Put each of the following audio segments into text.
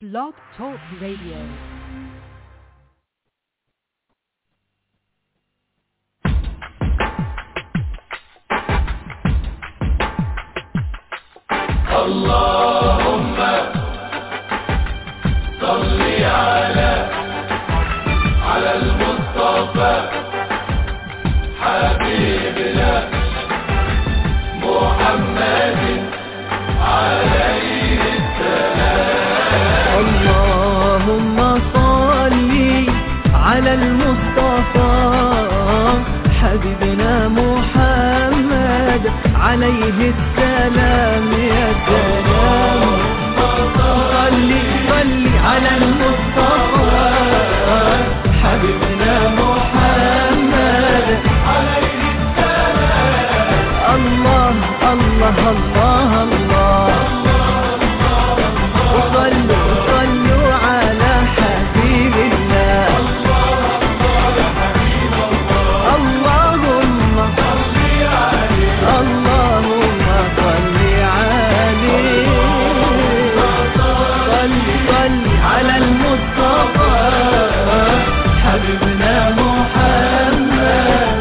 Blog Talk Radio. اللهم صل على على المصطفى حبيبنا محمد عليه اللهم صل على المصطفى حبيبنا محمد عليه السلام يا سلام صل صل على المصطفى حبيبنا محمد عليه السلام الله الله الله الله وصلوا صلوا على حبيب الله اللهم اللهم صل عليه صل صل على المصطفى حبيبنا محمد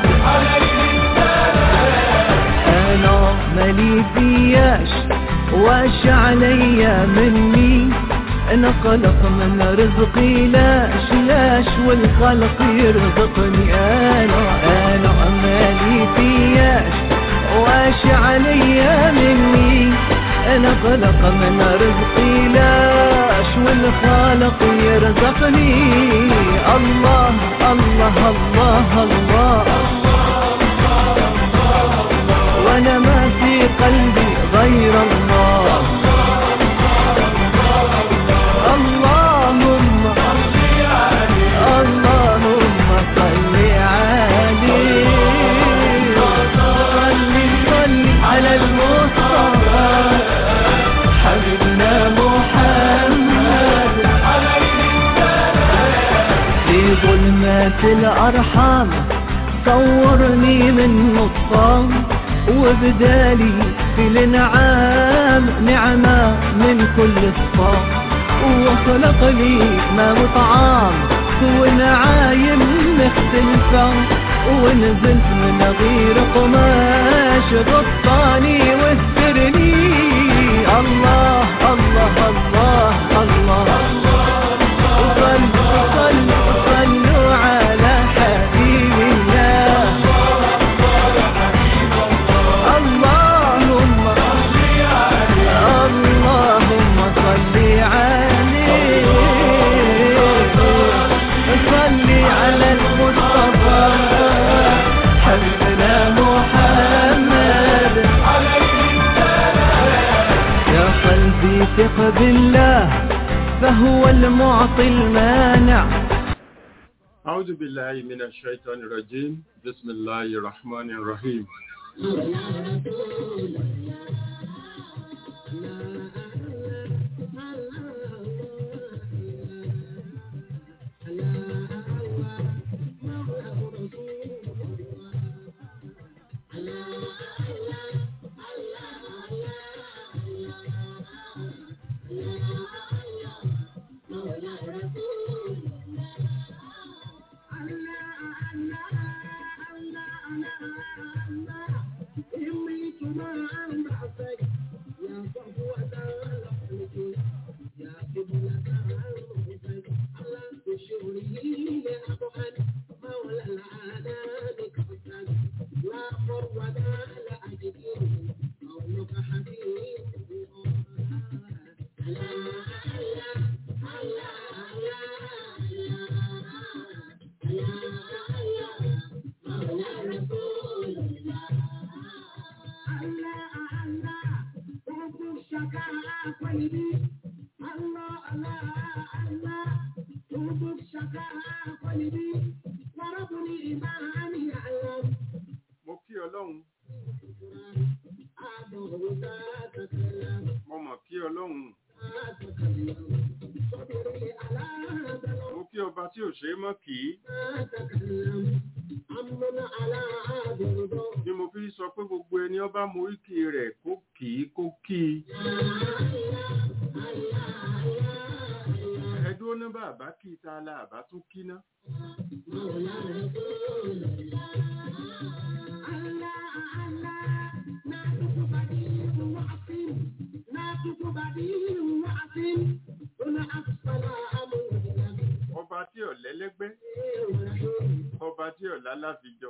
انا مالي فياش واش عليا مني انا خلق من رزقي لاش لاش والخلق يرزقني انا انا مالي فياش واش عليا مني انا خلق من رزقي لاش والخالق يرزقني الله الله الله, الله وانا ما في قلبي غير الله اللهم اللهم صل عليه صل صل على المصطفى حبيبنا محمد في ظلمات الأرحام صورني من نطفان وبدالي في الانعام نعمة من كل صفاء وخلق لي ما وطعام ونعايم مختلفة ونزلت من غير قماش غطاني واسترني الله الله الله الله, صلوا صلوا صلوا على حبيب الله اللهم اللهم صل عليه صل على المصطفى حبيبنا محمد يا قلبي ثق بالله فهو المعطي المانع أعوذ بالله من الشيطان الرجيم بسم الله الرحمن الرحيم mo kí ọlọ́run mo mọ̀ kí ọlọ́run mo kí ọba tí ò ṣe é mọ́ kì í ni mo fi sọ pé gbogbo ẹni ọba moríkì rẹ̀ kó kì í kó kí i bàbá kí ta la àbá tún kí ná. ọba tí ò lẹ́lẹ́gbẹ́ ọba tí ò lálàfijọ.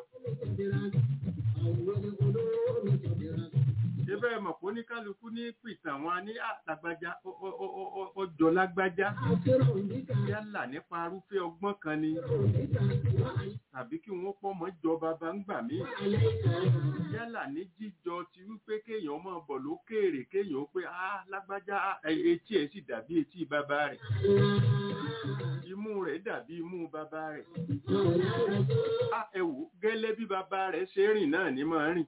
Ṣébẹ́ mọ̀ pé oníkálukú ní pìtàn wọn ní àtàgbájá ọjọ́ lágbájá yálà nípa arúfẹ́ ọgbọ́n kan ni tàbí kí wọ́n pọ̀ mọ́ jọ bàbá ń gbà mí. Yálà ní jíjọ ti wípé kéèyàn máa bọ̀ lókèèrè kéèyàn ó pé á lágbájá etí ẹ̀ sì dàbí etí bàbá rẹ̀. Imú rẹ̀ dàbí imú bàbá rẹ̀. Á ẹ wò gẹ́lẹ́ bí bàbá rẹ̀ ṣe rìn náà ní máa rìn.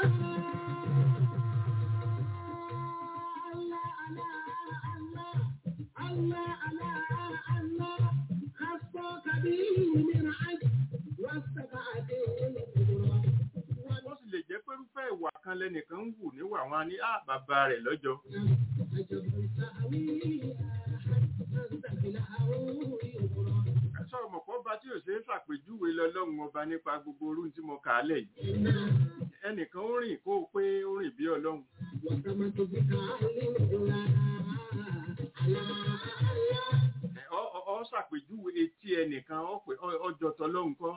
Wọ́n sì lè jẹ́ pé irúfẹ́ ìwà kan lẹ́nìkan ń wù níwà wọn ní á bàbá rẹ̀ lọ́jọ́. Sọ̀rọ̀ mọ̀pọ̀ bá tí ò ṣe é ṣàpèjúwe lọ́lọ́run ọba nípa gbogbo orú tí mo kà á lẹ̀ yìí. Ẹnìkan ó rìn kó o pé ó rìn bí ọlọ́run. Ọ ṣàpèjúwe etí ẹnìkan ọjọ́ tọlọ́run kọ́.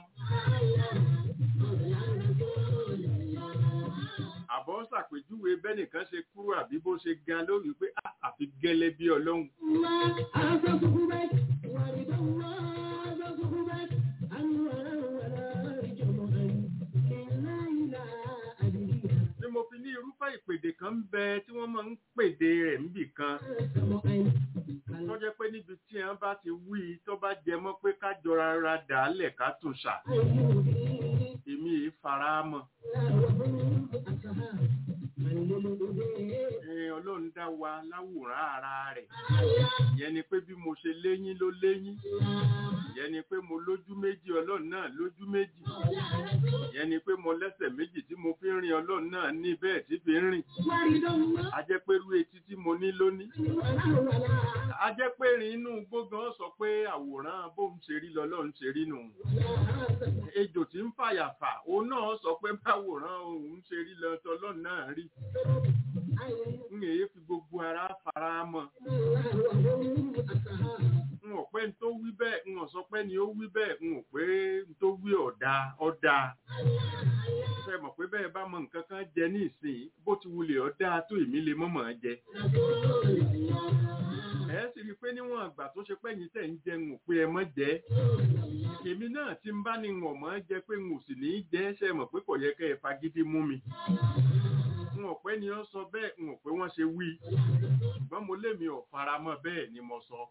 Àbọ̀ ṣàpèjúwe bẹ́nìkan ṣe kúrò àbí bó ṣe ga lórí pé àfi gẹ́lẹ́ bí ọlọ́run. Bí mo fi ní irúfẹ́ ìpèdè kan ń bẹ tí wọ́n máa ń pèdè rẹ̀ níbì kan. Tó jẹ́ pé níbi tí wọ́n bá ti wí tó bá jẹ mọ́ pé ká jọra ra dàálẹ̀ ká tún ṣà. Èmi yìí fara mọ́. Ọlọ́run dá wa láwòrán ara rẹ̀. Ìyẹn ni pé bí mo ṣe léyín ló léyín. Ìyẹn ni pé mo lójú méjì ọlọ́run náà lójú méjì. Ìyẹn ni pé mo lẹ́sẹ̀ méjì tí mo fi ń rìn ọlọ́run náà ní bẹ́ẹ̀ tí fi ń rìn. A jẹ́ pé irú etí tí mo ní lónìí. A jẹ́ pé rin inú gbógan sọ pé àwòrán bóun ṣe rí lọ́lọ́run ṣe rí nù. Ejò tí ń fàyàfà, òun náà sọ pé báwòrán òun ṣe rí lọ́tọ́ ọlọ́run náà rí. N èyí fi gbogbo ara fara mọ́. N ò pé n tó wí bẹ́ẹ̀, n ò sọ pé ni ó wí bẹ́ẹ̀, n ò pé n tó wí ọ̀dà ọ̀dà. Ṣé mọ̀ pé bẹ́ẹ̀ bá mọ nǹkan kan jẹ ní ìsìn bó ti wulẹ̀ ọ̀dà tó èmi lè mọ̀mọ́ jẹ. Ẹ sì rí i pé níwọ̀n àgbà tó ṣe pé yín tẹ̀ ń jẹ n ò pé ẹ mọ́ jẹ. Èmi náà ti ń bá ní n ò mọ́ jẹ pé n ò sì ní í jẹ́ ṣe mọ̀ pé kò yẹ kẹ́ ẹ fagídí mú mi n ò pé ni ó sọ bẹ́ẹ̀ n ò pé wọ́n ṣe wí ṣùgbọ́n mo lé mi ò fara mọ́ bẹ́ẹ̀ ni mo sọ.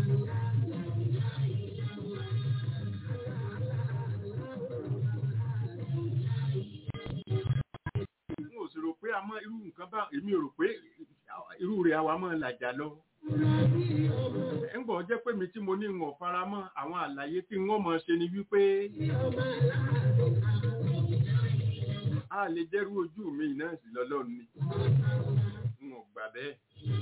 n ò sì rò pé a mọ irú nǹkan bá èmi rò pé irú rẹ̀ àwa mọ́ làjà lọ. Ńgbọ̀n jẹ́ pé mi tí mo ní ń fara mọ́ àwọn àlàyé tí wọ́n mọ̀ ṣe ni wípé a lè jẹ́rú ojú mi náà sí lọ́lọ́run ni. N ò gbà bẹ́ẹ̀.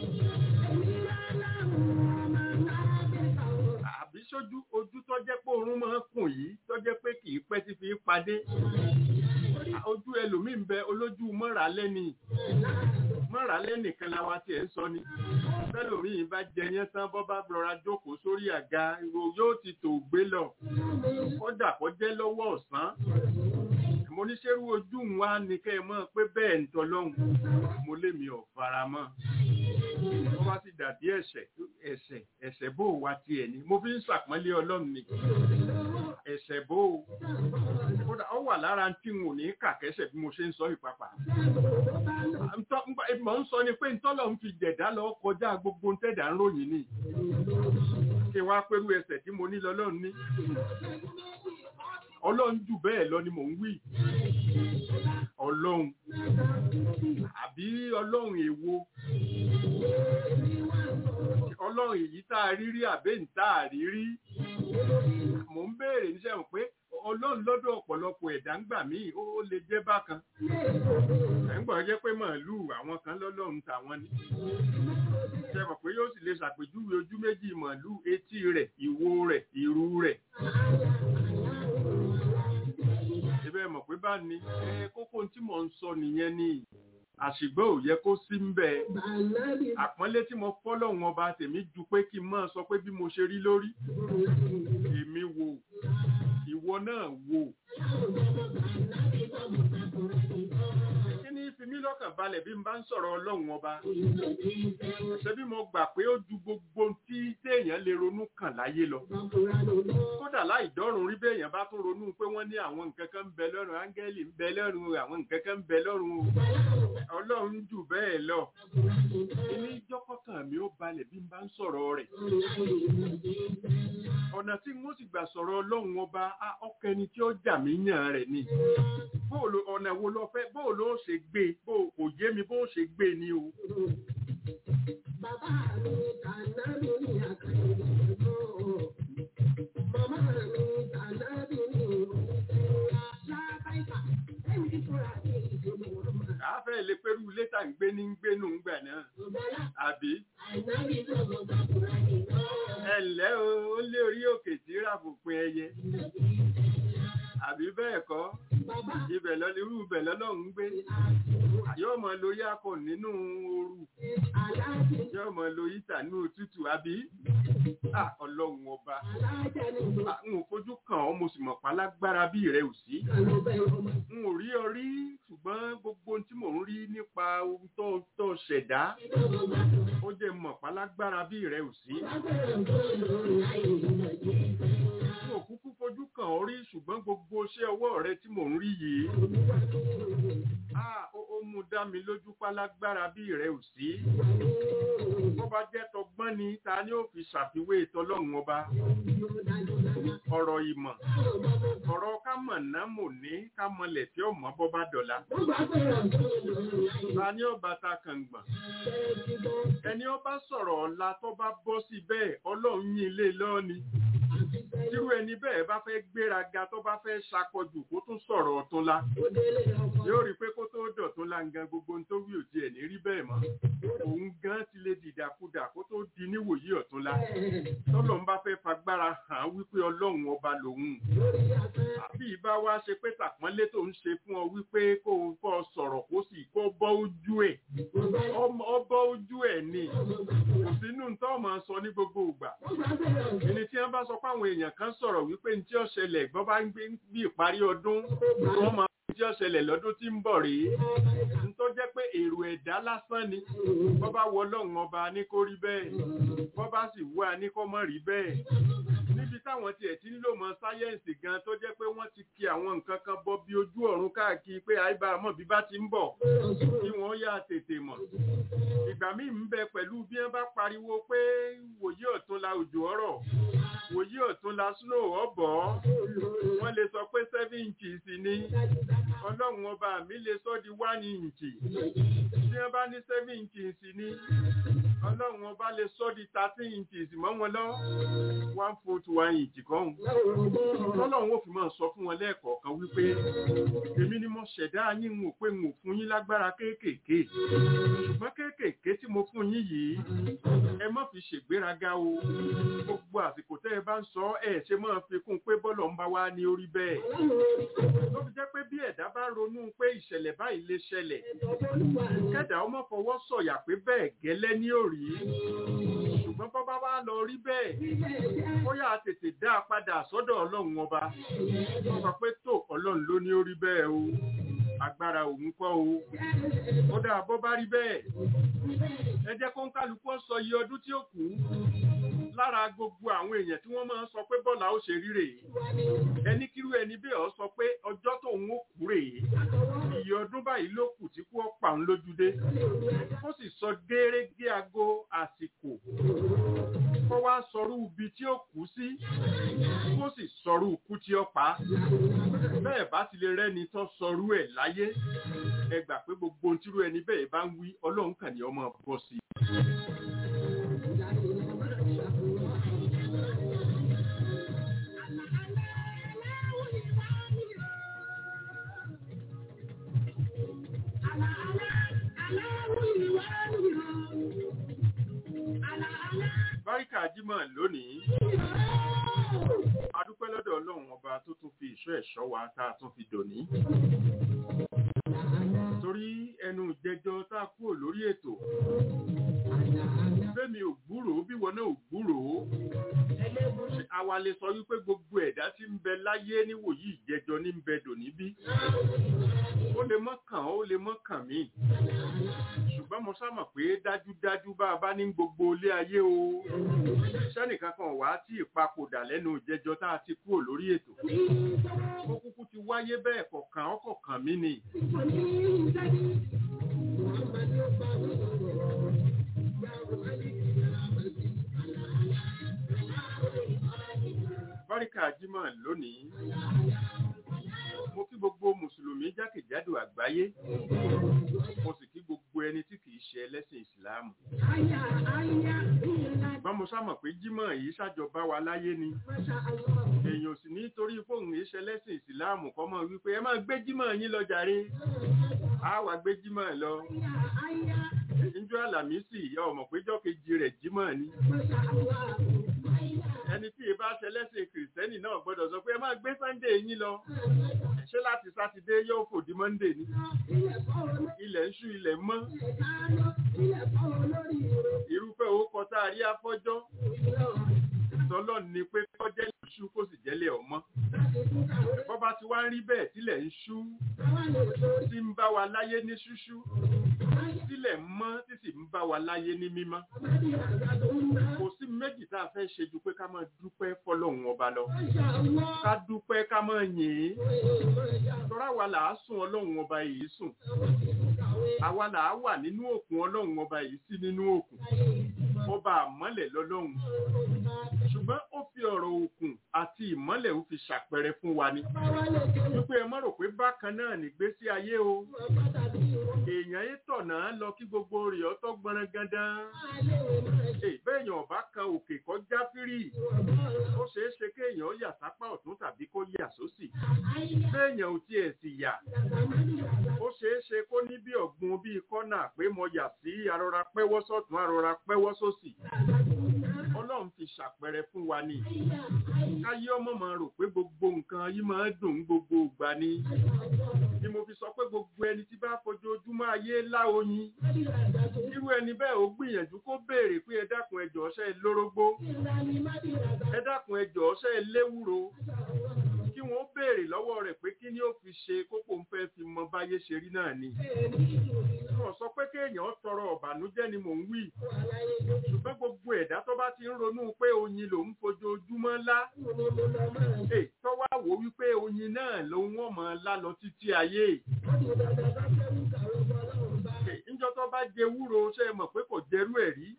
Àbí sójú ojú tó jẹ́ pé oorun máa ń kùn yìí tó jẹ́ pé kì í pẹ́ tí fi padé. Ojú ẹlòmíì ń bẹ olójú mọ́ra lẹ́ni. Mọ́ra lẹ́nìkan la wa tiẹ̀ ń sọ ni. Bẹ́lòmíì bá jẹ yẹn tán bọ́ bá rọra jókòó sórí àga ìrò yóò ti tò gbé lọ. Kọ́dà kọ́ jẹ́ lọ́wọ́ ọ̀sán mo ní ṣerú ojú wa ní kẹ́ ẹ mọ̀ pé bẹ́ẹ̀ ń tọ́lọ́hùn mo lé mi ò fara mọ́ wọ́n bá ti dàbí ẹ̀ṣẹ̀ ẹ̀ṣẹ̀ ẹ̀ṣẹ̀ bó wa tiẹ̀ ni mo fi ń ṣàpọ́nlé ọlọ́run ni ẹ̀ṣẹ̀ bó kódà ó wà lára tí n ò ní kàkẹ́ṣẹ̀ bí mo ṣe ń sọ ìpapà mọ̀ ń sọ ni pé ntọ́lọ̀ ń fi jẹ̀dá lọ kọjá gbogbo ntẹ́dà ń ròyìn ni kí wá pẹ̀lú ẹsẹ̀ tí mo ní lọ́lọ́run ní ọlọ́run jù bẹ́ẹ̀ lọ ni mò ń wí ọlọ́run àbí ọlọ́run èwo ọlọ́run èyí tá a rí rí àbẹ́ ń tá a rí rí mò ń béèrè níṣẹ́ mọ̀ pé ọlọ́run lọ́dọ̀ ọ̀pọ̀lọpọ̀ ẹ̀dá ń gbà míì ó lè jẹ́ bákan ẹ̀ ń gbọ́ jẹ́ pé màálù àwọn kan lọ́lọ́run tàwọn ni ṣe mọ̀ pé yóò sì lè ṣàpèjúwe ojú méjì màálù etí rẹ̀ ìwo rẹ̀ ìrù rẹ̀ ibẹ̀ mọ̀ pé bá ní ẹ kókó tí mò ń sọ nìyẹn ni àṣìgbọ́ ò yẹ kó sí ń bẹ àpọ́nlé tí mo fọ́lọ́hun ọba tèmi ju pé kí n máa sọ pé bí mo ṣe rí lórí èmi wò ìwọ náà wò kí ni fi mí lọ́kàn balẹ̀ bí n bá ń sọ̀rọ̀ ọlọ́run ọba ṣe bí mo gbà pé ó ju gbogbo tí téèyàn lè ronú kàn láyé lọ kódà láì dọ́rùn rí béèyàn bá tún ronú pé wọ́n ní àwọn nǹkan kan ń bẹ lọ́rùn áńgẹ́lì ń bẹ lọ́rùn àwọn nǹkan kan ń bẹ lọ́rùn ọlọ́run jù bẹ́ẹ̀ lọ ní jọ́kọ̀kan mi ó balẹ̀ bí n bá ń sọ̀rọ̀ rẹ̀ ọ̀nà tí wọ́n sì gbà sọ̀rọ̀ ọlọ́run ọba ọkàn ẹni tí ó jà mí yàn rẹ̀ ni bóòlù ọ̀nà wo lọ fẹ́ bóòlù ó ṣe gbé bó kò yé mi bó ṣe gbé ni o. Bàbá mi kàná mi ní àkàrà ìgbàgbọ́. Màmá mi kàná mi ní ìròyìn. Lábáìkà, ẹ̀mí fúnra mi ìdílé wọn máa. àáfẹ́ lè pẹ́rù ilé tá ń gbé ní ń gbénú ń gbà náà Ìgbàlá, àbí. àìnáwí lọ́gbọ̀n gbàgbọ́ra nìkan. ẹ ǹlẹ́ o ó lé orí òkè tí ràbùpin ẹyẹ àbí bẹ́ẹ̀ kọ́ Bàbá ibẹ̀ lọ irú ibẹ̀ lọ́lọ́run ń gbé yóò mọ lo yákọ̀ nínú ooru aláàjì yóò mọ lo yíta ní òtútù àbí Ah, ọlọ́run ọba aláàjà ní ìlú Ah, n ò fojú kàn ọ́ mo sì mọ̀ pa lágbára bí rẹ ò sí àlọ́bẹ̀ ọmọ. n ò rí ọ rí ṣùgbọ́n gbogbo ohun tí mò ń rí nípa ohun tó tó ṣẹ̀dá ó jẹ́ mọ̀ pa lágbára bí rẹ ò sí Lágbára tó lò láyé ìlọ̀jì. n ò kúkú fojú kàn ọ́ rí ṣùgbọ́n gbogbo iṣẹ́ ọwọ́ rẹ tí mò ń rí yìí Olúwa tó lò Ah, ó ó mú dá mi lójú pa lágbára bí rẹ ò sí bó bá jẹ́ tọgbọ́n ni ta ni ó fi ṣàfiwé tọlọ́run ọba ọ̀rọ̀ ìmọ̀ ọ̀rọ̀ ká mọ̀ náà mò ní ká mọlẹ̀ tí ó mọ̀ bọ́ bá dọ̀la ta ni ó bá ta kàngbọ̀n ẹni ó bá sọ̀rọ̀ ọ̀la tó bá bọ́ sí bẹ́ẹ̀ ọlọ́run yín ilé lọ́ọ̀ni irú ẹni bẹ́ẹ̀ bá fẹ́ gbéraga tó bá fẹ́ ṣakọjù kó tún sọ̀rọ̀ ọ̀tún la yóò rí i pé kó tó dọ̀tún la ngan gbogbo ohun tó wí ò tiẹ̀ ní rí bẹ́ẹ̀ mọ́ òun gan ti lè dìdàkudà kó tó di níwòyí ọ̀tún la tọ́lọ̀ ń bá fẹ́ fagbára hàn án wípé ọlọ́run ọba lòun àbí ìbá wa ṣe pé tàpọ́nlé tó ń ṣe fún ọ wípé kó o kọ́ sọ̀rọ̀ kó sì kó bọ́ ojú ẹ̀ ọmọ ọbọ̀ ojú ẹ̀ ni kò sínú tó máa sọ ní gbogbo ìgbà ẹni tí wọ́n bá sọ pé àwọn èèyàn kan sọ̀rọ̀ wípé ní tí ó ṣẹlẹ̀ gbọ́ bá ń gbé bí ìparí ọdún wọ́n máa ní tí ó ṣẹlẹ̀ lọ́dún tí ń bọ̀ rèé ní tó jẹ́ pé èrò ẹ̀dá lásán ni bọ́ bá wọ ọlọ́run ọba ní kó rí bẹ́ẹ̀ bọ́ bá sì wá ní kó mọ̀ rí bẹ́ẹ̀ níbi táwọn tiẹ̀ ti ń lò mọ́ sáyẹ́ǹsì gan tó jẹ́ pé wọ́n ti ki àwọn nǹkan kan bọ bí ojú ọ̀run káàkiri pé àìbámọ̀ bí bá ti ń bọ̀ kí wọ́n yá tètè mọ̀ ìgbà míì ń bẹ pẹ̀lú bí wọ́n bá pariwo pé wòye ọ̀tún la òjò ọ̀rọ̀ wòye ọ̀tún la snow ọ̀bọ̀ wọ́n lè sọ pé seven inches ni ọlọ́run ọba mi lè sọ di one inch tí wọ́n bá ní seven inches ni ọlọ́run ọba lè sọ di thirteen inches mọ́ wọn lọ one foot one inch kan tọ́lọ́run ó fi máa sọ fún wọn lẹ́ẹ̀kọ̀ọ̀kan wípé èmi ni mo ṣẹ̀dá yín n ò pé n ò fún yín lágbára kéékèèké ṣùgbọ́n kéékèèké tí mo fún yín yìí ẹ má fi ṣègbéraga o gbogbo àsìkò tẹ́ ẹ bá ń sọ ẹ ṣe máa fi kún pé bọ́lọ̀ ń bá wá ní orí bẹ́ẹ̀ ló fi jẹ́ pé bí ẹ̀dá bá ronú pé ìṣẹ̀lẹ̀ báyìí lè ṣẹlẹ̀ kẹ́dà ọmọ fọwọ́ sọ̀yà pé bẹ́ẹ̀ gẹ́lẹ́ ní òrí ṣùgbọ́n bọ́ bá wá lọ rí bẹ́ẹ̀ bóyá tètè dá a padà sọ́dọ̀ ọlọ́run ọba wọ́n sọ pé tó ọlọ́run ló ní orí bẹ́ẹ̀ o agbára òun kọ́ o ó dáa bọ́ bá rí bẹ́ẹ̀ ẹ jẹ́ kó ń kálukú sọ iye ọdún tí ó kù lára gbogbo àwọn èèyàn tí wọ́n máa ń sọ pé bọ́lá ó ṣe rí rèé ẹni kírú ẹni bẹ́ẹ̀ ọ sọ pé ọjọ́ tóun ó kú rèé iye ọdún báyìí ló kù tí kú ọ̀pá ń lójúdé ó sì sọ géérégé aago àsìkò kó wá sọrú ibi tí ó kú sí kó sì sọrú ikú tí ó pa bẹ́ẹ̀ bá ti lè rẹ́ni tó sọrú ẹ̀ láyé ẹ gbà pé gbogbo ohun tírú ẹni bẹ́ẹ̀ bá ń wí ọlọ́run kàn ní ọmọ bọ́ sí i. lónìí a dúpẹ́ lọ́dọ̀ ọlọ́run ọba tó tún fi ìṣọ́ ẹ̀ṣọ́ wa tá a tún fi dòní torí ẹnu jẹjọ tá a kúrò lórí ètò fẹ́mi ò gbúròó bí wọn náà ò gbúròó Ṣé àwa lè sọ wípé gbogbo ẹ̀dá tí ń bẹ láyé níwòyí ìjẹjọ ní ń bẹ dòní bí ó lè mọ́ kàn ó lè mọ́ kàn mí ṣùgbọ́n mo sámọ̀ pé dájúdájú bá a bá ní gbogbo ilé ayé o sẹ́nìkan kan wá tí ìpapòdà lẹ́nu ìjẹjọ tá a ti kúrò lórí ètò ó kúkú ti wáyé bẹ́ẹ̀ kọ̀ọ̀kan ọkọ̀ọ̀kan mí ni báríkà jimá lónìí mo kí gbogbo mùsùlùmí jákèjádò àgbáyé mo sì kí gbogbo ẹni tí kìí ṣe ẹlẹ́sìn ìsìláàmù ṣùgbọ́n mo sámọ̀ pé jímọ̀ yìí ṣàjọba wa láyé ni èèyàn sì ní torí fóun yìí ṣẹlẹ́sìn ìsìláàmù kọ́ mọ́ wípé ẹ máa gbé jímọ̀ yín lọ jàre á wá gbé jímọ̀ lọ níjọ́ àlàmísì ìyá ọmọ péjọ́ kejì rẹ̀ jímọ̀ ni ẹni tí ì bá ṣẹlẹ́sìn kìrìsìtẹ́nì náà gbọ́dọ̀ sọ pé ẹ máa gbé sunday yín lọ ṣé láti sátidé yóò fòdì monday ni ilẹ̀ ń ṣú ilẹ̀ ń mọ́ irúfẹ́ owó kọta àrí afọ́jọ́ tọ́lọ́ ni pé kọ́jẹ́ lè ṣú kó sì jẹ́lẹ̀ ọmọ bọ́ bá ti wá ń rí bẹ́ẹ̀ tílẹ̀ ń ṣú tí ń bá wa láyé ní ṣúṣú tílẹ̀ ń mọ́ tí sì ń bá wa láyé ní mímọ́ kò sí méjì tá a fẹ́ ṣe ju pé ká máa dúpẹ́ fọlọ́run ọba lọ ká dúpẹ́ ká máa yìn ín tọ́ra wa là á sùn ọlọ́run ọba yìí sùn àwa là á wà nínú òkun ọlọ́run ọba yìí sí nínú òkun ọba àmọ́lẹ̀ lọ́lọ́run ṣùgbọ́n ó fi ọ̀rọ̀ òkun àti ìmọ́lẹ̀ ó fi ṣàpẹẹrẹ fún wa ni wípé ẹ má rò pé bákan náà nígbésí ayé o èèyàn yìí tọ̀nà lọ kí gbogbo rẹ̀ ọ́tọ́ gbọ́nrán gandan bẹ́ẹ̀yàn ọ̀bá kan òkè kọjá fírì ó ṣeé ṣe kéèyàn yà sápá ọ̀tún tàbí kó yà sósì bẹ́ẹ̀yàn ò tiẹ̀ sì yà ó ṣeé ṣe kó ní bí ọ̀gbun bíi kọ́nà pé mo yà sí arọra pẹ́wọ́ sọ́tún arọra pẹ́wọ́ sósì ọlọ́run fi ṣàpẹẹrẹ fún wa ni káyé ọmọ máa rò pé gbogbo nǹkan yìí máa dùn gbogbo ìgbà ni ni mo fi sọ pé gbogbo ẹni tí bá fojoojúmọ́ ayé lá oyin irú ẹni bẹ́ẹ̀ ó gbìyànjú kó béèrè pé ẹ dákun ẹjọ́ ọṣẹ́ lórógbó ẹ dákun ẹjọ́ ọṣẹ́ léwúro kí wọ́n béèrè lọ́wọ́ rẹ̀ pé kí ni ó fi ṣe kókó ń fẹ́ fi mọ báyé ṣe rí náà ni wọ́n sọ pé kéèyàn tọrọ ọ̀bànújẹ́ ni mò ń wí ṣùgbọ́n gbogbo ẹ̀dá tó bá ti ń ronú pé oyin lòun fojoojúmọ́ lá tọ́wọ́ àwò wípé oyin náà lòun wọ́n mọ̀ lá lọ títí ayé níjọ́ tó bá jẹ wúro ṣe mọ̀ pé kò jẹrú ẹ̀ rí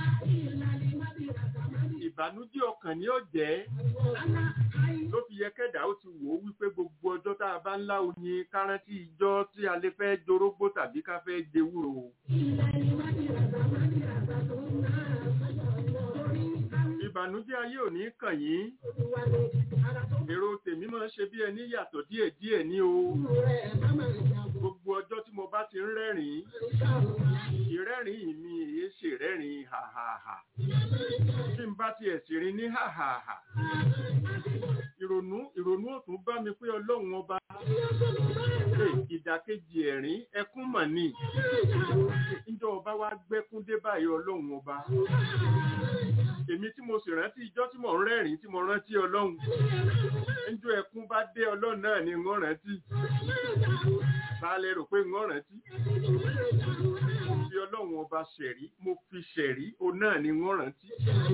ìbànújẹ́ ọkàn ni ó jẹ́ ló fi yẹ kẹ́dà ó ti wò ó wípé gbogbo ọjọ́ tá a bá ńlá oyin kárántí ìjọ tí a lè fẹ́ jorógbó tàbí ká fẹ́ jewúro. ìbànújẹ́ ayé ò ní kàn yín èrò tèmi máa ń ṣe bí ẹni yàtọ̀ díẹ̀díẹ̀ ní o gbogbo ọjọ́ tí mo bá ti ń rẹ́rìn-ín ìrẹ́rìn mi èyí ṣe rẹ́rìn hàhàhà tí n bá ti ẹ̀sìn rin ní hàhàhà ìrònú ìrònú òtún bá mi pé ọlọ́run ọba ìdàkejì ẹ̀rín ẹkún mà ní ìjọ ọba wa gbẹ́kún dé báyìí ọlọ́run ọba èmi tí mo sì rántí ìjọ tí mo ń rẹ́rìn tí mo rántí ọlọ́run ẹjọ́ ẹkún bá dé ọlọ́run náà ni ń rántí sálẹ̀ rò pé ń rántí fi ọlọ́run ọba ṣẹ̀rí mo fi ṣẹ̀rí o náà ni ń rántí.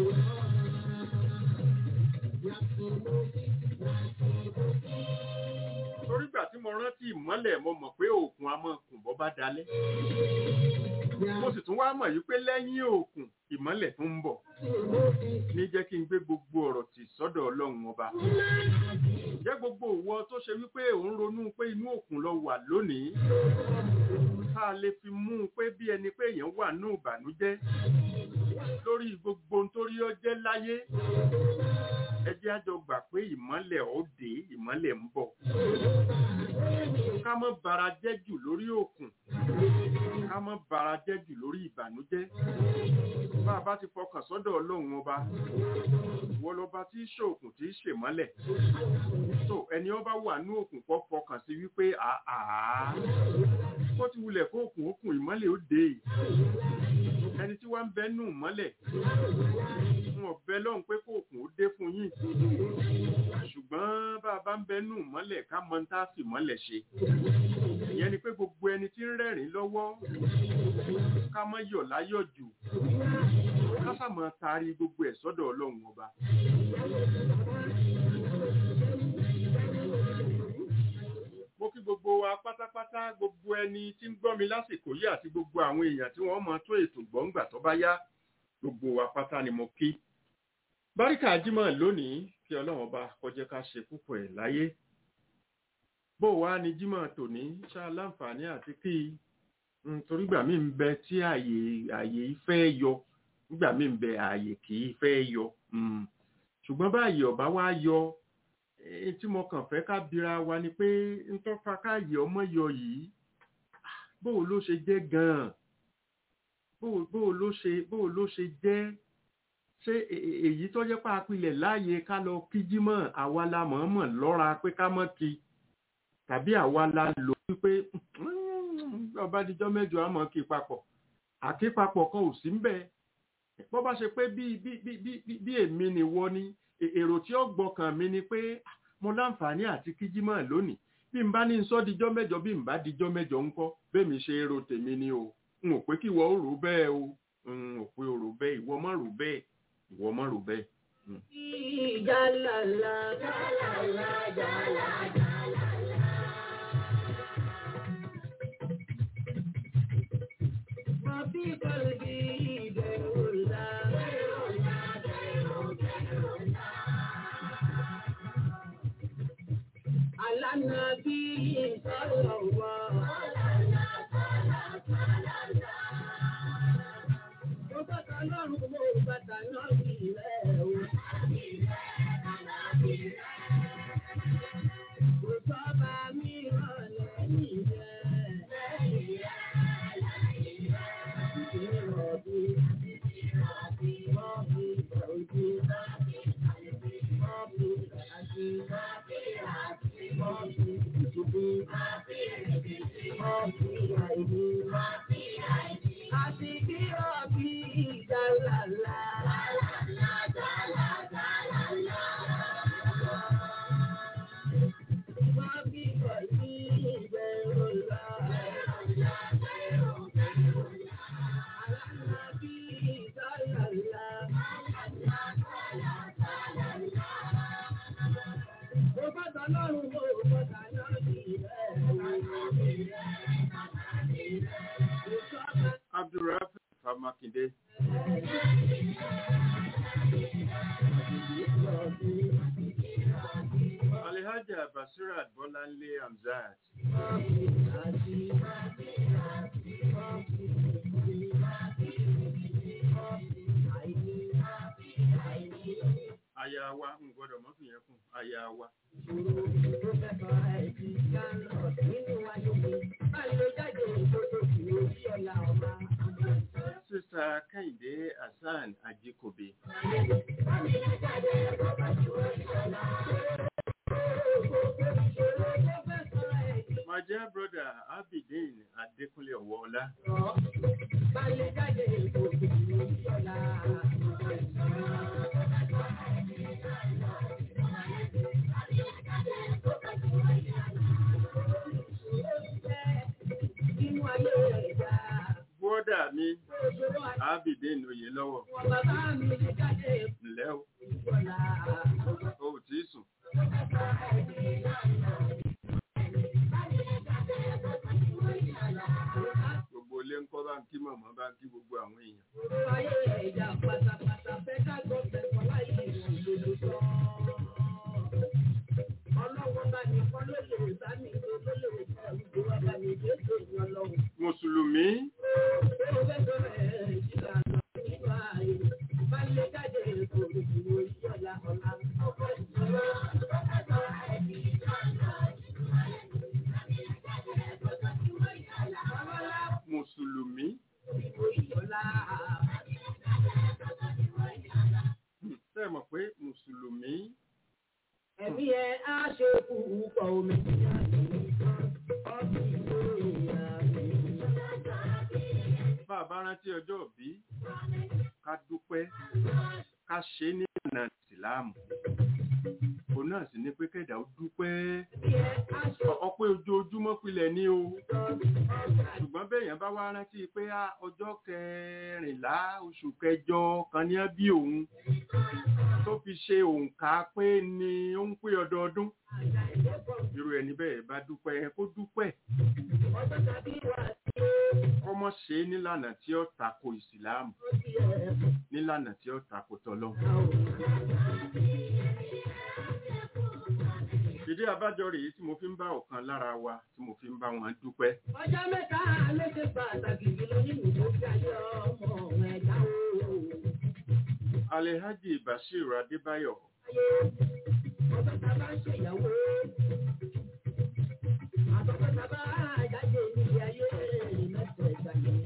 torígbà tí mo rántí ìmọ́lẹ̀ mo mọ̀ pé òkun a máa kùn bọ́ bá dalẹ̀ mo sì tún wá mọ̀ yí pé lẹ́yìn òkun ìmọ́lẹ̀ tó ń bọ̀ ní jẹ́ kí n gbé gbogbo ọ̀rọ̀ tì sọ́dọ̀ ọlọ́run ọba jẹ́ gbogbo òwò tó ṣe wípé òun ronú pé inú òkun lọ wà lónìí tá a lè fi mú un pé bí ẹni pé èèyàn wà ní ìbànújẹ́ lórí gbogbo nítorí ó jẹ́ láyé ẹ jẹ́ àjọ gbà pé ìmọ́lẹ̀ ó dé ìmọ́lẹ̀ ń bọ̀ ká má bara jẹ́ jù lórí òkun ká má bara jẹ́ jù lórí ìbànújẹ́ bá a bá ti fọkàn sọ́dọ̀ ọlọ́run ọba ìwọ lọba tí í ṣòkùn tí í ṣèmọ́lẹ̀ tó ẹni ọba wà ní òkun kọ́ fọkàn sí wípé àá kó ti wulẹ̀ kó òkun òkun ìmọ́lẹ̀ ó dé ẹni tí wàá ń bẹ nù mọ́lẹ̀ fún ọ̀bẹ lọ́hùn pé kó òkun ó dé fún yín ṣùgbọ́n bá a bá ń bẹ nù mọ́lẹ̀ ká mọ tá a fi mọ́lẹ̀ ṣe ìyẹn ni pé gbogbo ẹni tí ń rẹ́rìn lọ́wọ́ ká mọ́ yọ̀ láyọ̀ jù ká sàmọ́ taari gbogbo ẹ̀ sọ́dọ̀ ọlọ́run ọba. mo kí gbogbo wa pátápátá gbogbo ẹni tí ń gbọ́ mi lásìkò yìí àti gbogbo àwọn èèyàn tí wọ́n mọ tó ètò gbọ̀ngbà tó bá yá gbogbo wa pátá ni mo kí. báríkà jímọ̀ lónìí kí ọlọ́run ọba kọjá ká ṣe púpọ̀ ẹ̀ láyé. bó wàá ní jímọ̀ tòní ṣá láǹfààní àti kí nítorí gbà mí ń bẹ tí àyè àyè ìfẹ́ yọ nígbà mí ń bẹ àyè kì í fẹ́ yọ ṣùgbọ́n báyìí ọ̀bá wá yọ tí mo kàn fẹ́ ká bira wa ni pé ń tọ́fà káyè ọmọ yọ yìí bóò ló ṣe jẹ́ gan-an bóò ló ṣe bóò ló ṣe jẹ́ ṣé èyí tó jẹ́ pàápilẹ̀ láàyè ká lọ kíjímọ̀ àwa la mọ̀ọ́mọ̀ lọ́ra pé ká mọ̀ kí tàbí àwa la lò wípé ọba díjọ́ mẹ́jọ àmọ́ kí papọ̀ àkípapọ̀ kan ò sí ń bẹ́ẹ̀ bọ́ bá ṣe pé bí bí bí bí èmi ni wọ́ ni èrò tí ó gbọ́kàn mi ni pé mo láǹfààní àti kíjímọ̀ lónìí bí n bá ní sọ díjọ́ mẹ́jọ bí n bá díjọ́ mẹ́jọ ńkọ́ bẹ́ẹ̀ mi ṣe èrò tèmi ni o n ò pé kí ìwọ rò bẹ́ẹ̀ o n ò pé o rò bẹ́ẹ̀ ìwọ má rò bẹ́ẹ̀ ìwọ má rò bẹ́ẹ̀. Jálàlá jálàlá jálàlá. وفي قلبي غير الله على النبي صلى الله Mo bàtà lọ́rùn mo bàtà náà bí rẹ̀ o. Kò sọ́ba mìíràn lẹ́yìn rẹ̀. abdulrafi famakinde alhaja basirat bọláńlé hamzat aya wa ń gbọ́dọ̀ mọ fìyẹn kún aya wa sista kẹ́hìndé hasan ajikobe my dear brother abidin adekunle ọwọọlá bọ́dà mi abidin oyè lọ́wọ́ ǹlẹ́ o o ò tí ì sùn. gbogbo ilé ń kọ́ bá ń kí mọ̀mọ́ bá ń kí gbogbo àwọn èèyàn. mùsùlùmí mùsùlùmí Ẹ̀mí ẹ̀ á ṣe púpọ̀ omi. Ọdún ìlú ìyá mi. bá a bá rántí ọjọ́ òbí ká dúpẹ́ ká ṣe é ní ìlànà ìsìláàmù òun náà sì ni pé kẹ̀dá ó dúpẹ́ Ẹ̀mí ẹ̀ á ṣe Ọ- ọpẹ́ ojoojúmọ́ pilẹ̀ ní o ṣùgbọ́n béèyàn bá wá rántí pé á, ọjọ́ kẹrìnlá oṣù kẹjọ kan ní á bí òun tó fi ṣe òǹkà pé ni ó ń pé ọdọọdún irú ẹni bẹ́ẹ̀ bá dúpẹ́ kó dúpẹ́ ọjọ́ tàbí wà sí kọ́mọ́ ṣe é nílànà tí ó tako ìsìláàmù ó ti ẹ̀ nílànà tí ó tako tọlọ́hun ìdí abájọ rèé tí mo fi ń bá ọ̀kan lára wa tí mo fi ń bá wọn dúpẹ́ ọjọ́ mẹ́ta ló ṣe pàtàkì jùlọ nínú ìgbésí ayé ọmọ ẹ̀dá o. alhaji bashir adébáyọ̀ ayé ọjọ́ tá a bá ń ṣèyàwó àtọ́jọ́ tá a bá jáde nílé ayé mẹ́tẹ̀ẹ̀ta yẹn.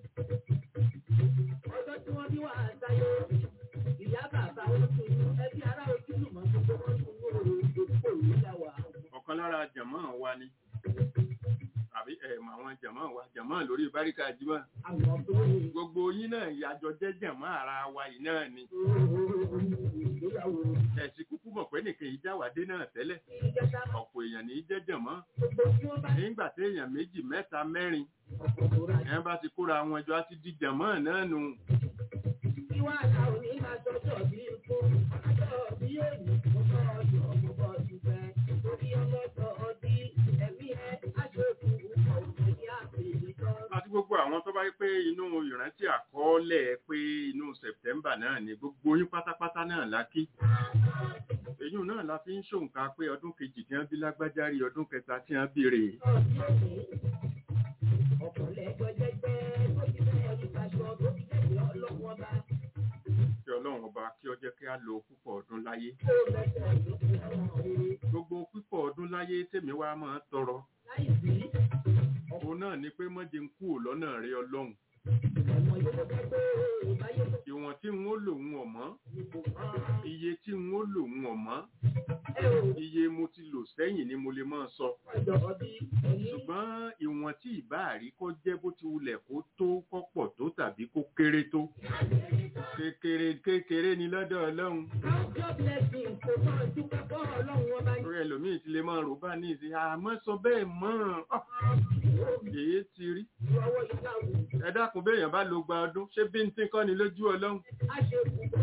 ọjọ́ tí wọ́n bí wà sáyé ìyá bàbá wọn tún ẹbí ará ojúlùmọ̀ gbogbo wọn tún ní òru òkú òrùlé wa. ọ̀kan lára jàmọ́ wa ni àbí ẹ̀ mọ àwọn jàmọ́ wa jàmọ́ lórí báríkà jímọ̀ àwọn tó ń gbogbo yín náà ìyàjọ jẹ́ jàmọ́ ara wa yìí náà ni ìgbéyàwó ẹ̀sìn kúkú mọ̀ pé nìkan yìí jáwádé náà tẹ́lẹ̀ ìjẹta ọ̀pọ̀ èèyàn ní í jẹ́ jàmọ́ gbogbo tí wọ́n bá nígbà tí èèyàn méjì mẹ́ta mẹ́rin ọkọ̀ tó rà ẹ̀ bá ti kóra wọn jọ á ti di jàmọ́ náà nù Kí wá la ò ní máa tọ́jọ́ bí ikú, ọjọ́ bí èyí, mo bọ́ ọjọ́ mo bọ́ dúpẹ́. Orí ọlọ́jọ́ ọdí, ẹ̀mí ẹ, aṣojú ọ̀pọ̀ òkè ní àpèjì tán. àti gbogbo àwọn tó bá rí pé inú ìrántí àkọọ́lẹ̀ pé inú sẹ̀pítẹ́mbà náà ni gbogbo yín pátápátá náà lákì èyí náà la fi ń ṣòǹkà pé ọdún kejì tí wọ́n bí lágbájá rí ọdún kẹta tí wọ́n bí rèé Ọdí òní, ọ̀pọ̀ lẹ́jọ́ jẹ́gbẹ́, tó ti bẹ́ẹ̀ ní aṣọ tó ti tẹ̀lé ọlọ́wọ́ bá. kí ọlọ́run ọba kí ó jẹ́ kí á lo púpọ̀ ọdún láyé Kó lẹ́sẹ̀ lókè àwọn òye. gbogbo púpọ̀ ọdún láyé tèmi wá máa tọrọ Láì sí, òun náà ni pé mọ́jẹ ń kú lọ́nà rẹ ọlọ́run ọmọ yóò fẹ́ pé ìbáyé tó ìwọ̀n tí n ó lò ń ọ̀mọ́ ti kò kán. iye tí n ó lò ń ọ̀mọ́ Ẹ ò iye mo ti lò sẹ́yìn ni mo lè máa sọ ọjọ́ ọdí, ẹ̀mí ṣùgbọ́n ìwọ̀n tí ìbá àrí kó jẹ́ bó ti wulẹ̀ kó tó kọ́pọ̀ tó tàbí kó kéré tó kékeré kékeré ni lọ́dọ̀ ọlọ́run Count your blessings, kò máa dúpẹ́ fọ́ ọlọ́run ọba ní orí ẹlòmíì ti lè máa rò bá ní ìsìn àmọ́ sọ bẹ́ẹ̀ mọ́ ọ́n èyí ti rí ọwọ́ ìyáwó. ẹ dákun béèyàn bá lo gba ọdún ṣé bí n tí kọ́ ni lójú ọlọ́run A ṣe púpọ̀.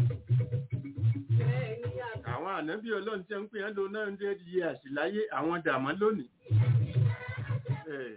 Bẹ́ẹ̀ ni a àwọn ànábì ọlọ́run tí ń pè án lo nine hundred years láyé àwọn dàmọ́ lónìí. Ẹ̀.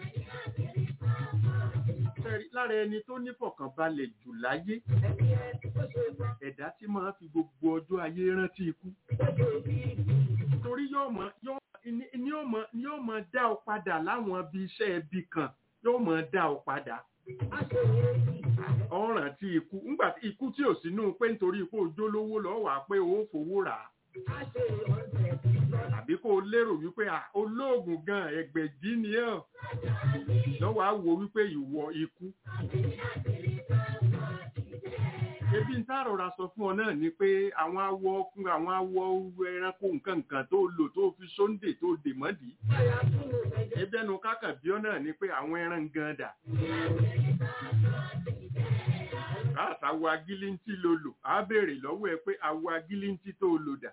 Ṣẹ́rí, lára ẹni tó nífọ̀kànbalẹ̀ jù láyé ẹ̀mí ẹ̀ ó ṣe fọ́. ẹ̀dá tí máa fi gbogbo ọjọ́ ayé rántí ikú Ó ṣe bí torí yóò mọ yóò ní- ní yóò mọ ní yóò mọ dá ọ padà láwọn ibi iṣẹ́ ẹbí kan yóò mọ dá ọ padà a ṣe yéèkì. ọ̀ràn tí ikú ńgbà tí ikú tí ò sínú pé nítorí ipò ojólówó lọ́wọ́ wà pé ó fowó rà á A ṣe ọ̀sẹ̀ lọ́la. tàbí kó o lérò wípé à, olóògùn gan ẹgbẹ̀jì ni ẹ́ lọ́wọ́ á wo wípé ìwọ ikú. ebi ń tààrọ̀ra sọ fún ọ náà ni pé àwọn awọ fún àwọn awọ ẹranko nǹkan nǹkan tó lò tó fi sóńdè tó dè mọ́dì. Báyà fún mi ẹ̀jẹ̀. ebi ẹnu kákà bí ọ náà ni pé àwọn ẹran gan dà. káàtà awọ agílíntì ló lò á béèrè lọ́wọ́ ẹ pé awọ agílíntì tó lò dà.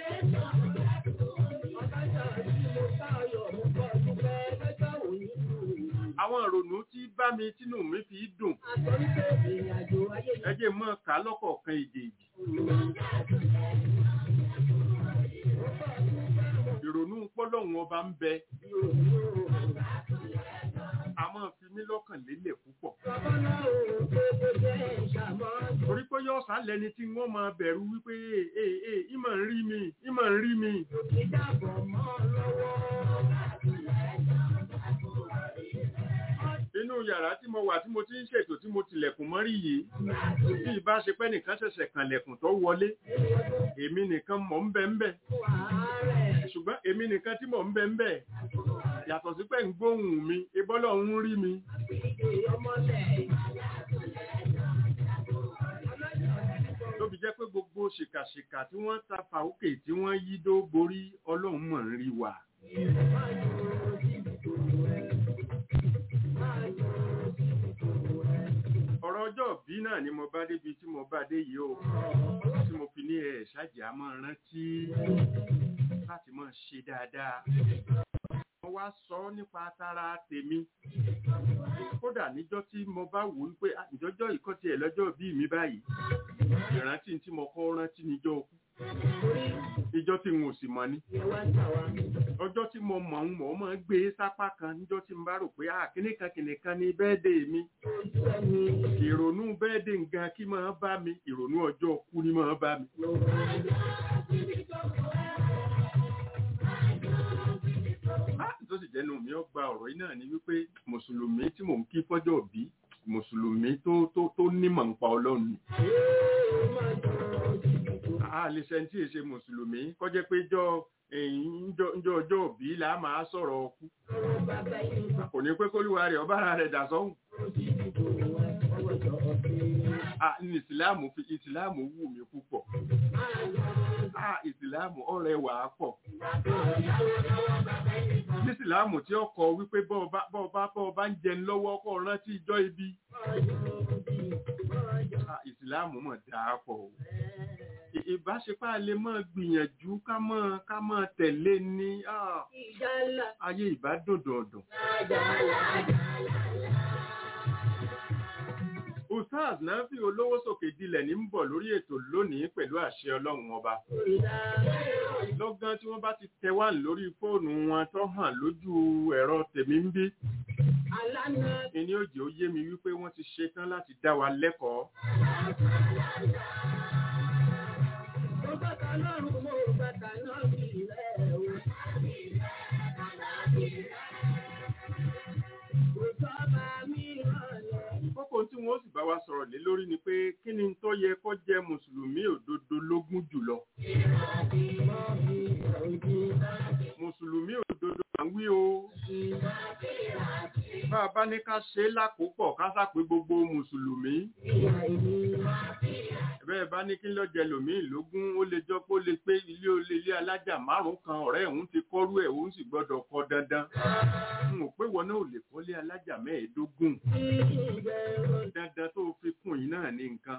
Ọ̀gájà tí mo bá ọyọ̀ mo bọ́ dúpẹ́ lọ́jọ́ òní. àwọn ìrònú tí bá mi tínú mi fi dùn Àtọ́rí pé ìrìn àjò ayé ẹ jẹ́ mọ́ ká lọ́kọ̀ọ̀kan èjèèjì. ìrònú pọ́lọ́hún ọba ń bẹ a máa fi mí lọ́kàn lélẹ̀ púpọ̀. Bàbá náà ò pé kó jẹ́ ìṣàmọ́. torí pé yóò sálẹ̀ ni tí wọ́n máa bẹ̀rù wípé ee ee ìmọ̀ ń rí mi ìmọ̀ ń rí mi. Ìdàbọ̀ mọ́ lọ́wọ́. inú yàrá tí mo wà tí mo ti ń ṣètò tí mo tilẹ̀kùn mọ́rí yìí bí ìbá ṣe pẹ́ nìkan ṣẹ̀ṣẹ̀ kànlẹ̀kùn tó wọlé èmi nìkan mọ̀ ń bẹ ń bẹ Ààrẹ. ṣùgbọ́n èmi nìkan tí mò ń bẹ ń bẹ yàtọ̀ sí pé ń gbóhùn mi ìbọ́lọ̀ ń rí mi Ìdè ọmọlẹ̀. tó fi jẹ́ pé gbogbo ṣìkàṣìkà tí wọ́n ta fàókè tí wọ́n yí dó borí ọlọ́run mọ̀ ń rí wa. ọ̀rọ̀ ọjọ́ bí náà ni mo bá débi tí mo bá dé yìí o tí mo fi ní ẹ̀ ṣáàjì á máa rántí láti máa ṣe dáadáa wọ́n wá sọ nípa tara tèmi kódà níjọ́ tí mo bá wò wípé "Ah, ìjọ́jọ́ ìkọ́ tiẹ̀ lọ́jọ́ bí mi báyìí ìrántí tí mo kọ́ rántí níjọ́ òkú ìjọ́ tí n ò sì mọ̀ ni ọjọ́ tí mo mọ̀ ń mọ̀ ọ́ máa ń gbé sápá kan níjọ́ tí n bá rò pé ah kíní kan kìnì kan ní bẹ́ẹ̀dẹ̀ mi ìrònú bẹ́ẹ̀dẹ̀ nǹkan kí máa bá mi ìrònú ọjọ́ òkú ni máa bá mi. Ah, tó sì jẹ́nu mi ó gba ọ̀rọ̀ yìí náà ni wípé mùsùlùmí tí mò ń kí fọ́jọ́ bí mùsùlùmí tó tó tó nímọ̀ nípa ọlọ́run ni. a lè ṣe tí èṣe mùsùlùmí kọjá pé jọ njọ njọ ọjọ́ òbí là á máa sọ̀rọ̀ ọkú kò ní pé kólúwa rẹ̀ ọba ara rẹ̀ dà sọ́hùn. Ah, ní ìsìláàmù fi ìsìláàmù wù mí púpọ̀. Ah, ìsìláàmù ọ̀rẹ́ wà á pọ̀. Ní ìsìláàmù tí ó kọ wípé bọ́ọ̀bá bọ́ọ̀bá bọ́ọ̀bá ń jẹun lọ́wọ́ kọ́ rántí ìjọ ibi. Ah, ìsìláàmù mọ̀ dáa pọ̀ o. Ì- Ìbáṣepá lè mọ́ gbìyànjú ká mọ́ ká mọ́ tẹ̀lé ní ah, ayé ìbádòdòdò. Ustaz náà fi olówó sókè dilẹ̀ ní ń bọ̀ lórí ètò lónìí pẹ̀lú àṣẹ ọlọ́run ọba. Lọ́gán tí wọ́n bá ti tẹ wá lórí fóònù wọn tó hàn lójú ẹ̀rọ tèmi ń bí. Ìní òjì ó yé mi wípé wọ́n ti ṣetán láti dá wa lẹ́kọ̀ọ́. Kókó tí wọ́n sì bá wa sọ̀rọ̀ lé lórí ni pé kí ni tó yẹ kó jẹ́ Mùsùlùmí òdodo lógún jùlọ. Mùsùlùmí òdodo à ń wí o. Bá a bá ní ká ṣe é lákòópọ̀ ká sápé gbogbo Mùsùlùmí. Bẹ́ẹ̀ bá ní kí ló jẹ lòmíì lógún ó lè jọ pé ó lè pé ilé olè ilé alájà márùn-ún kan ọ̀rẹ́ òun ti kọ́rú ẹ̀ òun sì gbọ́dọ̀ kọ́ dandan. N ò pé wọn náà ò lè kọ́lé alájà mẹ́ẹ̀ẹ́dógún. Dandan tó fi kún yìí náà ní nǹkan.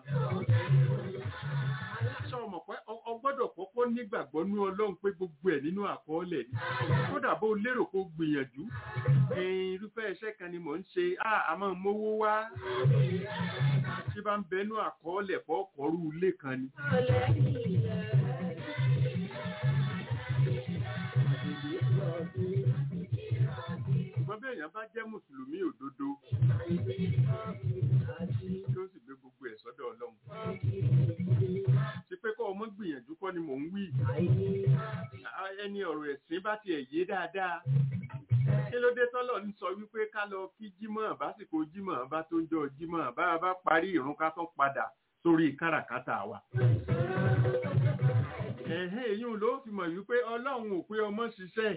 Ṣé o mọ̀ pé ọ- ọ gbọ́dọ̀ kọ́kọ́ nígbàgbọ́ ní Ọlọ́run pé gbogbo ẹ̀ nínú àkọọ́lẹ̀ ni? Kódà bó lérò kó gbìyànjú. Ẹ̀yin irúfẹ́ iṣẹ́ kan ni mò ń ṣe, á àmọ́ mówó wá. Tí bá ń bẹnu àkọọ́lẹ̀ fọ́ kọ́rú ilé kan ni. Ṣùgbọ́n bí èèyàn bá jẹ́ Mùsùlùmí òdodo, yóò sì gbé gbogbo ẹ̀ sọ́dọ̀ Ọlọ́run. Ṣé pé kọ́ ọmọ gbìyànjú kọ́ ni mò ń wí? À- Ẹni ọ̀rọ̀ ẹ̀sìn bá tiẹ̀ yé dáadáa. Kí ló dé tọ́lọ̀ ń sọ wípé ká lọ kí Jímọ̀ básìkò Jímọ̀ bá tó ń jọ Jímọ̀ bá a bá parí ìrun ká tán padà sórí káràkátà wa. Ẹ̀hẹ́ èyí ló fi mọ̀ wípé Ọlọ́run ò pé ọmọ ṣiṣẹ́.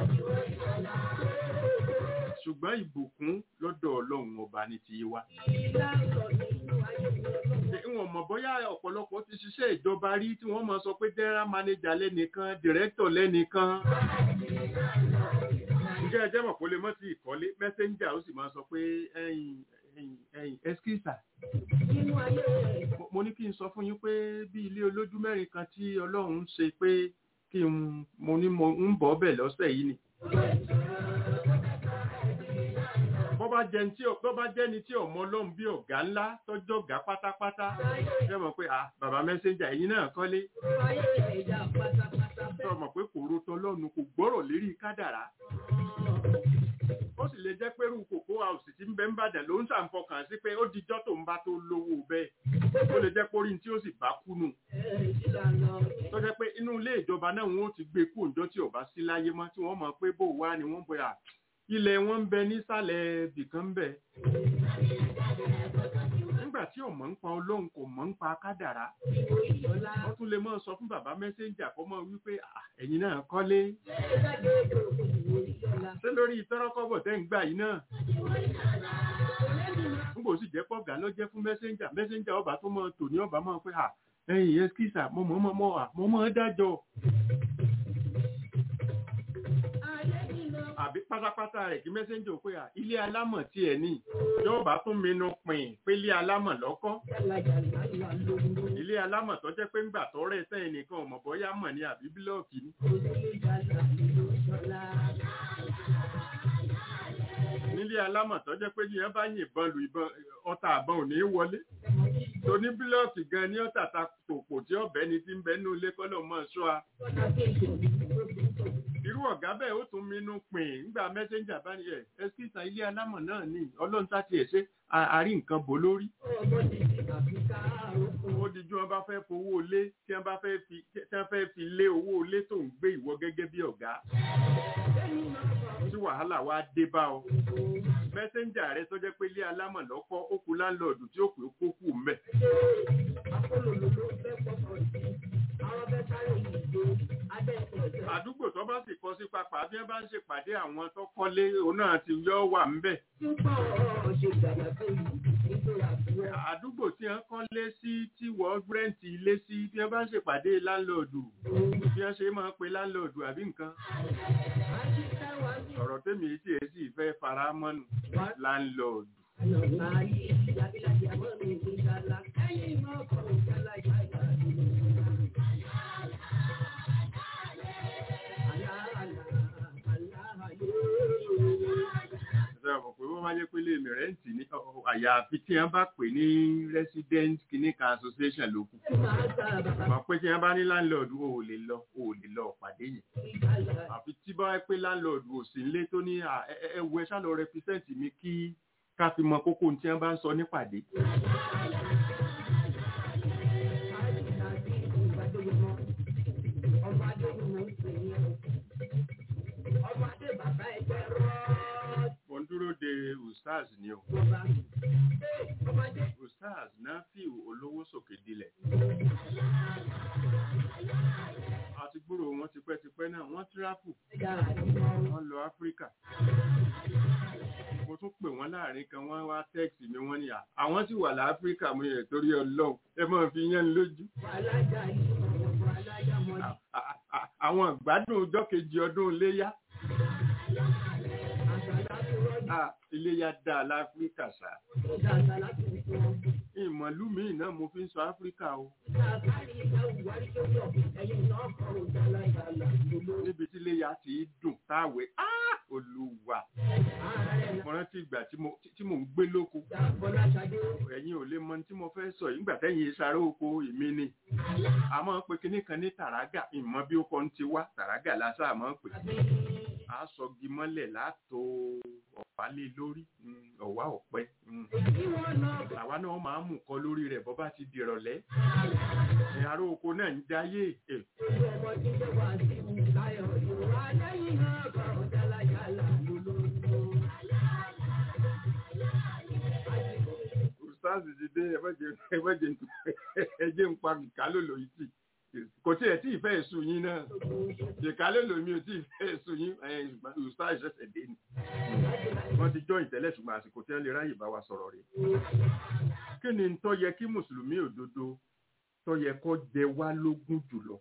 Ṣùgbọ́n ìbùkún lọ́dọ̀ Ọlọ́run ọba ní ti wa. Ìwọ̀n mọ̀ bóyá ọ̀pọ̀lọpọ̀ ti ṣiṣẹ́ ìjọba rí tí wọ́n máa sọ pé general manager lẹ́nìkan, director lẹ́nìkan. Ǹjẹ́ ẹjẹ́ mọ̀ kó lè mọ́ sí ìkọ́lé, messenger ó sì máa sọ pé ẹ̀yin ẹ̀yin ẹ̀yin excuse Mo- mo ní kí n sọ fún yín pé bí ilé olójú mẹ́rin kan tí Ọlọ́run ṣe pé kí n mo ní mo ń bọ̀ bẹ̀ lọ́sẹ̀ yìí ni. bọ́ bá jẹ́ tí bọ́ bá jẹ́ ni tí ọmọ Ọlọ́run bí ọ̀gá ńlá tọ́jọ́ ọ̀gá pátápátá ṣe mọ̀ pé ah bàbá mẹ́sẹ́njà ẹ̀yin náà kọ́lé sọ mọ̀ pé kò ro tọlọ́run kò gbọ́rọ̀ lérí kádàrá ó sì lè jẹ́ pé irú kòkó àwòsì tí ń bẹ ń bàdàn ló ń ṣàǹfọkàn sí pé ó dijọ́ tó ń bá tó lówó bẹ́ẹ̀ ó lè jẹ́ pórí tí ó sì bá kúnnù tó jẹ́ pé inú ilé ìjọba náà wọn ó ti gbé kú òǹjọ́ tí ò bá sí láyé mọ́ tí wọ́n mọ̀ pé bó wá ni wọ́n bóyá ilẹ̀ wọn ń bẹ nísàlẹ̀ bìkan ń bẹ nígbà tí ò mọ̀ ń pa ọlọ́run kò mọ̀ ń pa kádàrá wọ́n tún lè mọ́ sọ fún bàbá mẹ́sẹ́ńjà kọ́ mọ́ wípé "Ah, ẹ̀yin náà kọ́lé ṣé lórí tọ́rọ́kọ́bọ̀ tẹ́ ń gbà yìí náà nígbà ó sì jẹ́ pọ̀gà ló jẹ́ fún mẹ́sẹ́ńjà mẹ́sẹ́ńjà ọba tó mọ́ tò ní ọba mọ́ pé "Ah, ẹ̀yìn ẹ́skísà mo mọ̀ mọ́ mọ́ wà mo mọ́ dájọ́ àbí pátápátá rẹ̀ kí mẹ́sẹ́ńjì pé à ilé alámọ̀ tí ẹ̀ ní yóò bá tún minú pin pé ilé alámọ̀ lọ́kọ́ ilé alámọ̀ tó jẹ́ pé ńgbà tó rẹ̀ sẹ́yìn nìkan ò mọ̀ bóyá mọ̀ ní àbí bílọ̀kì ni nílé alámọ̀ tó jẹ́ pé yẹn bá yìnbọn lu ìbọn ọta àbọn ò ní í wọlé tó ní bílọ̀kì gan ní ọ̀tà ta tòpò tí ọ̀bẹ ni ti ń bẹ nínú ilé kọ́lọ̀ mọ́ ṣọ́ a irú ọ̀gá bẹ́ẹ̀ ó tún minú pin ńgbà mẹ́sẹ́ńjà bá ní ẹ̀ ẹ́skísà ilé alámọ̀ náà ní ọlọ́run tá tiẹ̀ ṣe àárín nǹkan bò lórí ó dijú wọn bá fẹ́ fowó lé tí wọ́n bá fẹ́ fi tí wọ́n fẹ́ fi lé owó lé tó ń gbé ìwọ gẹ́gẹ́ bí ọ̀gá tí wàhálà wá dé bá ọ mẹ́sẹ́ńjà rẹ tó jẹ́ pé ilé alámọ̀ lọ́kọ́ ó kú láńlọ́ọ̀dù tí ó pè ó kó kù mẹ́ àdúgbò tó bá sì kọ sí papà bí wọ́n bá ń ṣèpàdé àwọn tó kọ́lé òun náà ti yọ wà ńbẹ̀ àdúgbò tí wọ́n kọ́lé sí tí wọ́n rẹ́ǹtì ilé sí bí wọ́n bá ń ṣèpàdé láńlọ́ọ̀dù bí wọ́n ṣe máa ń pe láńlọ́ọ̀dù àbí nǹkan ọ̀rọ̀ tèmi tí èyí sì fẹ́ fara mọ́nu láńlọ́ọ̀dù ṣe mọ̀ pé wọ́n máa jẹ́ pé léèmì rẹ́ǹtì ní ọ- àyàfi tí wọ́n bá pè ní resident clinic association ló kù mọ̀ pé tí wọ́n bá ní landlord o ò lè lọ o ò lè lọ pàdé yẹn àfi tí bá wá pé landlord ò sí nílé tó ní à, ẹ ẹ- ẹ wo ẹ ṣá lọ represent mi kí ká fi mọ kókó tí wọ́n bá ń sọ nípàdé mo ń dúró de ustaz ni o ustaz nafiu olówó sòkè dilẹ̀ àti gbúrò wọn tipẹ́tipẹ́ náà wọ́n tíráfù wọ́n lọ áfíríkà mo tún pè wọ́n láàrin kan wọ́n wá tẹ́ẹ̀sì mi wọ́n ní à àwọn sì wà láfíríkà mo yẹ torí ọlọ́run ẹ máa fi yẹn lójú À- à- à- àwọn ìgbádùn ọjọ́ kejì ọdún iléyá Ah, iléyá dáa láfíríkà ṣá ìmọ̀lú míì náà mo fi ń sọ áfíríkà o níbi tí iléyá ti dùn táwẹ̀ Ah, olúwa mo rántí ìgbà tí mo tí mò ń gbé lóko ẹ̀yin ò lè mọ tí mo fẹ́ sọ yìí nígbà tẹ́yìn ìsaré oko èmi ni a máa ń pe kinní kan ní tàràgà ìmọ̀ bí ó kọ́ ń ti wá tàràgà lásán a máa ń pè á sọgi mọ́lẹ̀ látò ọ̀pá lé lórí mm, ọ̀wá ọ̀pẹ mm. àwa náà máa ń mú kọ lórí rẹ̀ bọ́ bá ti dìrọ̀lẹ́ ẹ̀ ará oko náà ń jayé ẹ̀ ustazi ti dé ẹjẹ ń pa ìkálòlò yìí tì kò tí ẹ tí ì fẹ́ èso yín náà ìkálòlò mi ò tí ì fẹ́ èso yín ustazi ṣẹ̀ṣẹ̀ dé ni wọ́n ti jọ ìtẹ́lẹ̀ ṣùgbọ́n àsìkò tí wọ́n lè ráyè bá wa sọ̀rọ̀ rẹ̀ kí ni tó yẹ kí mùsùlùmí òdodo tó yẹ kó jẹ wá lógún jùlọ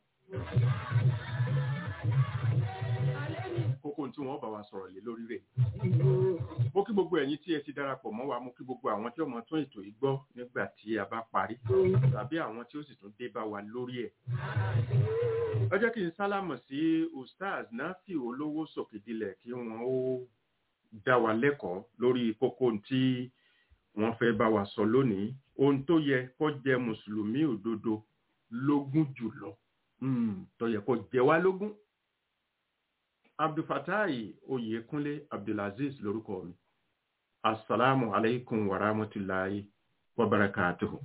kókó tí wọ́n bá wa sọ̀rọ̀ lé lórí rẹ̀ mo kí gbogbo ẹ̀yin tí ẹ ti darapọ̀ mọ́ wa mo kí gbogbo àwọn tí ọmọ tún ètò yìí gbọ́ nígbà tí a bá parí tàbí àwọn tí ó sì tún dé bá wa lórí ẹ̀. ẹ jẹ́ kí n sálámọ̀ sí ustaz nafi olówó sòkèdilẹ̀ kí wọ́n ó dá wa lẹ́kọ̀ọ́ lórí kókó tí wọ́n fẹ́ bá wa sọ lónìí ohun tó yẹ kó jẹ mùsùlùmí òdodo lógún jùlọ Mm, tó yẹ kó jẹ wá lógún abdulfatai oyekunle abdulaziz lorúkọ mi asalaamu alaikum wa rahmatulahi wa barakatuhu.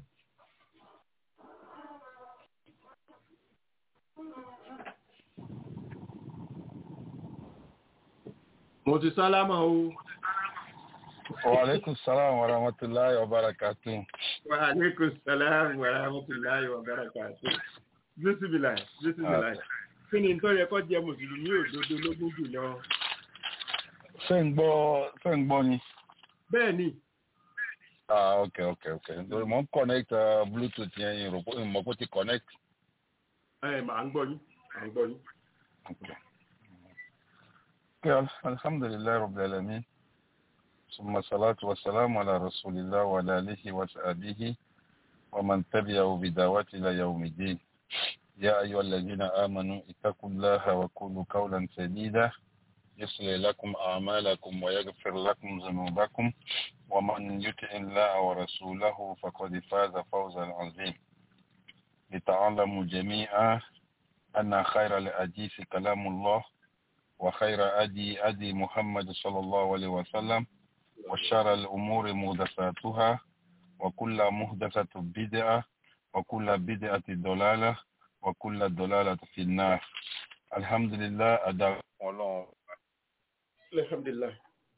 mo ti sálámà o. Wa alaikum salam wa rahmatullahi wa barakatuh. wa alaikum salam wa rahmatulahi wa barakatuhu. bísíbìlà bísíbìlà kí ni tó yẹ kó jẹ mùsùlùmí òdodo lógún jùlọ. Ṣé ń gbọ́ ṣé ń gbọ́ ni? bẹ́ẹ̀ ni ah ok ok ok nítorí mo ń connect uh, bluetooth yẹn yìí rò pé mo kò ti connect. ẹ mà ń gbọ́ yín à ń gbọ́ yín. Okay. Okay, الحمد لله رب العالمين ثم الصلاة والسلام على رسول الله وعلى آله وصحبه ومن تبعه بدعوته إلى يوم الدين يا أيها الذين آمنوا اتقوا الله وقولوا قولا سديدا يصلح لكم أعمالكم ويغفر لكم ذنوبكم ومن يطع الله ورسوله فقد فاز فوزا عظيما لتعلموا جميعا أن خير الحديث كلام الله وخير أدي أدي محمد صلى الله عليه وسلم وشر الأمور مهدساتها وكل مهدسة بدعة وكل بدعة ضلالة وكل ضلالة في النار الحمد لله أدعو الله alhamdulilayi.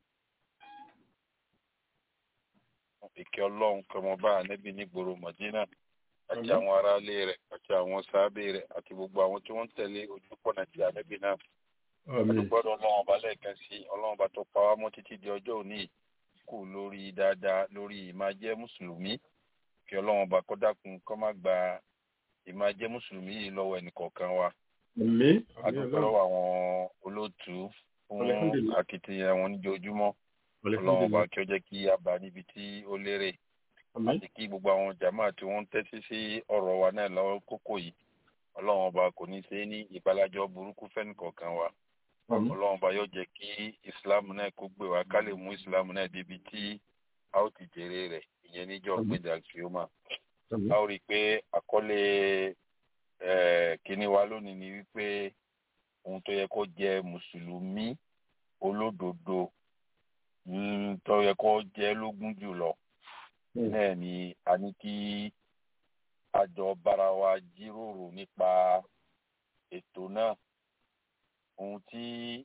ìkẹ́ ọlọ́run kọmọba ànẹ́bí nígboro mọ̀dínà àti Àmín. àwọn aráalé rẹ̀ àti àwọn sáábé rẹ̀ àti gbogbo àwọn tí wọ́n ń tẹ̀lé ojúpọ̀nà ti ànẹ́bí náà adúgbọ́dọ̀ ọlọ́run ọba lẹ́ẹ̀kan sí ọlọ́run ọba tó pa wá mọ́ títí di ọjọ́ òní yìí kù lórí dáadáa lórí ìmájẹ́ mùsùlùmí kí ọlọ́run ọba kó dákun kó má gba ìmájẹ́ mùsùlùmí yìí lọ́wọ́ ẹnìkọ̀ọ̀kan wa àmì àmì adúgbò lọ́wọ́ àwọn olóòtú fún Alhamdulillah. akitiyan wọn níjojúmọ́ ọlọ́run ọba kí ó jẹ́ kí a bá níbi tí ó lérè àmì àti kí gbogbo àwọn jàmáà tí wọ́n ń tẹ́tí sí ọ̀rọ̀ wa náà lọ́wọ́ kókó yìí ọlọ́run ọba kò ní ṣe é ní ìbálàjọ burúkú fẹ́nìkọ̀ọ̀kan wa àmì ọlọ́run ọba yóò jẹ́ kí ìsìláàmù náà kó gbé wa ká lè mú ìsìláàmù náà débi tí a ó ti jèrè rẹ̀ ìyẹn níjọ́ Àmín. gbẹ̀dẹ̀ àkíyọ́mà àmì a ó rí i pé àkọlé eh, kíní wa lónìí ni wípé ohun tó yẹ kó jẹ mùsùlùmí olódodo mm, tó yẹ kó jẹ lógún jùlọ náà ni a ní kí a jọ bára wa jíròrò nípa ètò náà ohun tí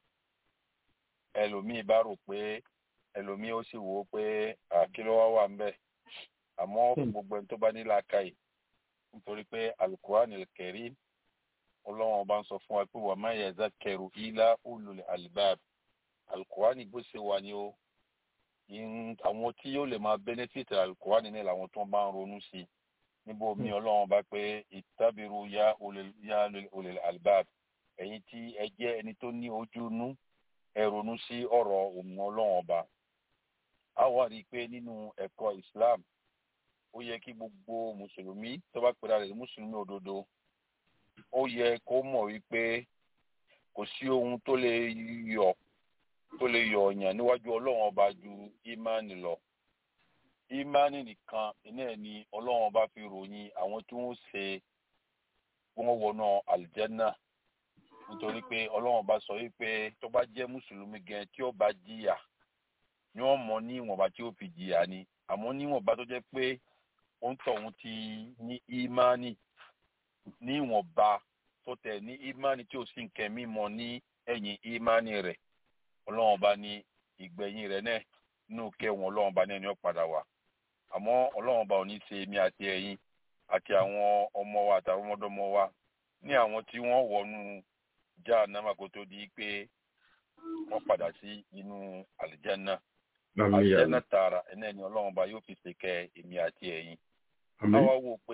ẹlòmíì bá rò pé ẹlòmíì ó sì wò ó pé àkìlọ́ wa wà ń bẹ̀ àmọ́ Hmm. gbogbo ẹni tó bá ní làákàyè nítorí pé alukur'an kẹrí ọlọ́run bá ń sọ fún wa pé wà má yẹ kẹrù ilá ulul albab alukur'an bó ṣe wà ní o in- àwọn tí yóò lè máa benefit alukur'an ní làwọn tó bá ń ronú sí i níbo mi ọlọ́run bá pé ìtàbírú ya ulul ya ulul albab ẹ̀yin tí ẹ jẹ́ ẹni tó ní ojú inú ẹ ronú sí ọ̀rọ̀ òun ọlọ́run ọba a wá rí i pé nínú ẹ̀kọ́ islam ó yẹ kí gbogbo mùsùlùmí tó bá pera rẹ̀ ní mùsùlùmí òdodo ó yẹ kó mọ̀ wípé kò sí ohun tó lè yọ tó lè yọ ọ̀yàn níwájú ọlọ́run ọba ju ìmánì lọ ìmánì nìkan iná ẹ̀ ni ọlọ́run ọba fi ròyìn àwọn tí wọ́n ṣe wọ́n wọnà àlìjẹ́nà nítorí pé ọlọ́run ọba sọ wípé tó bá jẹ́ mùsùlùmí gan tí ó bá jìyà ni wọ́n mọ̀ ní ìwọ̀nba tí ó fi jìyà ni àmọ́ níwọ̀nba tó jẹ́ pé ó ń tọ̀hún ti ní ìmánì ní ìwọ̀nba tó tẹ̀ ní ìmánì tí ò sí nǹkan mímọ́ ní ẹ̀yìn ìmánì rẹ̀ ọlọ́run ọba ní ìgbẹ̀yìn rẹ̀ náà nínú kẹwọn ọlọ́run ọba náà ni ó padà wà àmọ́ ọlọ́run ọba ò ní ṣe èmi àti ẹ̀yin àti àwọn ọmọ wa àtàwọn ọmọdọ́mọ wa ní àwọn tí wọ́n wọnú jáànámà kó tó di pé wọ́n padà sí inú àlìjáná àmì àlìjáná tààrà ẹ̀nà ni ọlọ́run ọba yóò fi ṣèkẹ́ èmi àti ẹ̀yin àmì àwa wò pé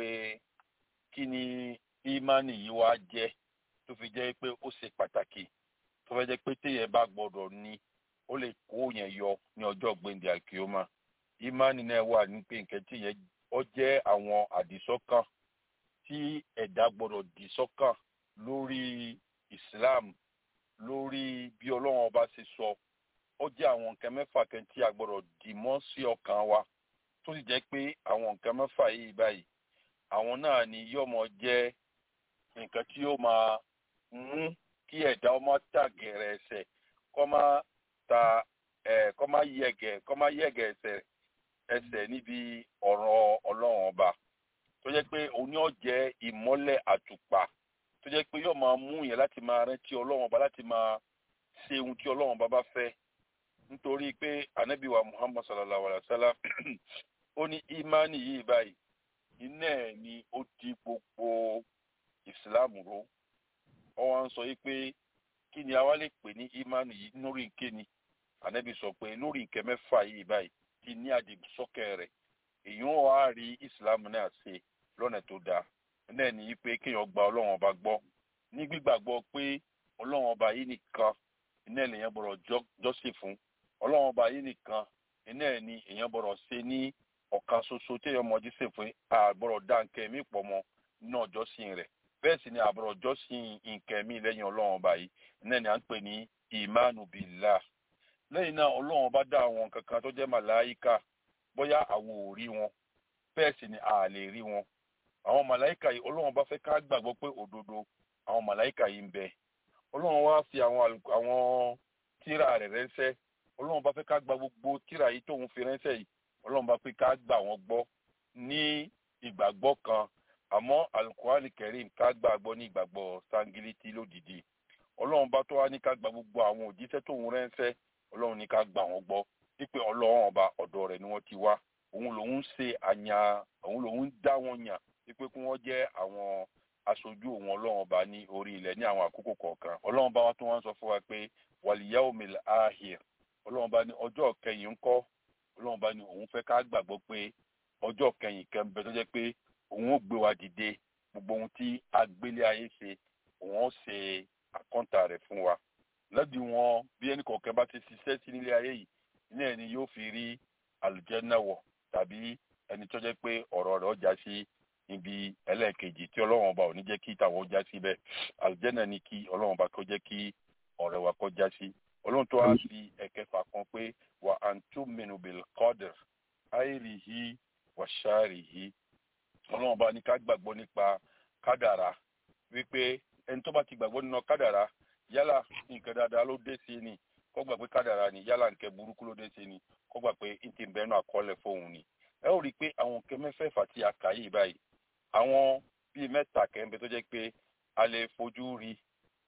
kí ni ìmánì yìí wá jẹ́ tó fi jẹ́ pé ó ṣe pàtàkì tó fẹ́ jẹ́ pé téèyàn bá gbọ́dọ̀ ní ó lè kó yẹn yọ ní ọjọ́ gbẹ̀ndẹ̀ àkíyọ́mà ìmánì náà wà ní pé nǹkan tí yẹn ó jẹ́ àwọn àdìsọ́kàn tí ẹ̀dá gbọ́dọ̀ dì sọ́kàn lórí Islam lórí bí ọlọ́run ọba ṣe sọ ó jẹ́ àwọn nǹkan mẹ́fà kan tí a gbọ́dọ̀ dì mọ́ sí ọkàn wa tó sì jẹ́ pé àwọn nǹkan mẹ́fà yìí báyìí àwọn náà ni yóò mọ jẹ́ nǹkan tí yóò máa mú kí ẹ̀dá ọmọ tàgẹ̀rẹ̀ ẹsẹ̀ kọ́ máa ta ẹ̀ kọ́ máa yẹ̀gẹ̀ kọ́ máa yẹ̀gẹ̀ ẹsẹ̀ ẹsẹ̀ níbi ọ̀rọ̀ ọlọ́run ọba tó jẹ́ pé òun yóò jẹ́ ìmọ́lẹ̀ àtùpà tó jẹ́ pé yóò máa mú yẹn láti máa rántí ọlọ́run ọba láti máa ṣe ohun tí ọlọ́run ọba bá fẹ́ nítorí pé ànábì wa muhammad sallallahu alayhi wa sallam ó ní ìmánì yìí báyìí iná ẹ̀ ni ó di gbogbo ìsìláàmù ró wọ́n wá ń sọ yìí pé kí ni àwa lè pè ní ìmánì yìí lórí nkéni ànábì sọ pé lórí nkẹ́ mẹ́fà yìí báyìí ti ní àdìsọ́kẹ́ rẹ̀ èèyàn wá rí islam náà ṣe lọ́nà tó dáa náà ní pé kéèyàn gba ọlọ́run ọba gbọ́ ní gbígbàgbọ́ pé ọlọ́run ọba yìí nìkan iná èèyàn gbọ́dọ̀ jọ́sìn fún ọlọ́run ọba yìí nìkan iná ẹ̀ ni èèyàn gbọ́dọ̀ ṣe ní ọ̀kan ṣoṣo tí èèyàn mọ̀jú sè fún àgbọ̀dọ̀ dá nǹkan ẹ̀mí pọ̀ mọ́ náà jọ́sìn rẹ̀ bẹ́ẹ̀ sì ni àbọ̀dọ̀ jọ́sìn nǹkan ẹ̀mí lẹ́yìn ọlọ́run ọba yìí iná ni à ń pè ní ìmánu bìlá lẹ́yìn náà ọlọ́run bá dá àwọn kankan tó jẹ́ màláìka bóyá àwo ò rí wọn bẹ́ẹ̀ sì ni a lè rí wọn àwọn màláìka yìí ọlọ́run bá fẹ́ ká gbàgbọ́ pé òdodo àwọn màláìka yìí ń bẹ ọlọ́run wá fi àwọn àwọn tíra rẹ̀ ránṣẹ́ ọlọ́run bá fẹ́ ká gba gbogbo tíra yìí tóun fi ránṣẹ́ yìí ọlọ́run bá fẹ́ ká gbà wọ́n gbọ́ ní ìgbàgbọ́ kan àmọ́ alukurani kẹrim ká gbàgbọ́ ní ìgbàgbọ́ sangiliti lódìdí ọlọ́run bá tó wá ní ká gba gbogbo àwọn òjíṣẹ́ tóun ránṣẹ́ ọlọ́run ní ká gbà wọ́n gbọ́ wípé ọlọ́run ọba ọ̀dọ̀ rẹ̀ ni wọ́n ti wá òun lòun ṣe àyàn òun lòun dá wọn yàn wípé kí wọ́n jẹ́ àwọn aṣojú òun ọlọ́run ọba ní orí ilẹ̀ ní àwọn àkókò kọ̀ọ̀kan ọlọ́run bá wa tó wọ́n sọ fún wa pé wàlíyáwó mil ahir ọlọ́run bá ní ọjọ́ kẹyìn ńkọ́ ọlọ́run bá ní òun fẹ́ ká gbàgbọ́ pé ọjọ́ kẹyìn kan bẹ tó jẹ́ pé òun ó gbé wa dìde gbogbo ohun tí agbélé ayé ṣe òun ó ṣe àkọ́ńtà rẹ̀ fún wa lọ́dí wọn bí ẹnì kọ̀ọ̀kan bá ti ṣiṣẹ́ sí nílé ayé yìí ní ẹni yóò fi rí àlùjẹ́nà wọ̀ tàbí ẹni tó jẹ́ pé ọ̀rọ̀ rẹ̀ ọjà sí ibi ẹlẹ́ẹ̀kejì tí ọlọ́run ọba ò ní jẹ́ kí tàwọn ọjà sí bẹ́ẹ̀ àlùjẹ́nà ní kí ọlọ́run ọba kó jẹ́ kí ọ̀rẹ́ wa kọjá sí ọlọ́run tó wá fi ẹ̀kẹfà kan pé wà á tún mẹ́nu bil qadr àìrìhí wà ṣáàrìhí ọlọ́run ọba ní ká gbàgbọ́ nípa kádàrà wípé ẹni tó bá ti gbàgbọ́ nínú kádàrà yálà nǹkan dáadáa ló dé sí ni kó gbà pé kádàrà ni yálà nǹkan burúkú ló dé sí ni kó gbà pé n ti bẹnu àkọọ́lẹ̀ fóun ni ẹ ó rí i pé àwọn nǹkan mẹ́fẹ̀ẹ̀fà tí a kà yìí báyìí àwọn bíi mẹ́ta kẹ́ńbẹ́ tó jẹ́ pé a lè fojú rí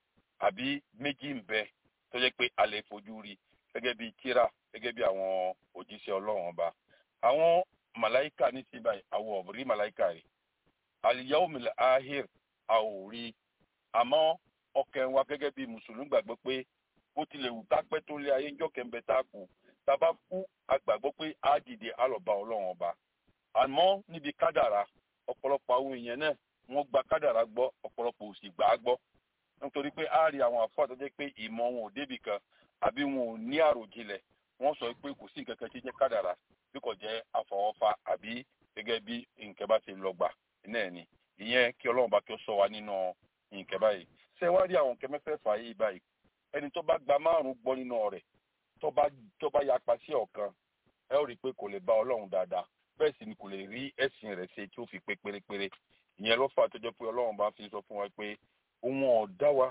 àbí méjì ń bẹ tó jẹ́ pé a lè fojú rí gẹ́gẹ́ bíi tíra gẹ́gẹ́ bíi àwọn òjíṣẹ́ ọlọ́run ọba àwọn màláìkà ní sí báyìí àwọn ọ̀rí màláìkà rẹ̀ al-yawmil ahir a ò rí àmọ́ ọkàn wa gẹ́gẹ́ bíi mùsùlùmí gbàgbọ́ pé bó tilẹ̀ wù ká pẹ́ tó lé ayé ńjọ́ kẹ́ńbẹ́ tá a kù tá a bá kú a gbàgbọ́ pé a dìde a lọ bá ọlọ́run ọba àmọ́ níbi kádàrà ọ̀pọ̀lọpọ̀ àwọn èèyàn náà wọ́n gba kádàrà gbọ́ ọ̀pọ̀lọpọ̀ ò sì gbà á gbọ́ nítorí pé a rí àwọn àfọ́ àtọ́jẹ́ pé ìmọ̀ wọn ò débì kan àbí wọn ò ní àròjinlẹ̀ wọ́n sọ pé kò sí nǹkan kan tí jẹ́ kádàrà bí kò jẹ́ àfọwọ́fà àbí gẹ́gẹ́ bí nǹkan bá ti lọ gbà náà ni ìyẹn kí ọlọ́run bá kí ó sọ wa nínú nǹkan báyìí ṣé wá rí àwọn nǹkan mẹ́fẹ̀ẹ̀fà yìí báyìí ẹni tó bá gba márùn gbọ́ nínú rẹ̀ tó bá tó bá yapa sí ọ̀kan ẹ ó rí i pé kò lè bá ọlọ́run dáadáa bẹ́ẹ̀ sì ni kò lè rí ẹ̀sìn rẹ̀ ṣe tí ó fi pé pérépéré ìyẹn ló fà tó jẹ́ pé ọlọ́run bá fi sọ fún wa pé òun ọ̀dá wa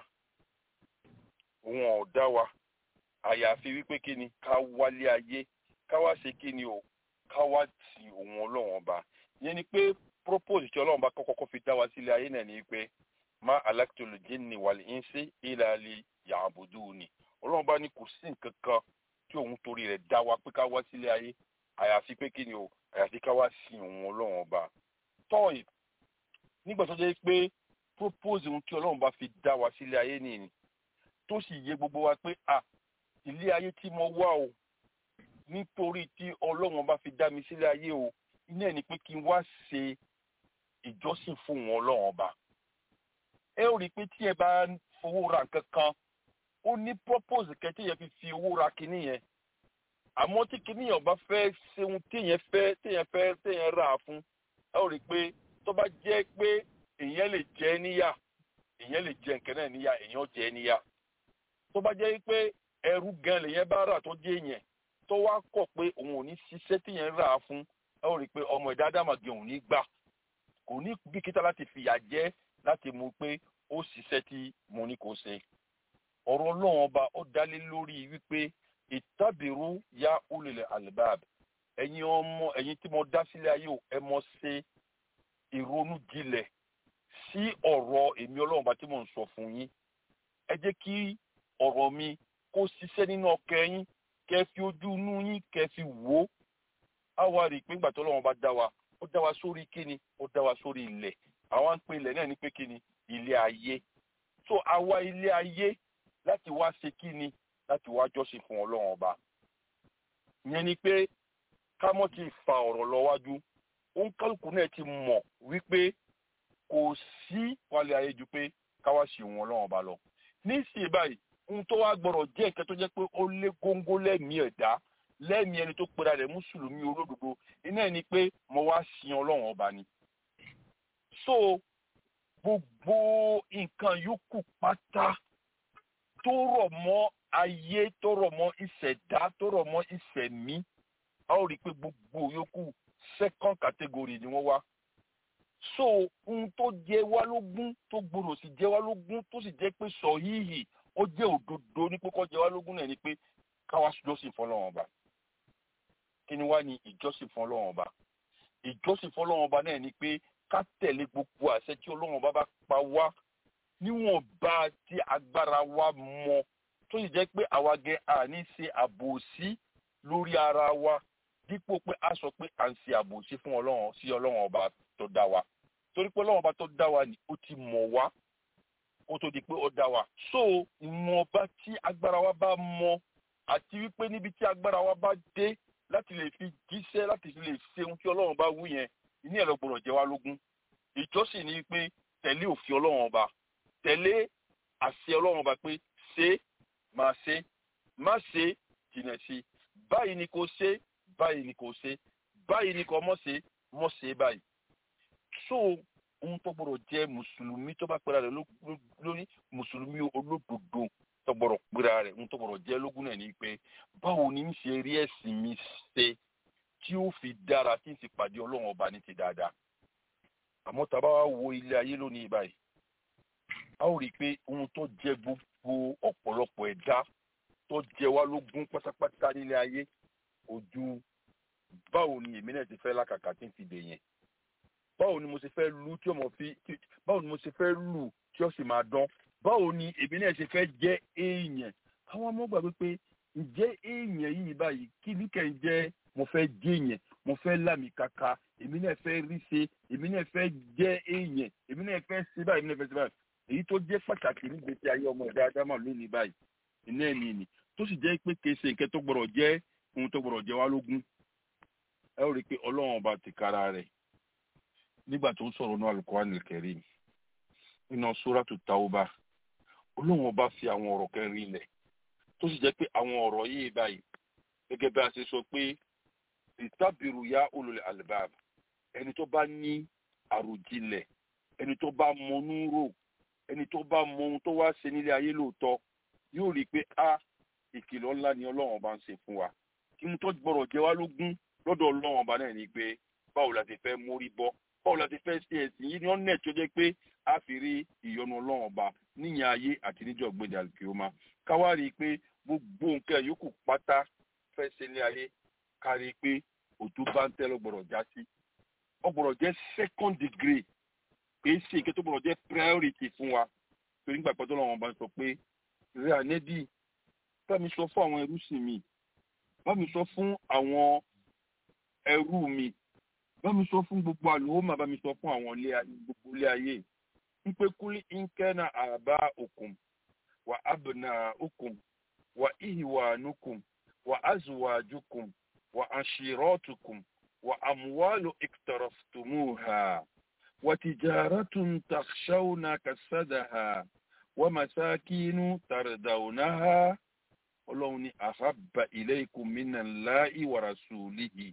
òun ọ̀dá wa àyàfi wípé kí ni ká wálé ayé ká wá ṣe kí ni o ká wá ti òun ọlọ́run ọba ìyẹn ni pé propose tí ọlọ́run bá kọ́kọ́ fi dá wa sílé ayé náà ni pé má alákìtòlù jinni wal insi illa li ya'buduni ọlọ́run bá ní kò sí nǹkan kan tí òun torí rẹ̀ dá wa pé ká wá sílé ayé àyàfi pé kí ni o àyàfi ká wá sin òun ọlọ́run ọba tọ́ọ̀yì nígbà tó jẹ́ pé propose ohun tí ọlọ́run bá fi dá wa sílé ayé nìyí tó sì yé gbogbo wa pé à ilé ayé tí mo wá o nítorí tí ọlọ́run bá fi dá mi sílé ayé o iná ẹ̀ ni pé kí n wá ṣe ìjọsìn fún òun ọlọ́run ọba ẹ ó rí i pé tí ẹ bá fowó ra nǹkan kan ó ní purpose kẹtí yẹn fi fi owó ra kinní yẹn àmọ́ tí kinní yẹn bá fẹ́ ṣeun téèyàn fẹ́ téèyàn fẹ́ téèyàn rà á fún ẹ ó rí i pé tó bá jẹ́ pé èèyàn lè jẹ níyà èèyàn lè jẹ nǹkan náà níyà èèyàn jẹ níyà tó bá jẹ́ pé ẹrú gan lèyẹn bá rà tó jẹ́ yẹn tó wá kọ̀ pé òun ò ní ṣiṣẹ́ téèyàn rà á fún ẹ ó rí i pé ọmọ ẹ̀dá dàmàgé òun ní gbà kò ní bìkítà láti fìyà jẹ láti mú pé ó ṣiṣẹ́ tí mo ní kó ṣe ọ̀rọ̀ ọlọ́run ọba ó dálé lórí wípé ìtàbírú ya ulil albab ẹ̀yin ọmọ ẹ̀yin tí mo dá sílé ayé o ẹ mọ̀ ṣe ìrònú jinlẹ̀ sí ọ̀rọ̀ èmi ọlọ́run ọba tí mò ń sọ fún yín ẹ jẹ́ kí ọ̀rọ̀ mi kó ṣiṣẹ́ nínú ọkàn yín kẹ́ fi ojú inú yín kẹ́ fi wò ó á wá rí i pé ńgbà tó ọlọ́run ọba dá wa ó dá wa sórí kíni ó dá wa sórí ilẹ̀ àwọn ń pè ilẹ̀ náà ní pé kíni ilé ayé so àwa ilé ayé láti wá ṣe kíni láti wá jọ́sìn fún ọlọ́run ọba ìyẹn ni pé ká mọ́ ti fa ọ̀rọ̀ lọ wájú òǹkálùkù náà ti mọ̀ wípé kò sí wàlẹ̀ ayé ju pé káwá ṣe wọn ọlọ́run ọba lọ nísìnyí báyìí ohun tó wá gbọ́dọ̀ jẹ́ ìkẹ́ tó jẹ́ pé ó lé góńgó lẹ́mìí ẹ̀dá lẹ́mìí ẹni tó pera rẹ̀ mùsùlùmí olódodo iná ẹni pé mo wá sin ọlọ́run ọba ni. so gbogbo nǹkan yòókù pátá tó rọ̀ mọ́ ayé tó rọ̀ mọ́ ìṣẹ̀dá tó rọ̀ mọ́ ìṣẹ̀mí a ó rí i pé gbogbo yòókù second category ni wọ́n wá so ohun tó jẹ wá lógún tó gbọdọ̀ sì jẹ wá lógún tó sì jẹ́ pé sọ yíyì ó jẹ́ òdodo ní pé kó jẹ wá lógún náà ni pé káwá jọ́sìn fọlọ́wọ́n ọba kí ni wá ní ìjọ́sìn fọlọ́wọ́n ọba ìjọ́sìn fọlọ́wọ́n ọba náà ni pé ká tẹ̀lé gbogbo àṣẹ tí ọlọ́wọ́n ọba bá pa wá níwọ̀nba tí agbára wa mọ tó sì jẹ́ pé àwa gẹ àní ṣe àbòsí lórí ara wa dípò pé a sọ pé à ń ṣe àbòsí fún ọlọ́run sí ọlọ́run ọba tó dá wa torí pé ọlọ́run ọba tó dá wa ni ó ti mọ̀ wá kó tó di pé ó dá wa so ìwọ̀nba tí agbára wa bá mọ àti wípé níbi tí agbára wa bá dé láti lè fi jíṣẹ́ láti fi lè ṣe ohun tí ọlọ́run bá wú yẹn ní ẹ̀rọ gbọ́dọ̀ jẹ́ wá lógún ìjọsìn ni pé tẹ̀lé òfin ọlọ́run ọba tẹ̀lé àṣẹ ọlọ́run ọba pé ṣe máa ṣe má ṣe jìnà sí báyìí ni kò ṣe báyìí ni kò ṣe báyìí ni kò mọ̀ ṣe mọ̀ ṣe báyìí. so ohun tó gbọ́dọ̀ jẹ́ mùsùlùmí tó bá pera rẹ̀ lórí mùsùlùmí olódodo tó gbọ́dọ̀ pera rẹ̀ ohun tó gbọ́dọ̀ jẹ́ lógún náà ni pé báwo ni ń ṣe rí ẹ̀sìn mi ṣe tí ó fi dára tí ń sì pàdé ọlọ́run ọba ní ti dáadáa. àmọ́ tá a bá wá wo ilé ayé lónìí báyìí a ó rí i pé ohun tó jẹ gbogbo ọ̀pọ̀lọpọ̀ ẹ̀dá tó jẹ wá lógún pátápátá nílé ayé ojú báwo ni èmi náà ti fẹ́ lákàkà tí ń fi dè yẹn báwo ni mo ṣe fẹ́ lu tí ọmọ fi báwo ni mo ṣe fẹ́ lù tí ó sì máa dán báwo ni èmi náà ṣe fẹ́ jẹ́ èèyàn àwọn ọmọ gbàgbé pé ǹjẹ́ èèyàn yìí báyìí kí ní kẹ́ ń jẹ́ mo fẹ́ jẹ́ èèyàn mo fẹ́ lámì kaka èmi náà fẹ́ rí ṣe èmi náà fẹ́ jẹ́ èèyàn èmi náà fẹ́ ṣe báyìí èmi náà fẹ́ ṣe báyìí èyí tó jẹ́ pàtàkì nígbèsí ayé ọmọ ẹ̀dá ádámà lónìí báyìí iná ẹ̀mí ni tó sì jẹ́ pé kèsè nǹkan tó gbọ́dọ̀ jẹ́ ohun tó gbọ́dọ̀ jẹ́ wá lógún ẹ ó rí i pé ọlọ́run ọba ti kára rẹ̀ nígbà tó ń sọ̀rọ̀ ní Al-Qur'an al-Karim nínú Suratu Tawbah ọlọ́run ọba fi àwọn ọ̀rọ̀ kẹrin ilẹ̀ tó sì jẹ́ pé àwọn ọ̀rọ̀ yìí báyìí gẹ́gẹ́ bí a ṣe sọ pé ìtàbírù ya ulul albab ẹni tó bá ní àròjinlẹ̀ ẹni tó bá mọnú rò ẹni tó bá mọ ohun tó wá ṣe nílé ayé lóòótọ́ yóò rí i pé a ìkìlọ̀ ńlá ni ọlọ́run ọba ń ṣe fún wa kí n tó gbọ́dọ̀ jẹ́ wá lógún lọ́dọ̀ ọlọ́run ọba náà ni pé báwo la ti fẹ́ mórí bọ́ báwo la ti fẹ́ ṣe ẹ̀sìn yìí ní ọ̀nà tó jẹ́ pé a fi rí ìyọ́nú ọlọ́run ọba níyàn ayé àti níjọ́ gbẹ̀dẹ̀ àlùkìyọ́mà káwá rí i pé gbogbo nǹkan yòókù pátá fẹ́ ṣe ní ayé ká rí i pé òtún bá ń tẹ́ lọ gbọ́dọ̀ já sí ó gbọ́dọ̀ jẹ́ second degree kì í ṣe nǹkan tó gbọ́dọ̀ jẹ́ priority fún wa torí nígbà pẹ́tọ́ lọ́wọ́ bá ń sọ pé rẹ ànẹ́bí bá mi sọ fún àwọn ẹrúsìn mi bá mi sọ fún àwọn ẹrú mi bá mi sọ fún gbogbo àlùhómà bá mi sọ fún àwọn gbogbo ilé ayé ń pé kúlí nkẹ́nà àbá òkun wà ábùnà òkun wà ìhìwànùkùn wà azùwàjùkùn wà àṣírọ́tùkùn wà àmúwálò ìkítọ̀rọ̀fùtùmùhà. وتجارة تخشون كسدها ومساكين ترضونها ولون أحب إليكم من الله ورسوله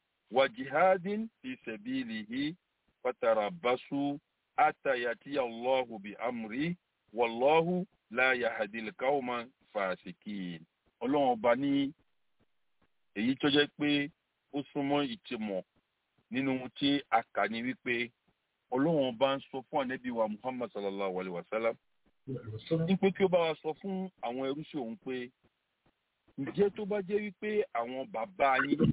وجهاد في سبيله فتربصوا حتى يأتي الله بأمره والله لا يهدي القوم الفاسقين ọlọ́run ọba ní èyí tó jẹ́ pé ó súnmọ́ ìtìmọ̀ nínú tí a kà ní wípé ọlọ́run bá ń sọ fún ànábì wa muhammad sallallahu alayhi wa sallam ní pé kí ó bá wa sọ fún àwọn ẹrúṣẹ́ òun pé ǹjẹ́ tó bá jẹ́ wípé àwọn bàbá yín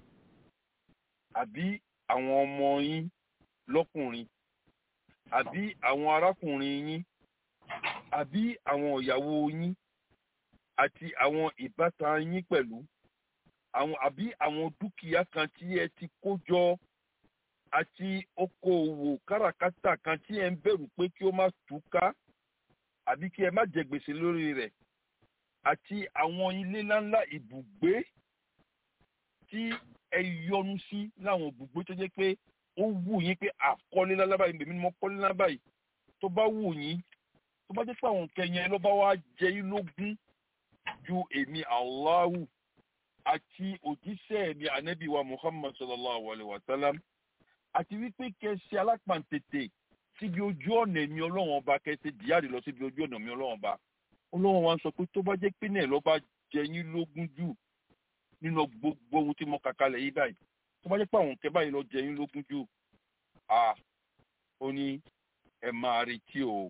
àbí àwọn ọmọ yín lọ́kùnrin àbí àwọn arákùnrin yín àbí àwọn ìyàwó yín àti àwọn ìbátan yín pẹ̀lú àwọn àbí àwọn dúkìá kan tí ẹ ti kó jọ àti okòòwò káràkátà kan tí ẹ ń bẹ̀rù pé kí ó má túká àbí kí ẹ má jẹ gbèsè lórí rẹ̀ àti àwọn ilé ńláńlá ibùgbé tí ẹ yọnu sí láwọn ibùgbé tó jẹ́ pé ó wù yín pé àkọ́lé lálábàá yìí bèmí ni mo kọ́lé lálábàá yìí tó bá wù yín tó bá jẹ́ pé àwọn nǹkan yẹn ló bá wá jẹ yín lógún ju èmi Allahu àti òjíṣẹ́ mi ànábì wa Muhammad sallallahu alayhi wa sallam àti wípé kẹsì alápàǹtètè síbi ojú ọ̀nà èmi ọlọ́wọ́n ọba kẹsì díàdì lọ síbi ojú ọ̀nà mi ọlọ́wọ́n ọba ọlọ́wọ́n wa ń sọ pé tó bá jẹ́ pé náà ló bá jẹ yín lógún jù nínú gbogbo ohun tí mo kà kalẹ̀ yìí báyìí tó bá jẹ́ pé àwọn nǹkan báyìí ló jẹ yín lógún jù à ó ní ẹ máa retí o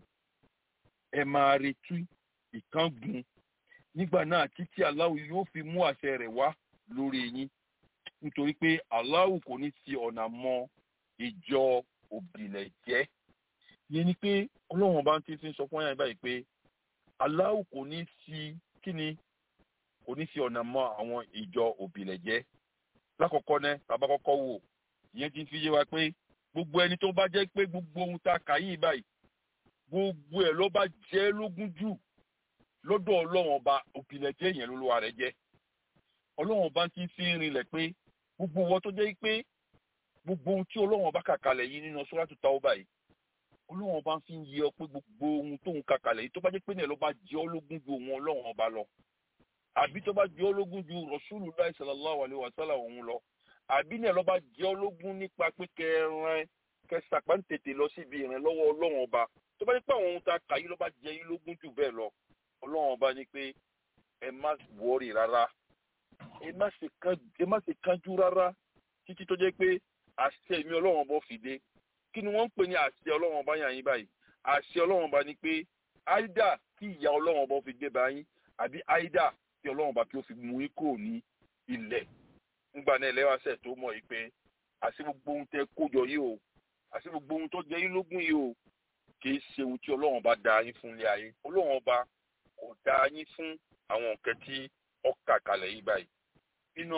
ẹ máa retí ìkángun nígbà náà títí aláwo yóò fi mú àṣẹ rẹ̀ wá lórí yín nítorí pé aláwo kò ní sí ọ̀nà mọ ìjọ òbílẹ̀ jẹ́ yẹn ni pé ọlọ́run bá ń tí fi ń sọ fún yàrá báyìí pé aláwo kò ní sí kí ni kò ní sí ọ̀nà mọ àwọn ìjọ òbílẹ̀ jẹ́ lákọ̀ọ́kọ́ náà bàbá kọ́kọ́ wò ìyẹn ti fi yé wa pé gbogbo ẹni tó bá jẹ́ pé gbogbo ohun tá a kà yìí báyìí gbogbo ẹ̀ ló bá jẹ́ lógún jù lọ́dọ̀ ọlọ́run ọba òpìlẹ̀ jẹ́ ìyẹn lólúwa rẹ̀ jẹ́ ọlọ́run ọba ti fi ń rinlẹ̀ pé gbogbo wọn tó jẹ́ pé gbogbo ohun tí ọlọ́run ọba kàkalẹ̀ yìí nínú Suratu Tawba yìí ọlọ́run ọba fi ń yẹ ọ pé gbogbo ohun tóun kàkalẹ̀ yìí tó bá jẹ́ pé náà ló bá jẹ́ ológun ju òun ọlọ́run ọba lọ àbí tó bá jẹ́ ológun ju Rasulullahi sallallahu alaihi wasallam òun lọ àbí náà ló bá jẹ́ ológun nípa pé kẹrin kẹsàpá ń tètè lọ síbi ìrànlọ́wọ́ ọlọ́run ọba tó bá jẹ́ pé àwọn ohun tá a kà yìí ló bá jẹ́ yín lógún jù bẹ́ẹ̀ lọ ọlọ́run ọba ní pé ẹ má wọ́ọ̀rì rárá ẹ má ṣe kánjú rárá títí tó jẹ́ pé àṣẹ mi ọlọ́run ọba fìdé kí ni wọ́n ń pè ní àṣẹ ọlọ́run ọba yàn yín báyìí àṣẹ ọlọ́run ọba ní pé áídà kí ìyá ọlọ́run ọba fi dé bá yín àbí áídà kí ọlọ́run ọba kí ó fi mú yín kúrò ní ilẹ̀ ńgbà náà ẹlẹ́wàṣẹ̀ tó mọ̀ yìí pé àṣẹ gbogbo ohun tẹ kójọ yìí o àṣẹ gbogbo ohun tó jẹ yín lógún yìí o kì í ṣe ohun tí ọlọ́run ọba dá yín fún ilé ayé ọlọ́run ọba kò dá yín fún àwọn nǹkan tí ó kà kalẹ̀ yìí báyìí nínú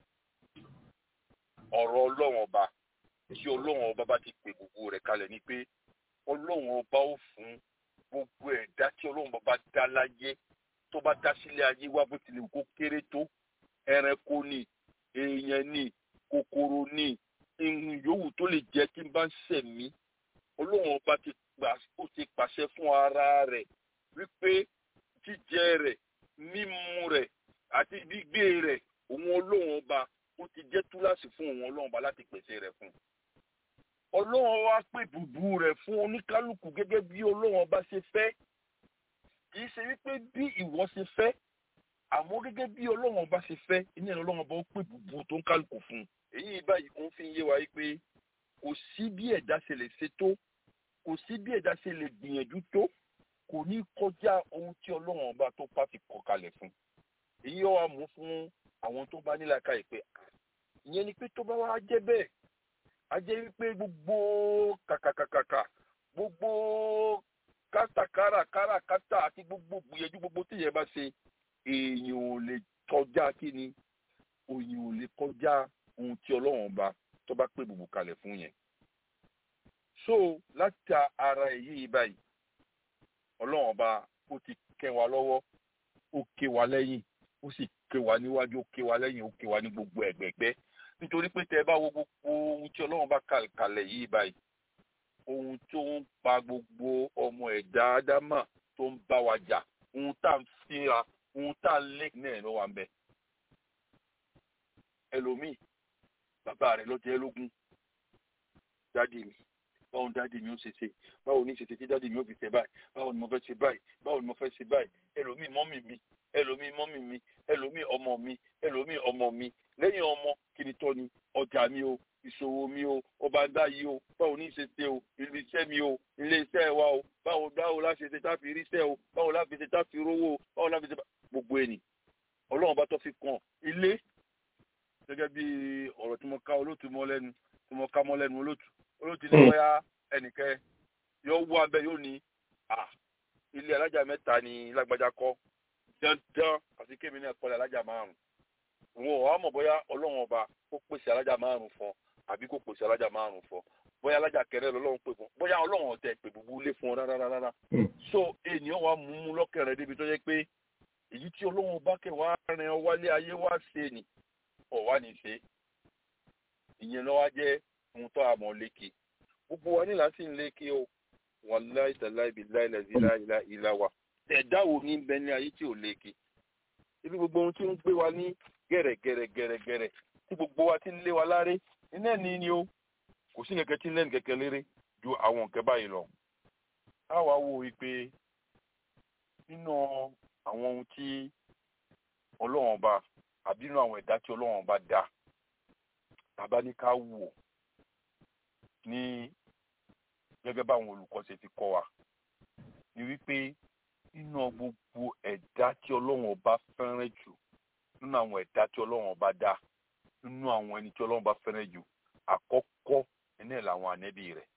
ọ̀rọ̀ ọlọ́run ọba tí ọlọ́run ọba bá ti pè gbogbo rẹ̀ kalẹ̀ ni pé ọlọ́run ọba ó fún gbogbo ẹ̀dá tí ọlọ́run ọba dá láyé tó bá dá sílé ayé wá bó tilẹ̀ kó kéré tó ẹranko ni èèyàn ni kòkòrò ni ìhun yòówù tó lè jẹ́ kí n bá ń ṣẹ̀mí ọlọ́run ọba ti pàṣẹ fún ara rẹ̀ wípé jíjẹ rẹ̀ mímu rẹ̀ àti gbígbé rẹ̀ òun ọlọ́run ọba ó ti jẹ́ túláàsì fún òun ọlọ́run ọba láti pèsè rẹ̀ fún. ọlọ́run wa pè bùbù rẹ̀ fún oníkálukú gẹ́gẹ́ bí ọlọ́run ọba ṣe fẹ́ kì í ṣe wípé bí ìwọ ṣe fẹ́ àmọ́ gẹ́gẹ́ bí ọlọ́run ọba ṣe fẹ́ iná ìlú ọlọ́run ọba ó pè bùbù tó ń kálukú fún. èyí báyìí kò fi ń yé wa wípé kò sí bí ẹ̀dá ṣe lè ṣe tó kò sí bí ẹ̀dá ṣe lè gbìyànjú tó kò ní kọjá ohun tí ọlọ́run ọba tó bá ti kọ kalẹ̀ fún èyí ó wá mú fún àwọn tó bá nílà ká ìpè ìyẹn ni pé tó bá wá jẹ́ bẹ́ẹ̀ á jẹ́ wípé gbogbo kàkàkàkàkà gbogbo kátàkárà káràkátà àti gbogbo gbìyànjú gbogbo tí yẹn bá ṣe èèyàn ò lè kọjá kí ni èèyàn ò lè kọjá ohun tí ọlọ́run ọba tó bá pè bùbù kalẹ̀ fún yẹn so láti ara èyí báyìí ọlọ́run ọba ó ti kẹ́ wa lọ́wọ́ ó ké wa lẹ́yìn ó sì ké wa níwájú ó ké wa lẹ́yìn ó ké wa ní gbogbo ẹ̀gbẹ̀gbẹ́ nítorí pé tẹ́ ẹ bá wo gbogbo ohun tí ọlọ́run bá kalẹ̀ yìí báyìí ohun tó ń pa gbogbo ọmọ ẹ̀dá ádámà tó ń bá wa jà ohun tá à ń fira ohun tá à ń lé náà ló wà ń bẹ. ẹlòmíì bàbá rẹ̀ ló jẹ́ lógún dádì mi báwo ni dáàdi mi ó ṣe ṣe báwo ni ṣèṣe tí dáàdi mi ó fi ṣe báyìí báwo ni mo fẹ́ ṣe báyìí báwo ni mo fẹ́ ṣe báyìí ẹlòmíì mọ́mì mi ẹlòmíì mọ́mì mi ẹlòmíì ọmọ mi ẹlòmíì ọmọ mi lẹ́yìn ọmọ kí ni tọ́ ni ọjà mi o ìṣòwò mi o ọba dá yìí o báwo ni ṣe ṣe o ilé iṣẹ́ mi o ilé iṣẹ́ wa o báwo báwo la ṣe ṣe tá fi rí iṣẹ́ o báwo la fi ṣe tá fi rówó o báwo la fi ṣe gbogbo ẹni ọlọ́run bá tọ́ fi kàn ilé gẹ́gẹ́ bí ọ̀rọ̀ tí mo ká olóòtú mọ́ lẹ́nu tí mo ká mọ́ lẹ́nu olóòtú olóòtú ní bóyá ẹnìkẹ́ yóò wú abẹ́ yóò ní à ilé alájà mẹ́ta ni lágbájá kọ́ dandan àti kémi náà kọ́lé alájà márùn wọn ò wá mọ̀ bóyá ọlọ́run ọba kó pèsè alájà márùn fún àbí kó pèsè alájà márùn fún bóyá alájà kẹrẹ lọ́lọ́run pè fún bóyá ọlọ́run ọ̀tẹ̀ pè búburú lé fún ọ rárá rárá so ènìyàn wa mú mú lọ́kẹ̀rẹ̀ débi tó yẹ pé èyí tí ọlọ́run ọba kẹ wá rìn ọ wálé ayé wá ṣe ni ọ̀ wá ní ṣe ìyẹn lọ́wọ́ jẹ́ ohun tó àmọ́ lékè gbogbo wa ní láti ń lékè o wàláì tàláì bíláì lẹ́sí láìlá ìlà wa ẹ̀dá wo ní bẹ ní ayé tí ò lékè ibi gbogbo ohun tí ó ń gbé wa ní gẹ̀rẹ̀gẹ̀rẹ̀gẹ̀rẹ̀gẹ̀rẹ̀ tí gbogbo wa ti ń lé wa láré iná ní ni o kò sí kẹ̀kẹ́ tí ń lẹ́nu kẹ̀kẹ́ léré ju àwọn nǹkan báyìí lọ. a wá wo wípé nínú àwọn ohun tí ọlọ́run ọba àbí nínú àwọn ẹ̀dá tí ọlọ́run ọba dá tàbá ní ká wò ní gẹ́gẹ́ báwọn olùkọ́ ṣe ti kọ́ wa ni wípé nínú gbogbo ẹ̀dá tí ọlọ́run ọba fẹ́ràn jù nínú àwọn ẹ̀dá tí ọlọ́run ọba dá nínú àwọn ẹni tí ọlọ́run ọba fẹ́ràn jù àkọ́kọ́ ẹni ẹ̀ làwọn ànẹ́bí rẹ̀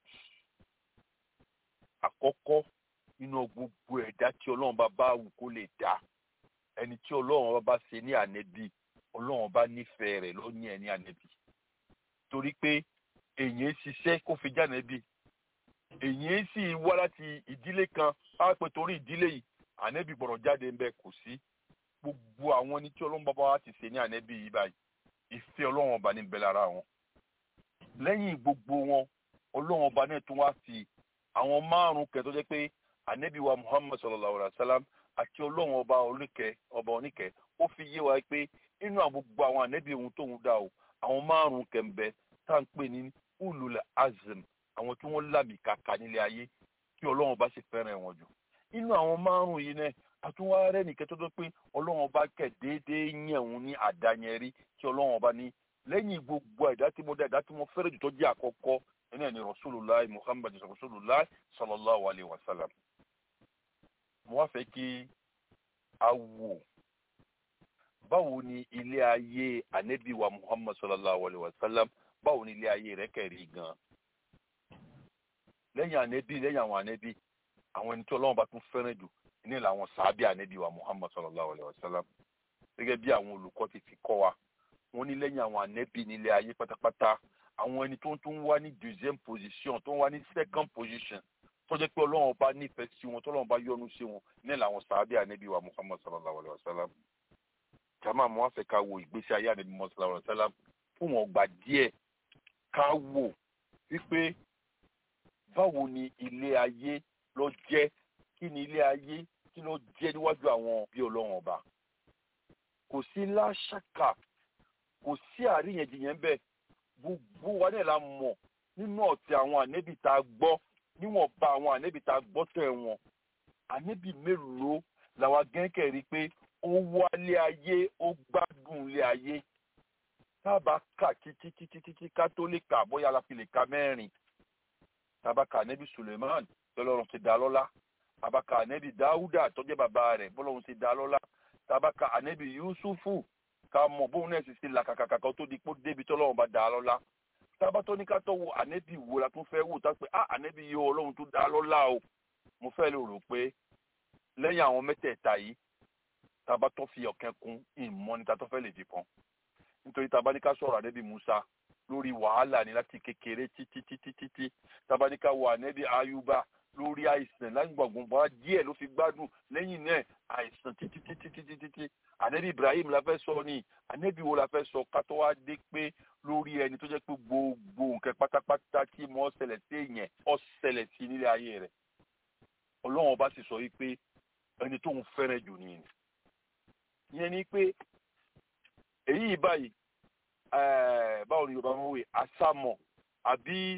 àkọ́kọ́ nínú gbogbo ẹ̀dá tí ọlọ́run bá bá wù kó lè dá ẹni tí ọlọ́run bá bá ṣe ní ànẹ́bí ọlọ́run bá nífẹ̀ẹ́ rẹ̀ ló ní ẹ̀ ní ànẹ́bí torí pé èyàn ṣiṣẹ́ kó fi jànẹ́bí èyàn sì wá láti ìdílé kan á pé torí ìdílé yìí ànẹ́bí gbọ́dọ̀ jáde ń bẹ kò sí gbogbo àwọn ẹni tí ọlọ́run bá bá wá ti ṣe ní ànẹ́bí yìí báyìí ìfẹ́ ọlọ́run ọba ní bẹ lára wọn lẹ́yìn gbogbo wọn ọlọ́run ọba náà tún wá sí àwọn márùn-ún kẹ́ tó jẹ́ pé ànẹ́bí wa muhammad sallallahu alayhi wa sallam àti ọlọ́run ọba oníkẹ́ ọba oníkẹ́ ó fi yé wa pé nínú àwọn gbogbo àwọn ànẹ́bí ohun tóun dá o àwọn márùn-ún kẹ́ ń bẹ tá à ń pè ní ulul azm àwọn tí wọ́n lámì kàkà nílé ayé kí ọlọ́run ọba sì fẹ́ràn wọn jù nínú àwọn márùn-ún yìí náà àtúwá rẹ̀ nìkẹ́ tó tó pé ọlọ́run ọba kẹ̀ déédéé yẹ̀ òun ní àdáyẹrí kí ọlọ́run ọba ní lẹ́yìn gbogbo ẹ̀dá tí mo dá ẹ̀dá tí mo fẹ́rẹ̀ jù tó jẹ́ àkọ́kọ́ ẹni ẹni rasulullah muhammad rasulullah sallallahu alayhi wa sallam. mo wá fẹ́ kí a wò báwo ni ilé ayé anabi wa muhammad sallallahu alayhi wa sallam báwo ni ilé ayé rẹ̀ kẹ̀rí gan. lẹ́yìn anabi lẹ́yìn àwọn anabi àwọn ẹni tí ọlọ́run bá tún fẹ́rẹ̀ jù ní làwọn sàábì anabi wa muhammad sallallahu alayhi wa sallam gẹ́gẹ́ bí àwọn olùkọ́ ti fi kọ́ wa wọ́n ní lẹ́yìn àwọn ànẹ́bí nílé ayé pátápátá àwọn ẹni tó ń tún wá ní deuxième position tó ń wá ní second position tó jẹ́ pé ọlọ́run ọba nífẹ̀ẹ́ sí wọn tọ́lọ́run bá yọ́nú sí wọn ní làwọn sàábì ànẹ́bí wa muhammad sallallahu alayhi wa sallam jama mo wá fẹ́ ká wo ìgbésí ayé ànẹ́bí muhammad sallallahu alayhi wa sallam fún wọn gbà díẹ̀ ká wò wípé báwo ni ilé ayé ló jẹ́ kí ni ilé ayé kí ló jẹ́ níwájú àwọn bí ọlọ́run ọba kò sí láṣàkà kò sí àríyànjiyàn bẹ́ẹ̀ gbogbo wa náà la mọ̀ nínú ọ̀tí àwọn ànẹ́bí tá a gbọ́ níwọ̀n ba àwọn ànẹ́bí tá a gbọ́ tẹ̀ wọn ànẹ́bí mélòó làwa gẹ́gẹ́ rí pé ó wálé ayé ó gbádùn ilé ayé tábà kà títí títí títí ká tó lè kà bóyá la fi lè ka mẹ́rin tábà kà ànẹ́bí Suleiman tọ́lọ́run ti dá lọ́lá tábà kà ànẹ́bí Dáúdà tó jẹ́ bàbá rẹ̀ bọ́lọ́run ti dá lọ́lá tábà kà ànẹ́bí Yusufu ká mọ bóun náà sì ṣe làkàkàkà kan tó di pé débi tọ́lọ́run bá dá a lọ́lá tábà tó ní ká tó wo ànẹ́bí wo la tún fẹ́ wò tá pé ah ànẹ́bí yìí ọlọ́run tó dá a lọ́lá o mo fẹ́ lè rò pé lẹ́yìn àwọn mẹ́tẹ̀ẹ̀ta yìí tábà tó fi ọ̀kẹ́ kún ìmọ̀ níta tó fẹ́ lè fi kan nítorí tábà ní ká sọ̀rọ̀ ànẹ́bí Musa lórí wàhálà ní láti kékeré títí títí títí tábà ní ká wo ànẹ́bí Ayuba lórí àìsàn lágbàgbọ́n bá díẹ̀ ló fi gbádùn lẹ́yìn náà àìsàn títí títí títí títí ànẹ́bí Ibrahim la fẹ́ sọ ni ànẹ́bí wo la fẹ́ sọ ká tó wá dé pé lórí ẹni tó jẹ́ pé gbogbo nǹkan pátápátá tí mo ṣẹlẹ̀ sí èèyàn ó ṣẹlẹ̀ sí nílé ayé rẹ̀ ọlọ́run ọba sì sọ wípé ẹni tó ń fẹ́rẹ̀ jù ní ni ìyẹn ni pé èyí báyìí báwo ni Yorùbá máa ń wè àsámọ̀ àbí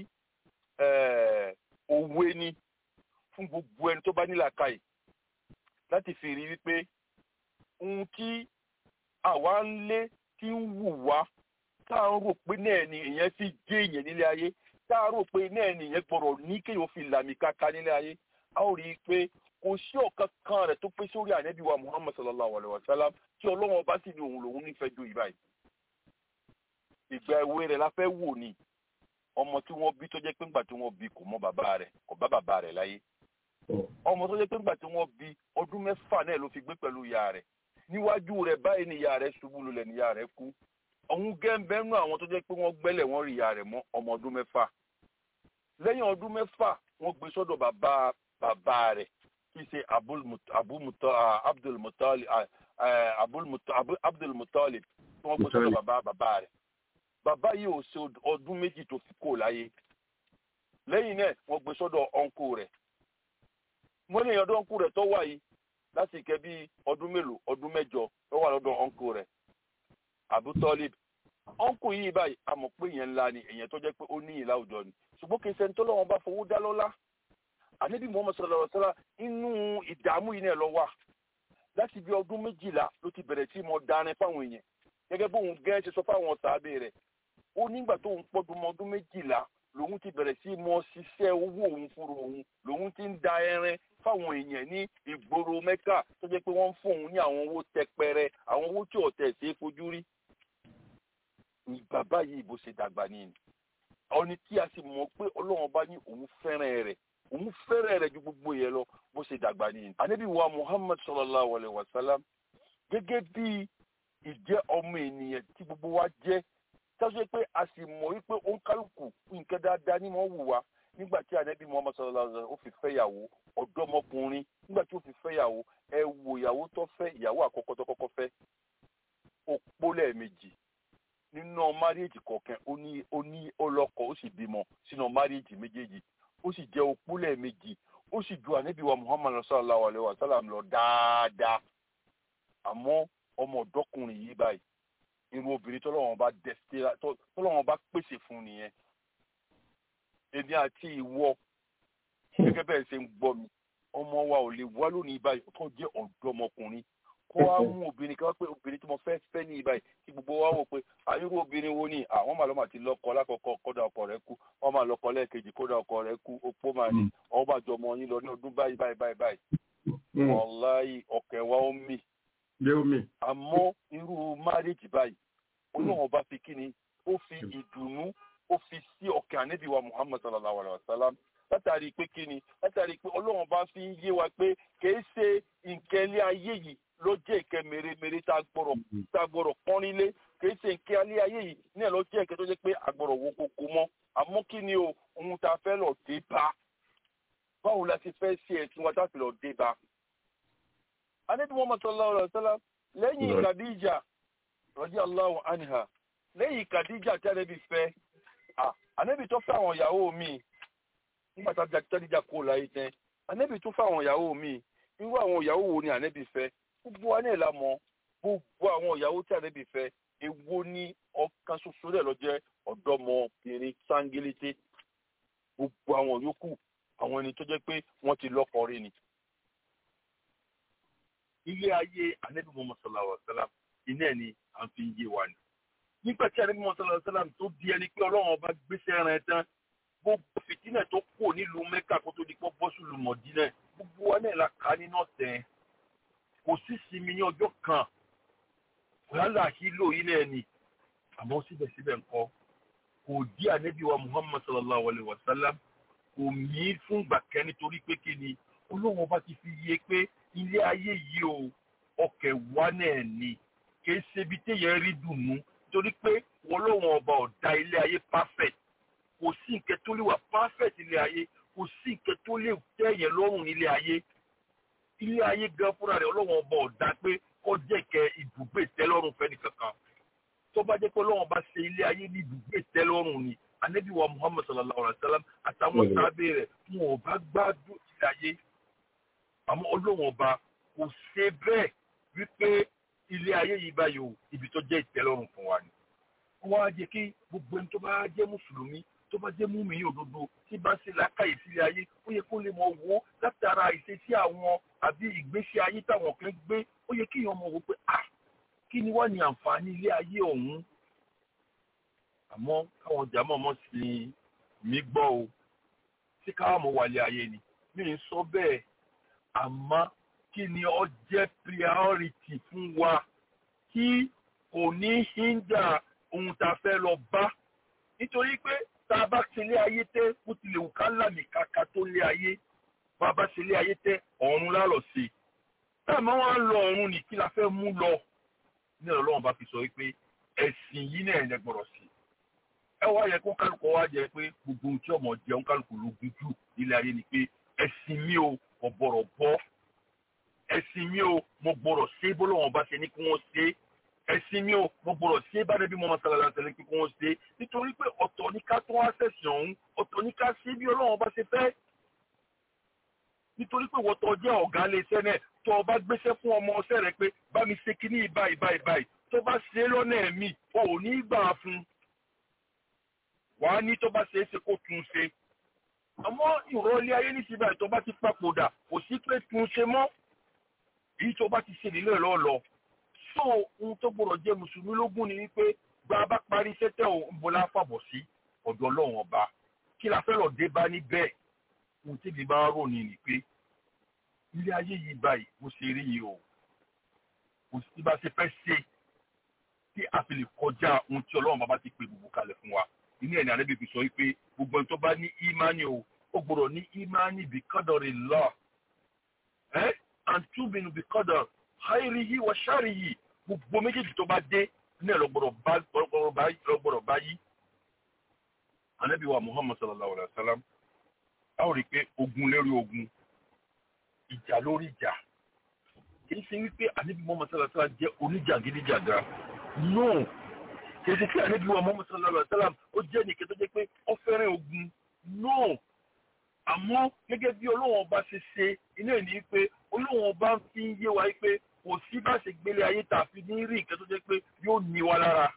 òwe ni fún gbogbo ẹni tó bá nílà káyì láti fi rí wípé ohun tí àwa ń lé tí ń wù wá tá à ń rò pé náà ni èèyàn fi jẹ́ èèyàn nílé ayé tá à ń rò pé náà ni èèyàn gbọ́dọ̀ ní kéèyàn fi làmì kaka nílé ayé a ó rí i pé kò sí ọ̀kan kan rẹ̀ tó pé sórí ànábì wa Muhammad sallallahu alayhi wa sallam tí ọlọ́wọ́n bá sì ní òun lòun nífẹ̀ẹ́ ju ìbáyìí ìgbà èwe rẹ̀ la fẹ́ wò ni ọmọ tí wọ́n bí tó jẹ́ pé ńgbà tí wọ́n bí kò mọ bàbá rẹ̀ kò bá bàbá rẹ̀ láyé ọmọ tó jẹ́ pé ńgbà tí wọ́n bí ọdún mẹ́fà náà ló fi gbé pẹ̀lú ìyá rẹ̀ níwájú rẹ̀ báyìí ni ìyá rẹ̀ ṣubú lulẹ̀ ni ìyá rẹ̀ kú ọ̀hún gẹ́ńbẹ́ nú àwọn tó jẹ́ pé wọ́n gbẹ́lẹ̀ wọ́n rí ìyá rẹ̀ mọ́ ọmọ ọdún mẹ́fà lẹ́yìn ọdún mẹ́fà wọ́n gbé sọ́dọ̀ bàbá bàbá rẹ̀ kì í ṣe abdulmutalib tí wọ́n gbé sọ́dọ̀ bàbá bàbá rẹ̀ bàbá yìí ò ṣe ọdún méjì tó fi kó láyé lẹ́yìn náà wọ́n gbé sọ́dọ̀ ọ̀nkù rẹ̀ mo ní ọdún ọ̀nkù rẹ̀ tó wà yìí láti ìkẹ́ bí ọdún mélòó ọdún mẹ́jọ tó wà lọ́dọ̀ ọ̀nkù rẹ̀ Abu Talib ọ̀nkù yìí báyìí a mọ̀ pé èèyàn ńlá ni èèyàn tó jẹ́ pé ó níyì láwùjọ ni ṣùgbọ́n kì í ṣẹni tó lọ́wọ́ bá fowó dá lọ́lá àníbi Muhammad sallallahu alaihi wasallam inú ìdààmú yìí náà lọ wà láti bí ọdún méjìlá ló ti bẹ̀rẹ̀ sí mọ dárin fáwọn èèyàn gẹ́gẹ́ bóun gẹ́ ṣe sọ fáwọn sàábẹ̀ rẹ̀ ó nígbà tóun pọ́dún mọ́ ọdún méjìlá lòun ti bẹ̀rẹ̀ sí mọ ṣiṣẹ́ owó òun fúnra òun lòun ti ń da ẹran fáwọn èèyàn ní ìgboro mẹ́kà tó jẹ́ pé wọ́n ń fún òun ní àwọn owó tẹpẹrẹ àwọn owó tí ọ̀tẹ̀ ṣe é fojú rí. bàbá yìí bó ṣe dàgbà nìyí ọni tí a sì mọ̀ pé ọlọ́run bá ní òun fẹ́ràn rẹ̀ òun fẹ́ràn rẹ̀ ju gbogbo yẹn lọ bó ṣe dàgbà nìyí. ànábì wa muhammad sallallahu alayhi wa sallam gẹ́gẹ́ bí ìjẹ́ ọmọ ènìyàn tí gbogbo wa jẹ́ tọ́jú pé a sì mọ̀ wípé ó ń kálukú nǹkan dáadáa ní wọ́n wù wá nígbà tí ànábì muhammad sallallahu alayhi wa sallam ó fi fẹ́ yàwó ọ̀dọ́mọkùnrin nígbà tí ó fi fẹ́ yàwó ẹ wo ìyàwó tó fẹ́ ìyàwó àkọ́kọ́ tó kọ́kọ́ fẹ́ opó lẹ́ẹ̀mejì nínú máríèjì kọ̀ọ̀kan ó ní ó ní ọlọ́kọ ó sì bímọ sínú máríèjì méjèèjì ó sì jẹ́ opó lẹ́ẹ̀mejì ó sì ju ànábì wa muhammad sallallahu alayhi wa sallam lọ dáadáa àmọ́ ọmọ ọ̀dọ́kùnrin yìí báyìí irú obìnrin tọ́lọ́wọ́n bá dẹ́sítẹ́rà tọ́lọ́wọ́n bá pèsè fún nìyẹn èmi àti ìwọ gẹ́gẹ́ bẹ́ẹ̀ ṣe ń gbọ́ mi ọmọ wa ò lè wá lónìí báyìí tó jẹ́ ọ̀dọ́mọkùnrin kó wá mú obìnrin kan pé obìnrin tí mo fẹ́ fẹ́ ní ibàyìí tí gbogbo wa wò pé àyúrò obìnrin wo ni àwọn màá lọ́mọ àti lọ́kọ lákọ̀ọ́kọ́ kódà ọkọ rẹ̀ kú wọ́n máa lọ́kọ lẹ́ẹ̀kejì kódà ọkọ rẹ̀ kú opó máa ní ọwọ́ bá jọ ọmọ yín lọ ní ọdún báyìí báyìí báyìí báyìí wàláhì ọkẹ́ wa ó mì àmọ́ irú márèjì báyìí olóhùn bá fi kíni ó fi ìdùnnú ó fi sí ọkàn ànábì wa muhammad sallallahu alayhi wa sallam látàrí pé kíni látàrí pé ọlọ́run bá fi ń yé wa pé kìí ṣe nkẹ́lẹ́ ayé yìí ló jẹ́ ìkẹ́ mèremère tá a gbọ́rọ̀ tá a gbọ́rọ̀ pọ́n nílé kìí ṣe nkẹ́lẹ́ ayé yìí náà ló jẹ́ ìkẹ́ tó jẹ́ pé àgbọ̀rọ̀ wo koko mọ́ àmọ́ kí ni o ohun tá a fẹ́ lọ dé bá báwo la ti fẹ́ ṣe ẹ̀sìn wa tá a fi lọ dé bá. ànábì muhammad sallallahu alayhi wa sallam lẹ́yìn Khadija radiyallahu anha lẹ́yìn Khadija tí ànábì fẹ́ ànábì tó fẹ́ àwọn ìyàwó mi nígbà tá a Khadija kó láyé tẹ́ ànábì tó fẹ́ àwọn ìyàwó mi irú àwọn ìyàwó wo ni ànábì fẹ́ gbogbo wa náà la mọ̀ gbogbo àwọn ìyàwó tí ànábì fẹ́ èwo ní ọ̀kan ṣoṣo rẹ̀ ló jẹ́ ọ̀dọ́mọbìnrin sángélété gbogbo àwọn yòókù àwọn ẹni tó jẹ́ pé wọ́n ti lọ́kọ rí ni. ilé ayé ànábì Muhammad sallallahu alaihi wasallam iná ẹ̀ ni à ń fi yé wa ni. nígbà tí ànábì Muhammad sallallahu alaihi wasallam tó di ẹni pé ọlọ́run ọba gbéṣẹ́ rẹ̀ tán gbogbo fìtínà tó kù nílùú Mẹ́kà kó tó di pọ́ bọ́ sílùú Mọ̀dínà gbogbo wa náà la kà nínú ọ̀tẹ̀ kò sí sinmi ní ọjọ́ kan wàhálà kílò yìí náà ni àmọ́ síbẹ̀síbẹ̀ ńkọ́ kò dí ànábì wa Muhammad sallallahu alaihi wasallam kò mí fún gbàkẹ́ nítorí pé kí ni ọlọ́run ọba ti fi yé pé ilé ayé yìí o ọkẹ̀ wa náà ni kìí ṣe ibi téèyàn rí dùnú torí pé ọlọ́run ọba ọ̀dà ilé ayé perfect kò sí nǹkan tó lè wà perfect ilé ayé kò sí nǹkan tó lè tẹ̀yẹ̀ lọ́rùn nílé ayé ilé ayé gan fúnra rẹ̀ ọlọ́run ọba ọ̀dà pé kó jẹ́ kẹ́ ibùgbé tẹ́lọ́rùn fẹ́ni kankan tó bá jẹ́ pé ọlọ́run bá ṣe ilé ayé ní ibùgbé tẹ́lọ́rùn ni anabi wa muhammad sallallahu alaihi wa sallam àtàwọn sábẹ́ rẹ̀ wọn ò bá gbádùn ilé ayé àmọ́ ọlọ́run ọba kò ṣe bẹ́ẹ̀ wípé ilé ayé yìí báyìí o ibi tó jẹ́ ìtẹ́lọ́rùn fún wa ni. wọ́n á jẹ́ kí gbogbo ẹni tó bá jẹ́ mùsùlùmí tó bá jẹ́ múmi òdodo tí bá ṣe lákàyè sílé ayé ó yẹ kó lè mọ wo látara ìṣesí àwọn àbí ìgbésí ayé táwọn kan gbé ó yẹ kí èèyàn mọ wo pé ah kí ni wọ́n ní àǹfààní ilé ayé ọ̀hún. àmọ́ káwọn jàmọ́ mọ́ sí mi gbọ́ o tí káwọn mọ̀ wálé ayé ni mi ń sọ bẹ́ẹ̀ àmọ́ kí ni ó jẹ́ priority fún wa kí kò ní hinder ohun tá a fẹ́ lọ bá nítorí pé tá a bá ṣe ilé ayé tẹ́ bó tilẹ̀ wù ká lámì kàkà tó lé ayé bá a bá ṣe ilé ayé tẹ́ ọ̀run lálọ́ sí i tá a máa wá lọ ọ̀run ní kí la fẹ́ mú lọ ní ọlọ́run bá fi sọ wípé ẹ̀sìn yìí náà ẹ̀ gbọ́dọ̀ sí ẹ wá yẹ kó kálukú wá jẹ pé gbogbo ohun tí ọmọ jẹun kálukú ló gún jù nílé ayé ni pé ẹ̀sìn mi ò kò gbọ́dọ̀ bọ́ ẹ̀sìn mi ò mo gbọ́dọ̀ ṣe bó lọ́wọ́n bá ṣe ní kí wọ́n ṣe ẹ̀sìn mi ò mo gbọ́dọ̀ ṣe bá dẹ́bí mọ́ masalala tẹ̀lé kí wọ́n ṣe nítorí pé ọ̀tọ̀ ní ká tó wá sẹ̀sìn ọ̀hún ọ̀tọ̀ ní ká ṣe bí ọlọ́run bá ṣe fẹ́ nítorí pé wọ́tọ̀ jẹ́ ọ̀gá lè ṣẹ́ náà tó o bá gbéṣẹ́ fún ọmọ ọṣẹ́ rẹ pé bá mi ṣe kíní báyìí báyìí báyìí tó bá ṣe é lọ́nà ẹ̀mí o ò ní gbà á fún un wàá ní tó bá ṣe é ṣe kó tún un ṣe àmọ́ ìrọ̀lẹ́ ayé ní síbẹ̀ tó bá ti papòdà kò sí pé tún un ṣe mọ́ èyí tó bá ti ṣe nílé lọ́ọ̀lọ́ so ohun tó gbọdọ̀ jẹ́ mùsùlùmí lógún ni wípé gba bá parí iṣẹ́ tẹ̀ ò ń bọ́lá fàbọ̀ sí ọ̀dọ̀ ọlọ́run ọba kí la fẹ́ lọ dé bá níbẹ̀ ohun tí mi bá rò ní ni pé ilé ayé yìí báyìí bó ṣe rí yìí o kò sí bá ṣe fẹ́ ṣe tí a fi lè kọjá ohun tí ọlọ́run bàbá ti pè gbogbo kalẹ̀ fún wa inú ẹ̀ ní àrẹ́bí fi sọ wípé gbogbo ẹni tó bá ní ìmánì o ó gbọdọ̀ ní ìmánì bí kọ́dọ̀rì lọ ẹ́ àǹtúbìnú bí kọ́dọ̀ háìrì yìí wọ ṣáàrì yìí gbogbo méjèèjì tó bá dé ní ẹ̀ lọ́gbọ̀dọ̀ bá yí. ànábì wa muhammad sallallahu alayhi wa sallam a ó rí i pé ogun lérí ogun ìjà lórí ìjà kì í ṣe wípé ànábì muhammad sallallahu alayhi wa sallam jẹ́ oníjàgídíjàga no kèsì kí ànábì wa muhammad sallallahu alayhi wa sallam ó jẹ́ nìkan tó jẹ́ pé ó fẹ́ràn ogun no àmọ́ gẹ́gẹ́ bí ọlọ́wọ́n ọba ṣe ṣe iná ẹ̀ ní pé ọlọ́wọ́n ọba fi ń yé wa pé kò sí bá ṣe gbélé ayé tàbí ní rí nǹkan tó jẹ́ pé yóò ní wa lára.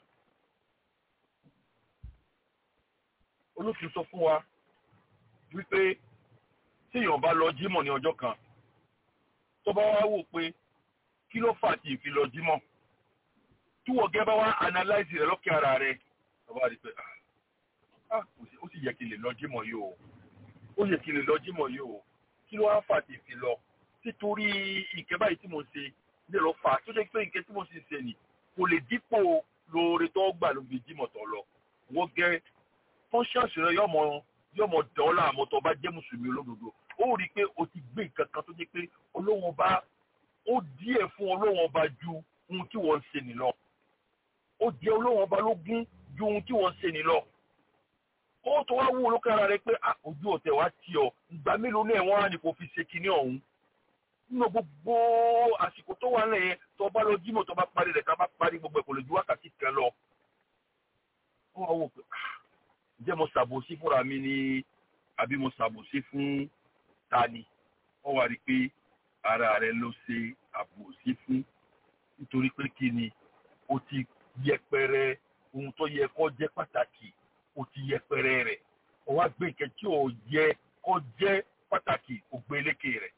olóòtú sọ fún wa wípé tí èèyàn bá lọ jímọ̀ ní ọjọ́ kan tó bá wá wò pé kí ló fà tí ìfi lọ jímọ̀ tí wọ́n gẹ́ bá wá analyze rẹ̀ lọ́kẹ́ ara rẹ̀ tó bá rí pé ah ó sì yẹ kí n lè lọ jímọ̀ yìí o ó yẹ kí n lè lọ jímọ̀ yìí o kí ló wá fà tí ìfi lọ títorí ìkẹ́ báyìí tí mo ṣe lè lọ fà tó jẹ́ pé ìkẹ́ tí mo ṣe ṣe nì kò lè dípò lóore tó gbà ló fi jímọ̀ tó lọ wọ́n gẹ́ conscience rẹ yọmọ yọmọ dọ́là àmọ́ tó bá jẹ́ mùsùlùmí olódodo ó rí i pé o ti gbé nǹkan kan tó jẹ́ pé olóhùn bá ó díẹ̀ fún olóhùn ọba ju ohun tí wọ́n ń ṣe nì lọ ó jẹ́ olóhùn ọba lógún ju ohun tí wọ́n ń ṣe nì lọ ó tó wá wú olókè ara rẹ pé ojú ọ̀tẹ̀ wá tì ọ́ ìgbà mélòó náà wọ́n á ní kó fi ṣe kinní ọ̀hún nínú gbogbo àsìkò tó wà lẹ́yìn tó bá lọ jímọ̀ tó bá parí rẹ̀ ká bá parí gbogbo ẹ̀ kò lè ju wákàtí kan lọ. wọ́n wá wò pé ǹjẹ́ mo ṣàbòsí fúnra mi ni àbí mo ṣàbòsí fún ta ni wọ́n wá rí i pé ara rẹ̀ ló ṣe àbòsí fún nítorí pé kí ni ó ti yẹpẹrẹ ohun tó yẹ kó jẹ́ pàtàkì ó ti yẹpẹrẹ rẹ̀ ó wá gbé nǹkan tí ò yẹ kó jẹ́ pàtàkì ó gbé lékè rẹ̀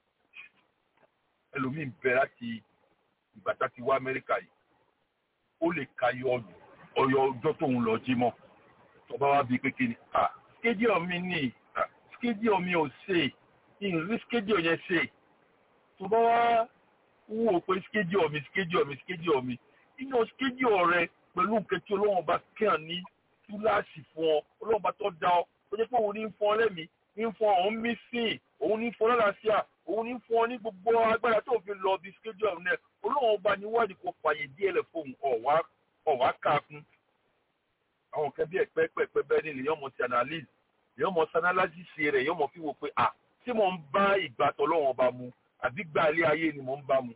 ẹlòmíín bẹ láti ìgbà tá ti wá amẹ́ríkà yìí ó lè ka yọ ọyọ ọjọ́ tóun lọ jí mọ́ tọba wa bíi kékeré ni ah stadium mi ní ah stadium mi ò ṣe ìrírí stadium yẹn ṣe tọba wa wò pé stadium mi stadium mi stadium mi inú stadium rẹ pẹ̀lú nǹkan tí ọlọ́wọ́n bá kàn ní túláàsì fún ọ ọlọ́wọ́n bá tọ́ da ọ ó jẹ́ pé òun ní fún ọ lẹ́mìí ní fún ọ òun mí sìn òun ní fún ọ lálàáfíà òun ní fún ọ ní gbogbo agbára tó fi lọ bí stadium náà olóhùn ọba ni wádìí kò fààyè díẹ̀ lẹ̀ fóun ọ̀wá ọ̀wá káàkún àwọn nǹkan bí ẹ̀pẹ́ pẹ̀pẹ́ bẹ́ẹ̀ ni lèyàn mọ̀ sí analyse lèyàn mọ̀ sí analysis rẹ̀ yàn mọ̀ fi wò pé à tí mo ń bá ìgbà tọ́lọ́wọ́n ọba mu àbí gbà ilé ayé ni mo ń bá mu.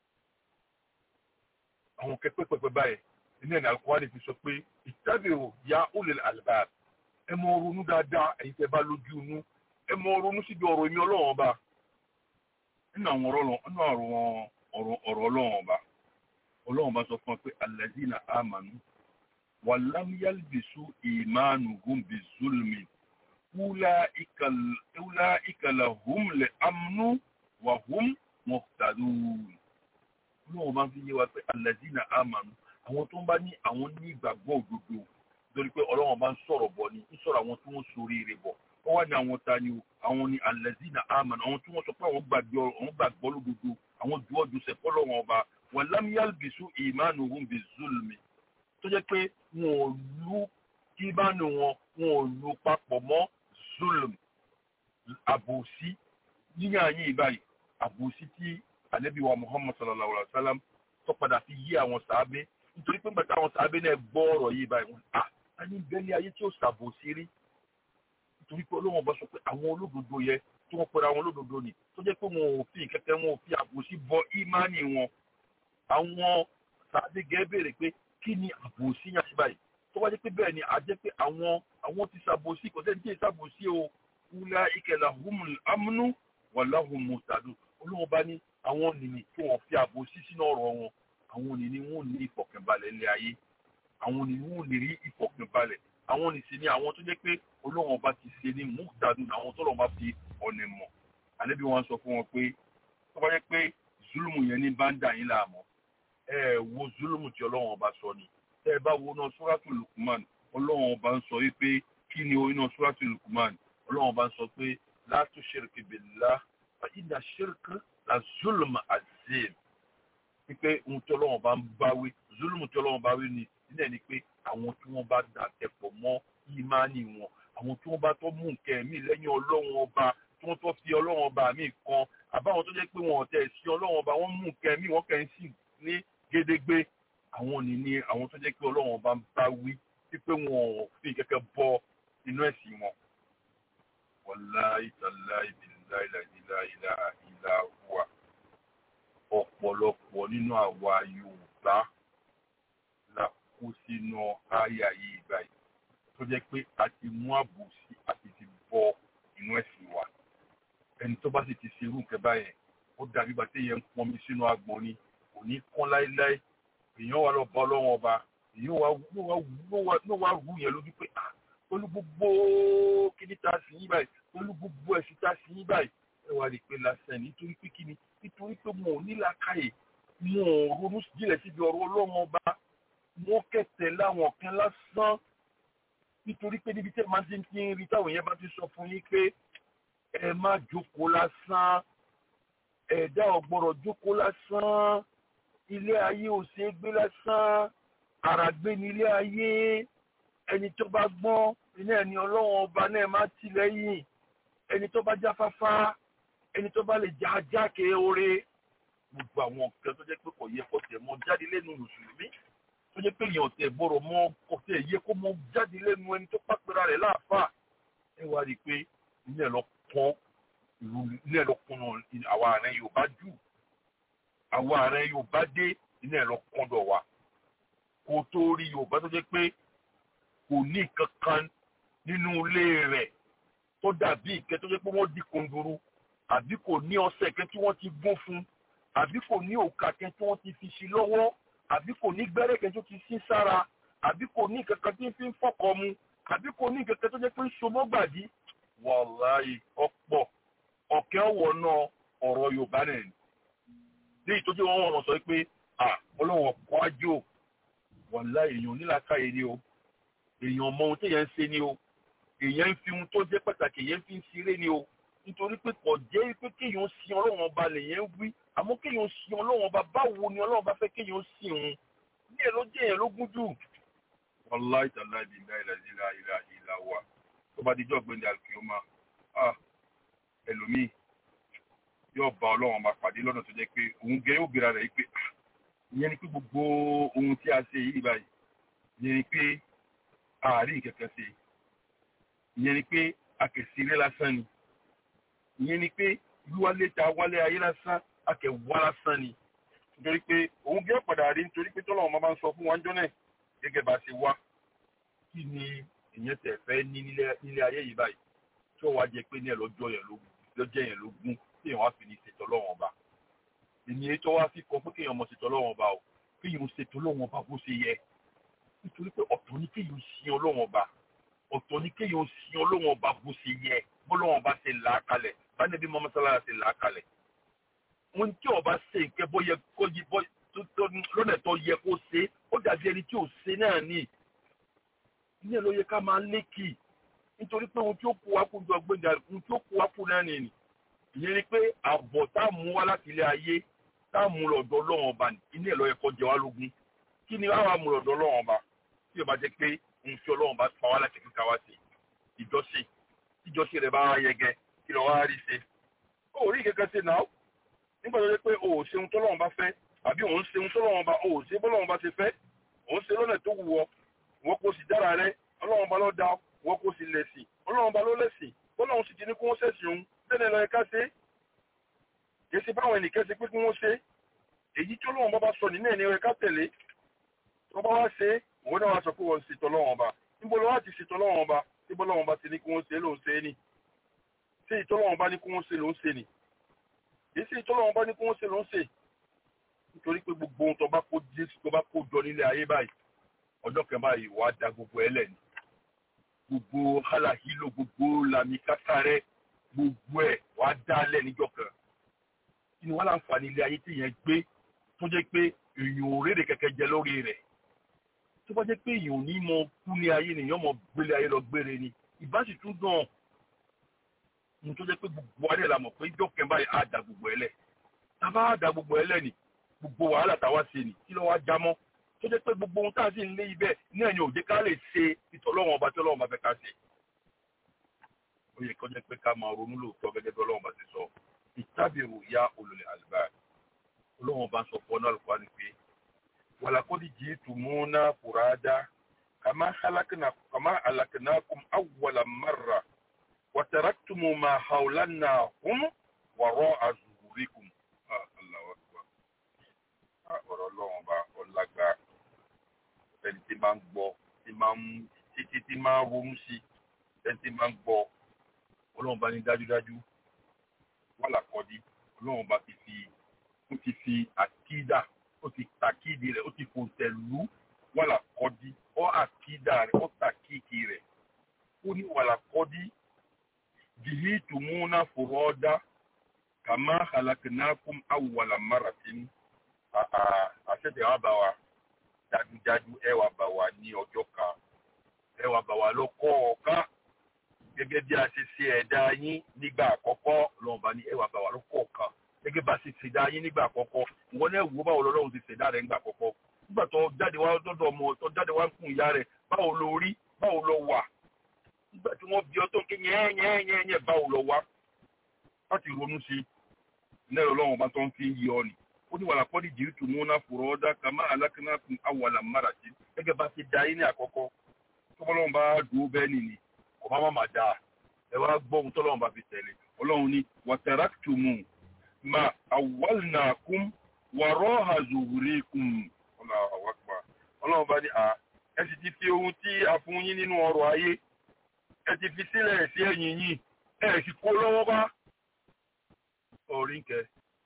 àwọn nǹkan pẹ́pẹ́pẹ́ báyẹn ilé ẹ̀nà Al-Qur'ani fi sọ pé ittabi'u ya ulil albab ẹ mọ ronú dáadáa ẹ̀yin tẹ́ bá lójú inú ẹ mọ ronú síbi ọ̀rọ̀ èmi ọlọ́wọ́n ọba nínú àwọn ọ̀rọ̀ ọ̀rọ̀ ọlọ́wọ́n ọba ọlọ́wọ́n ọba sọ fún wa pé allazina amanu ولم يلبسوا إيمانهم بالظلم أولئك أولئك لهم الأمن وهم مهتدون Ọlọ́run máa ń fi yé wa pé alẹ́zínà àmàlù àwọn tó ń bá ní àwọn ní ìgbàgbọ́ òdodo lórí pé Ọlọ́run máa ń sọ̀rọ̀ bọ̀ ni ń sọ̀rọ̀ àwọn tí wọ́n sórí rẹ̀ bọ̀ wọ́n wá ní àwọn ta ni o àwọn ni alẹ́zínà àmàlù àwọn tí wọ́n sọ pé àwọn gbàgbọ́ lódodo àwọn juwọ́ joseph Ọlọ́run ọba wọ́n lámúyálbìsú ìmánuhum bizulmi tó jẹ́ pé wọn ò lu kíbánu wọn wọn ò lu papọ̀ mọ́ zulm àbòsí yíyan yìí báyìí àbòsí tí ànábì wa muhammad sallallahu alaihi wa sallam tó padà fi yí àwọn sàábé nítorí pé gbàtà àwọn sàábé náà gbọ́ ọ̀rọ̀ yìí báyìí wọn à á ní bẹ́ẹ̀ni ayé tí ó ṣàbòsí rí nítorí pé olóhùn bá sọ pé àwọn olódodo yẹ tí wọ́n pera àwọn olódodo ni tó jẹ́ pé wọn ò fi kẹ́kẹ́ wọn ò fi àbòsí bọ ìmánì wọn àwọn sàdé gẹ́ béèrè pé kí ni àbòsí yàn sí báyìí tó wá jẹ́ pé bẹ́ẹ̀ ni a jẹ́ pé àwọn àwọn ti ṣàbòsí kò sẹ́ni tí ì ṣàbòsí o wúlá ìkẹlẹ̀ humul amúnú wàláhùn mùtàdù olóhùn bá ní àwọn nìní tí wọ́n fi àbòsí sínú ọ̀rọ̀ wọn àwọn nìní wọn ò ní ìfọ̀kànbalẹ̀ ilé ayé àwọn nìní wọn ò ní rí ìfọ̀kànbalẹ̀ àwọn nìsí ni àwọn tó jẹ́ pé olóhùn ọba ti ṣe ní mùtàdù àwọn tó lọ́ọ́ bá fi ọ̀nà mọ̀ àlébi wọn sọ fún wọn pé tó bá jẹ́ pé zulumu yẹn ní bá ń dà yín láàmú ẹ wo zulumu tí ọlọ́run ọba sọ ni tẹ́ ẹ bá wo náà suratu Luqman ọlọ́run ọba ń sọ wípé kí ni orí náà suratu Luqman ọlọ́run ọba ń sọ pé la tushrik billah fa inna shirka la zulm azim wípé ohun tí ọlọ́run ọba ń báwí zulumu tí ọlọ́run bá wí ni nílẹ̀ ni pé àwọn tí wọ́n bá dà tẹ̀pọ̀ mọ́ ìmánì wọn àwọn tí wọ́n bá tọ́ mú nǹkan ẹ̀mí lẹ́yìn ọlọ́run ọba tí wọ́n tọ́ fi ọlọ́run ọba mi kan àbáwọn tó jẹ́ pé wọn ò tẹ̀ sí ọlọ́run ọba wọ́n mú nǹkan ẹ̀mí wọ́n kàn ń sì ní gédégbé àwọn òní ni àwọn tó jẹ́ pé ọlọ́run ọba ń bá wí wípé wọn ò fi kẹ́kẹ́ bọ inú ẹ̀sìn wọn. wallahi tallahi billahi la ilaha illa huwa ọ̀pọ̀lọpọ̀ nínú àwa Yorùbá la kó sínú àyà yìí báyìí tó jẹ́ pé a ti mú àbòsí àti ti bọ inú ẹ̀sìn wa ẹni tó bá sì ti ṣe irú nǹkan báyẹn ó dàbí bàtí yẹn ń pọnmi sínú agbọ̀n ni kò ní kán láéláé èèyàn wà lọ bá ọlọ́wọ́n ọba èèyàn wà ló wà rú yẹn lójú pé ah olú gbogbo kíní ta sí yín báyìí olú gbogbo ẹ̀sìn ta sí yín báyìí ẹ wá rí i pé lásán nítorí pé kíni nítorí pé mo ò ní làákàyè mo ò ronú jílẹ̀ síbi ọ̀rọ̀ ọlọ́wọ́n ọba mo kẹ̀tẹ̀ láwọn kan lásán nítorí pé níbi tẹ́ máa ti ń rí táwọn yẹn bá ti sọ fún yín pé ẹ má jókòó lásán ẹ̀dá ọ̀gbọ́rọ̀ jókòó lásán ilé ayé ò ṣeé gbé lásán àràgbé ní ilé ayé ẹni tó bá gbọ́n iná ẹni ọlọ́wọ́n ọba náà má tì lẹ́yìn ẹni tó bá jáfáfá ẹni tó bá lè já jáke oore gbogbo àwọn nǹkan tó jẹ́ pé kò yẹ kó tẹ̀ mọ́ jáde lẹ́nu mùsùlùmí tó jẹ́ pé èèyàn tẹ̀ bọ̀rọ̀ mọ́ kò tẹ̀ yẹ kó mọ́ jáde lẹ́nu ẹni tó pàpẹ́ra rẹ̀ láàfà ẹ wá rí i pé ilé ẹ̀ lọ pọ́n ìlú ilé ẹ̀ lọ kùnà àwa ààrẹ Yorùbá jù àwa ààrẹ Yorùbá dé ilé ẹ̀ lọ kọ́ndọ̀ wa kó tó rí Yorùbá tó jẹ́ pé kò ní kankan nínú ilé rẹ̀ tó dàbí ìkẹ́ tó jẹ́ pé wọ́n di kòndòrò àbí kò ní ọṣẹ kẹ́ tí wọ́n ti gún fún àbí kò ní òkà kẹ́ tí wọ́n ti fi sí lọ́wọ́ àbí kò ní gbẹ́rẹ́ kẹ́ tó ti sí sára àbí kò ní kankan tí ń fi ń fọ́kọ mu àbí kò ní kankan tó jẹ́ pé ń somọ́gbàdí wàláyé ọ̀pọ̀ ọ̀kẹ́ ọ̀wọ̀ náà ọ̀rọ̀ Yorùbá náà ni ní ìtọ́jú wọn wọn sọ pé ọlọ́run ọ̀pọ̀ ájò wàláyé èèyàn nílàkàyè ni o èèyàn mọ ohun téèyàn ń ṣe ni o èèyàn ń fi ohun tó jẹ́ pàtàkì èèyàn fi ń ṣeré ni o nítorí pé kò jẹ́ pé kéèyàn sin ọlọ́run ọba lèyàn wí àmọ́ kéèyàn sin ọlọ́run ọba báwo ni ọlọ́run bá fẹ́ kéèyàn sin òun ní ẹ̀ ló jẹ́ èèyàn lógún jù. wàláì tàláì bí ilá ilá ilá ilá ilá wa tó bá dijọ́ gbẹ̀ndẹ̀ àlùkìyọ́mà ẹlòmíì yóò bá ọlọ́run ọba pàdé lọ́nà tó jẹ́ pé òun gẹ́ yóò gbéra rẹ̀ pé ìyẹn ni pé gbogbo ohun tí a ṣe yìí báyìí ìyẹn ni pé àárín kẹ̀kẹ́ ṣe ìyẹn ni pé akẹ̀sílẹ̀ lásán ni ìyẹn ni pé wíwálé ta wálé ayé lásán akẹ̀wá lásán ni nítorí pé òun gẹ́ padà rí nítorí pé tọ́lọ́wọ́n máa ń sọ fún wa ń jọ́nà gẹ́gẹ́ bá ṣe wá kí ni ìyẹn tẹ̀ fẹ́ ní nílé ayé yìí báyìí tí wọ́n wá jẹ pé ní ẹ̀ lọ́jọ́ yẹn lọ́jọ́ yẹn lógún tí èèyàn wá fi ní ṣètò ọlọ́wọ́n ọba ìyẹn tó wá fi kọ pé kéèyàn mọ̀ ṣètò ọlọ́wọ́n ọba o kéèyàn ṣètò ọlọ́wọ́n ọba bó ṣe yẹ nítorí pé ọ̀tọ̀ ni kéèyàn sin ọlọ́wọ́n ọba ọ̀tọ̀ ni kéèyàn sin ọlọ́wọ́n ọba bó ṣe yẹ bọ́lọ́wọ́n ọba ṣe là á kalẹ̀ báyìí bí mọ́mọ́sálá ṣe là á kalẹ̀. wọn tí ọba ṣe nǹkan bó yẹ kó yí bọ́ lọ́nà tó yẹ kó ṣe ó dàbí ẹni tí ò ṣe náà ní. ní ẹ̀ ló yẹ ká máa lékì nítorí pé ohun tí ó kó wá kú jọ gbẹ̀dà ohun tí ó kó wá kú náà nìyí. ìyẹn ni pé àbọ̀ tá a mú wá láti ilé ayé tá a mú lọ́dọ̀ ọlọ́wọ́n ọba ní ẹ̀ ló yẹ kó jẹ wá lógún kí ni wàá mú lọ́dọ̀ ọlọ́wọ́n ọba tí ó bá jẹ́ pé ohun tí ọlọ́wọ́n bá pa wá láti kíkà wá sí ìjọsìn ìjọsìn rẹ̀ bá wá yẹgẹ kí lọ wá rí ṣe. ó rí kẹ̀kẹ́ ṣe náà nígbà tó jẹ́ pé o ò ṣeun tọ́lọ́wọ́n bá fẹ́ àbí òun ṣeun tọ́lọ́wọ́n bá o ò ṣe bọ́lọ́wọ́n bá ṣe fẹ́ òun ṣe lọ́nà tó wù ọ́ wọ́n kò sì dára rẹ ọlọ́wọ́n bá ló dá wọ́n kò sì lẹ̀sìn ọlọ́wọ́n bá ló lẹ̀sìn bọ́lọ́wọ́n sì ti ní kí wọ́n ṣẹ̀sìn òun bẹ́ẹ̀ lọ ẹ̀ka ṣe kì í ṣe báwọn ẹnìkan ṣe pé kí wọ́n ṣe èyí tí ọlọ́run bá bá sọ nínú ẹni rẹ ká tẹ̀lé tó bá wá ṣe é òun náà wá sọ pé wọ́n ń ṣètò ọlọ́run ọba níbo lọ́wọ́ àti ṣètò ọlọ́run ọba níbo ọlọ́run ọba ti ní kí wọ́n ṣe é lòún ṣe é ni ṣé ìtọ́ ọlọ́run bá ní kí wọ́n ṣe lòún ṣe ni èyí sì ìtọ́ ọlọ́run bá ní kí wọ́n ṣe lòún ṣe nítorí pé gbogbo ohun tó bá kó jésù tó bá kó jọ nílé ayé báyìí ọjọ́ kan báyìí wàá da gbogbo ẹ lẹ̀ ni gbogbo hálàhílò gbogbo làmì kásárẹ́ gbogbo ẹ̀ wàá dá lẹ̀ níjọ́ kan kí ni wọ́n láǹfààní ilé ayé tí yẹn gbé tó jẹ́ pé èèyàn ò rédè kẹ̀kẹ́ jẹ lórí rẹ̀ tó bá jẹ́ pé èèyàn ò ní mọ kú ní ayé nìyẹn mọ gbélé ayé lọ gbére ni ìbá sì tún dàn mo tó jẹ́ pé gbogbo adé la mọ̀ pé ìjọ kan báyìí á da gbogbo ẹ lẹ̀ tábà á da gbogbo ẹ lẹ̀ ni gbogbo wàhálà táwa ṣe ni kí ló wá já mọ́ tó jẹ́ pé gbogbo ohun tá a sì ń lé ibẹ̀ ní ẹ̀yìn òde ká lè ṣe ìtọ́lọ́wọ́n ọba tí ọlọ́wọ́n bá fẹ́ ká ṣe ó yẹ kó jẹ́ pé ká máa ronú lóòótọ́ gẹ́gẹ́ bí ọlọ́wọ́n bá ti sọ ìtàbíru ya olùlẹ̀ àlùbá ọlọ́wọ́n bá sọ fún ọ́nà àlùfáà ni pé wàlàkọ́dí jí tùmúnà fúrádá kàmá alákìnàkùn awwala marra wàtàràtùmù máa hàwlánà hùm wàrọ̀ àzùwùríkùm. ọ̀rọ̀ ọlọ́wọ́n bá ọlágbá ẹni tí máa ń gbọ́ tí máa ń títí tí máa ń ronú sí ẹni tí máa ń gbọ́ ọlọ́wọ́n bá ní dájúdájú wàlàkọ́dí ọlọ́wọ́n bá ti fi ó ti fi àkídà ó ti takídi rẹ̀ ó ti fòǹtẹ̀ lù wàlàkọ́dí ó àkídà rẹ̀ ó takíkì rẹ̀ ó ní wàlàkọ́dí jìhí tùmúnà fòrọ́dá kàmá halakinakum awwala maratin àṣẹ̀tẹ̀ wà bá wa dájúdájú ẹ wà bá wa ní ọjọ́ kan ẹ wà bá wa lọ́kọ́ ọ̀kan gẹ́gẹ́ bí a ṣe ṣe ẹ̀dá yín nígbà àkọ́kọ́ lọ́nba ní ẹ wà bá wa lọ́kọ́ ọ̀kan gẹ́gẹ́ bá a ṣe ṣẹ̀dá yín nígbà àkọ́kọ́ ìwọ náà wò báwo lọ́lọ́run ti ṣẹ̀dá rẹ̀ nígbà àkọ́kọ́ nígbà tó jáde wá dọ́dọ̀ ọmọ tó jáde wá fún ìyá rẹ̀ báwo lo rí báwo lo wà nígbà tí wọ́n bí ọ tó ń ké yẹ́nyẹ́nyẹ́nyẹ́ báwo lo wá láti ronú sí i náà lọ́wọ́ bá tó ń fi yí ọ ni ó ní wàlá kọ́dí jìrì tù múná fòrò ọ́dá kàmá alákínà fún awàlà máràtí gẹ́gẹ́ bá ṣe da yín ní àkọ́kọ́ tọ́kọ́lọ́wọ́n bá dùn ó bẹ́ẹ̀ nìyí kò má má má dáa ẹ wá gbọ́ ohun tọ́lọ́wọ́n bá fi tẹ̀lé ọlọ́run ní wàtàràkìtùmù ma awalnakum wàrọ́ àzòwúrẹ́kùm ọlọ́run bá ní à ẹ sì ti fi ohun tí a fún yín nínú ọrọ̀ ayé ẹ ti fi sílẹ̀ sí ẹ̀yìn yín ẹ sì kó lọ́wọ́ bá orí nkẹ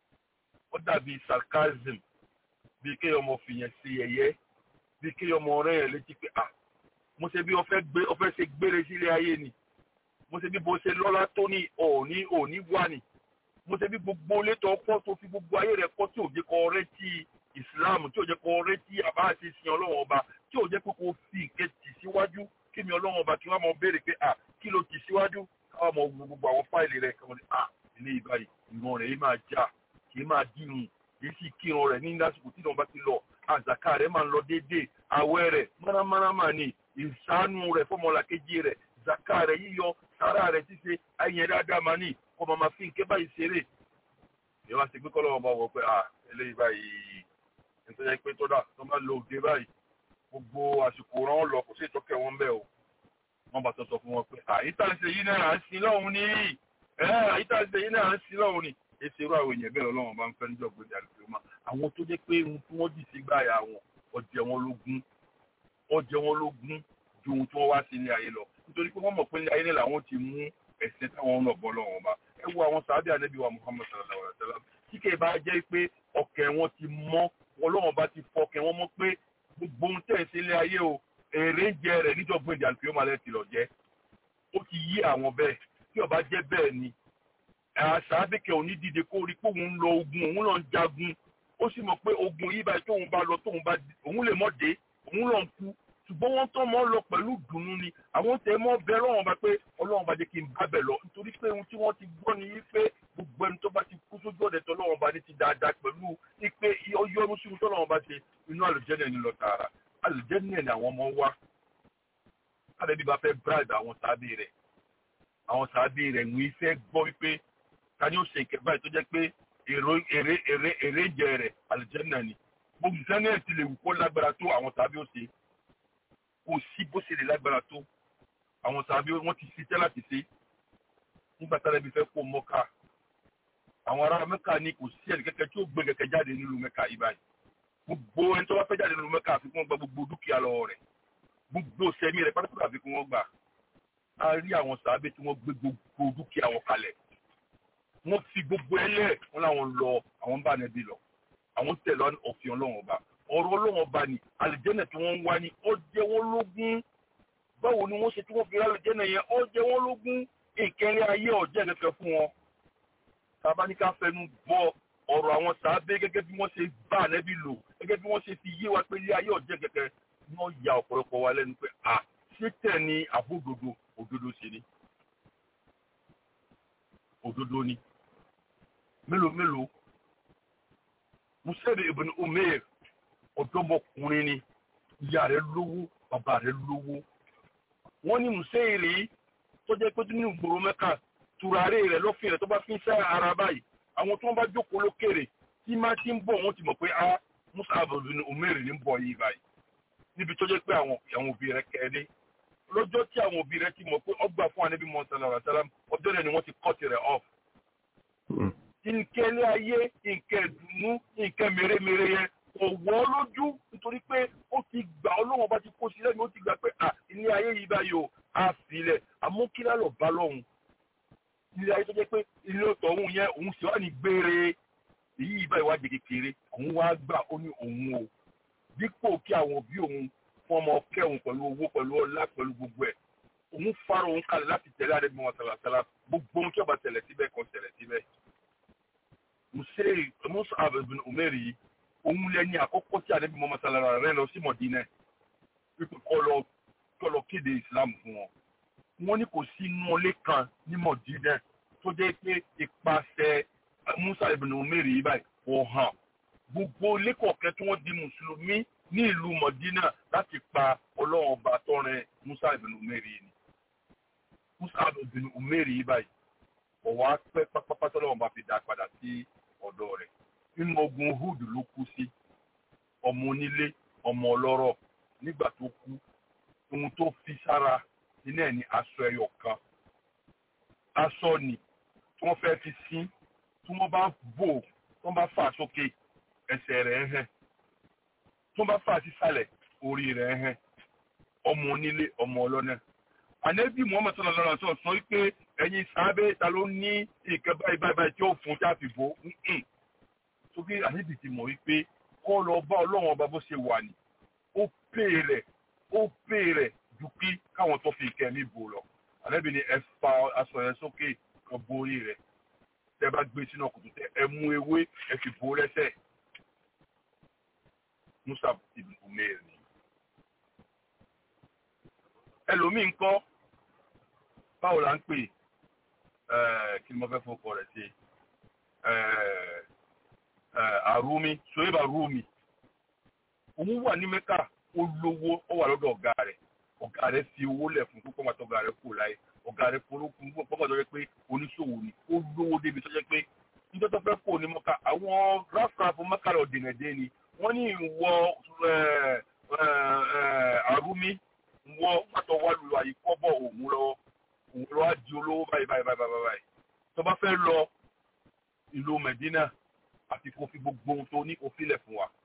ó dàbí sarcasm bí kéèyàn ọmọ fìyàn sí ẹ̀yẹ bí kéèyàn ọmọ ọ̀rẹ́ yẹn létí pé ah mo ṣe bí ọfẹ gbé ọfẹ ṣe gbére sílé ayé ni mo ṣe bí bó ṣe lọ́lá tó ní òní òní wà ní mo ṣe bí gbogbo létọ ọkọ tó fi gbogbo ayé rẹ̀ kọ́ tí ò jẹ́ kó retí islam tí ò jẹ́ kó retí àbá àti sin Ọlọ́run ọba tí ò jẹ́ pé kó fi nǹkan tì síwájú kí mi Ọlọ́run ọba kí wọ́n mọ béèrè pé ah kí ló tì síwájú káwọn mọ wo gbogbo àwọn fáìlì rẹ̀ kí wọ́n ní ah ilé ìbáyìí ìran rẹ̀ yìí máa já kì í máa dìrun kì í sì kírun rẹ̀ ní lásìkò tí ìdánwò bá ti lọ àzàká rẹ̀ máa ń lọ déédéé àwẹ̀ rẹ̀ mánámánámà ni ìsánú rẹ̀ fọmọlàkejì rẹ̀ zaka rẹ̀ yíyọ sàrà rẹ̀ ṣíṣe ayẹyẹ dáadáa máa ní kọ́ máa ma fi nké báyìí ṣeré ìyẹn wá sí pé kọ́lọ́wọ́ bá wọ pé à eléyìí báyìí nítorí ẹ pé tọ́dà tó máa lo òde báyìí gbogbo àsìkò rán lọ kò sí ìtọ́kẹ́ wọn bẹ́ẹ̀ o wọ́n bá tọ́ sọ fún wọn pé àyíká ṣe yìí náà à ń sin lọ́hùn ní àyíká ṣe yìí náà à ń sin lọ́hùn ní èsì irú àwọn èèyàn bẹ́ẹ̀ lọ́wọ́ bá ń fẹ́ níjọ́ gbèdé àlùfẹ́ mọ́ àwọn tó jẹ́ pé ohun tí wọ́n dì sí gbáyà wọn ọjẹ́ wọn lógún ọjẹ́ wọn lógún ju ohun tí wọ́n wá sí ilé ayé lọ nítorí pé wọ́n mọ̀ pé ilé ayé náà làwọn ti mú ẹ̀sìn táwọn ń lọ bọ́ lọ́wọ́ bá ẹ wo àwọn sàábì ànábì wa Muhammad sallallahu alayhi wa sallam tí kì í bá jẹ́ pé ọkẹ́ wọn ti mọ́ ọlọ́wọ́n bá ti fọkẹ́ wọn mọ́ pé gbogbo ohun tẹ̀ sí ilé ayé o èrè ń jẹ rẹ̀ níjọ́ gbèdé àlùfẹ́ mọ́ alẹ́ ti lọ jẹ́ ó ti yí àwọn bẹ́ẹ̀ tí ó bá jẹ́ bẹ́ẹ̀ ni àṣàbíkẹ́ òní dìde kó rí pé òun lọ ogun òun lọ ń jagun ó sì mọ̀ pé ogun yìí báyìí tóun bá lọ tóun bá òun lè mọ̀ dé òun lọ ń kú ṣùgbọ́n wọ́n tán mọ́ lọ pẹ̀lú dùnú ni àwọn tẹ mọ́ bẹ lọ́wọ́n bá pé ọlọ́run bá jẹ́ kí n bá bẹ̀ lọ nítorí pé ohun tí wọ́n ti gbọ́ ni wípé gbogbo ẹni tó bá ti kú sójú ọ̀dẹ̀ tọ́lọ́run bá ní ti dáadáa pẹ̀lú wípé ọyọ́rú sí tọ́lọ́run bá ṣe inú àlùjẹ́nẹ̀ ni lọ tààrà àlùjẹ́nẹ̀ ni àwọn ọmọ wa àdẹ́bí bá fẹ́ bribe àwọn sábẹ́ rẹ̀ àwọn sábẹ́ rẹ̀ ń fẹ́ gbọ́ wípé ta ni ó ṣe ìkẹ́ báyìí tó jẹ́ pé èrè èrè èrè jẹ rẹ̀ àlùjẹ́nà ni gbogbo sẹ́nẹ̀ ti lè wù kó lágbára tó àwọn tàbí ó ṣe kò sí bó ṣe lè lágbára tó àwọn tàbí wọ́n ti ṣiṣẹ́ láti ṣe nígbà tá lẹ́bi fẹ́ kó mọ́ká àwọn ará mẹ́ka ní kò sí ẹnì kẹ́kẹ́ tí ó gbé kẹ́kẹ́ jáde nílùú mẹ́ka yìí báyìí gbogbo ẹni tó bá fẹ́ jáde nílùú mẹ́ka àfikún wọn gba gbogbo dúkìá lọ́wọ́ rẹ̀ gbogbo sẹ́mi rẹ̀ pátápátá àfikún wọn gbà á rí àwọn sàábé tí wọ́n gbé gbogbo dúkìá wọn kalẹ̀ wọ́n fi gbogbo ẹlẹ́ wọn làwọn lọ àwọn bá nẹbi lọ àwọn tẹ̀lé òfin ọlọ́wọ́n ọba ọ̀rọ̀ ọlọ́wọ́n ọba ni àlìjẹ́nà tí wọ́n ń wá ní ó jẹ́ wọ́n lógún báwo ni wọ́n ṣe tí wọ́n fi àlìjẹ́nà yẹn ó jẹ́ wọ́n lógún ìkẹrẹ ayé ọ̀jẹ́ kẹkẹ fún wọn tabaníkà fẹnu bọ ọ̀rọ̀ àwọn sàábé gẹ́gẹ́ bí wọ́n ṣe bá nẹbi lò gẹ́gẹ́ bí wọ́n ṣe fi yé wa pé ilé ayé ọ̀jẹ́ kẹkẹ wọ́n ya ọ̀pọ̀lọpọ̀ wa lẹ́nu pé à ṣé tẹ̀ ni àbódodo òdodo ṣe ni òdodo ni mélòó mélòó musẹ́ẹ̀dì ibn umair ọ̀dọ́mọkùnrin ni ìyá rẹ̀ lówó bàbá rẹ̀ lówó wọ́n ní musẹ́ẹ̀rì tó jẹ́ pé nínú ìgboro mẹ́ka tùràrí rẹ̀ lọ́fìn rẹ̀ tó bá fi ń sẹ́ ara báyìí àwọn tó ń bá jókòó lókèrè tí má ti ń bọ̀ wọ́n ti mọ̀ pé a musa ibn umair ní ń bọ̀ yìí báyìí níbi tó jẹ́ pé àwọn àwọn òbí rẹ̀ kẹ́ẹ́dé lọ́jọ́ tí àwọn òbí rẹ̀ ti mọ̀ pé ọgbà fún anabi muhammad sallallahu alaihi wasallam ọjọ́ rẹ̀ ni wọ́n ti kọ́ tirẹ̀ off nǹkan ilé ayé nǹkan ìdùnnú nǹkan mèremère yẹn kò wọ́ lójú nítorí pé ó ti gbà ọlọ́wọ́n bá ti kó sí lẹ́nu ó ti gbà pé à ilé ayé yìí báyìí o á sílẹ̀ àmọ́ kí lálọ́ bá lọ́hùn ilé ayé tó jẹ́ pé ilé ọ̀tọ̀ òun yẹn òun sì wá ní gbére èyí báyìí wá di kékeré òun wá gbà ó ní òun o dípò kí àwọn òbí òun fún ọmọ kẹwọn pẹ̀lú owó pẹ̀lú ọlá pẹ̀lú gbogbo ẹ̀ òun fara òun kalẹ̀ láti tẹ̀lé àdébí wọn sàlàsàlà gbogbo ohun tí ọba tẹ̀lẹ̀ síbẹ̀ kan tẹ̀lẹ̀ síbẹ̀ musee musa ibn umeri yìí òun lẹni àkọ́kọ́ tí àdébí mọ́mọ́ sàlára rẹ lọ sí mọ̀dínà wípé kọ́lọ́ kọ́lọ́ kéde islam fún wọn. wọ́n ní kò sí inú ilé kan ní mọ̀dínà tó jẹ́ pé ìpàṣẹ musa ibn umeri yìí báyìí kò hàn. gbogbo ilé kọ̀ọ̀kan tí wọ́n di mùsùlùmí ní ìlú mọ̀dínà láti pa ọlọ́run ọba tọrin musa ibn umeri yìí ni. musa ibn umeri yìí báyìí ọ̀wá pẹ́ pápápá tọ́lọ́run bá fi dá padà sí ọ̀dọ̀ rẹ̀ nínú ogun hood ló kú sí ọmọ onílé ọmọ ọlọ́rọ̀ nígbà tó kú ohun tó fi sára nínú ẹ̀ ní aṣọ ẹyọ kan aṣọ ni tí wọ́n fẹ́ fi sí tí wọ́n bá bò tí wọ́n bá fà sókè ẹsẹ̀ rẹ̀ ń hàn tí wọ́n bá fà sísàlẹ̀ orí rẹ̀ ń hàn ọmọ onílé ọmọ ọlọ́nà ànẹ́bí muhammed sallallahu alaihi wasallam sọ wípé ẹ̀yin sábẹ́ ta ló ní nǹkan báyìí báyìí báyìí tí ó fún tí a fi bò ń sókè ànẹ́bí ti mọ̀ wípé kọ́ lọ bá ọlọ́run ọba bó ṣe wà ní ó pè rẹ̀ ó pè rẹ̀ ju kí káwọn tó fi kẹ́mi bò lọ ànẹ́bí ni ẹ fa aṣọ yẹn sókè kan borí rẹ̀ tẹ bá gbé sínú ọkùnrin tẹ ẹ mú ewé ẹ fi bò lẹ́sẹ̀ musa ibn umair ni ẹlòmíín kọ́ báwo la ń pè kí ni mo fẹ́ fọkọ rẹ̀ sí àrùmí ṣòyìnbá rúmi òun wà ní mẹ́kà ó lówó ó wà lọ́dọ̀ ọ̀gá rẹ̀ ọ̀gá rẹ̀ fi owó lẹ̀ fún púpọ̀ màtọ́ ọ̀gá rẹ̀ kù láyé ọ̀gá rẹ̀ polókun púpọ̀ tó jẹ́ pé oníṣòwò ni ó lówó débi tó jẹ́ pé nítorí tó fẹ́ kó ní mọ́kà àwọn ráfráfù mọ́kà lọ dènà dé ni wọ́n ní ìwọ àrùmí wọ pàtó wà lù àyíkọ́ bọ̀ òun lọ́wọ́ òun lọ́wọ́ á di olówó báyìí báyìí báyìí báyìí tó bá fẹ́ lọ ìlú Medina àti kò fi gbogbo ohun tó ní kò filẹ̀ fún wa.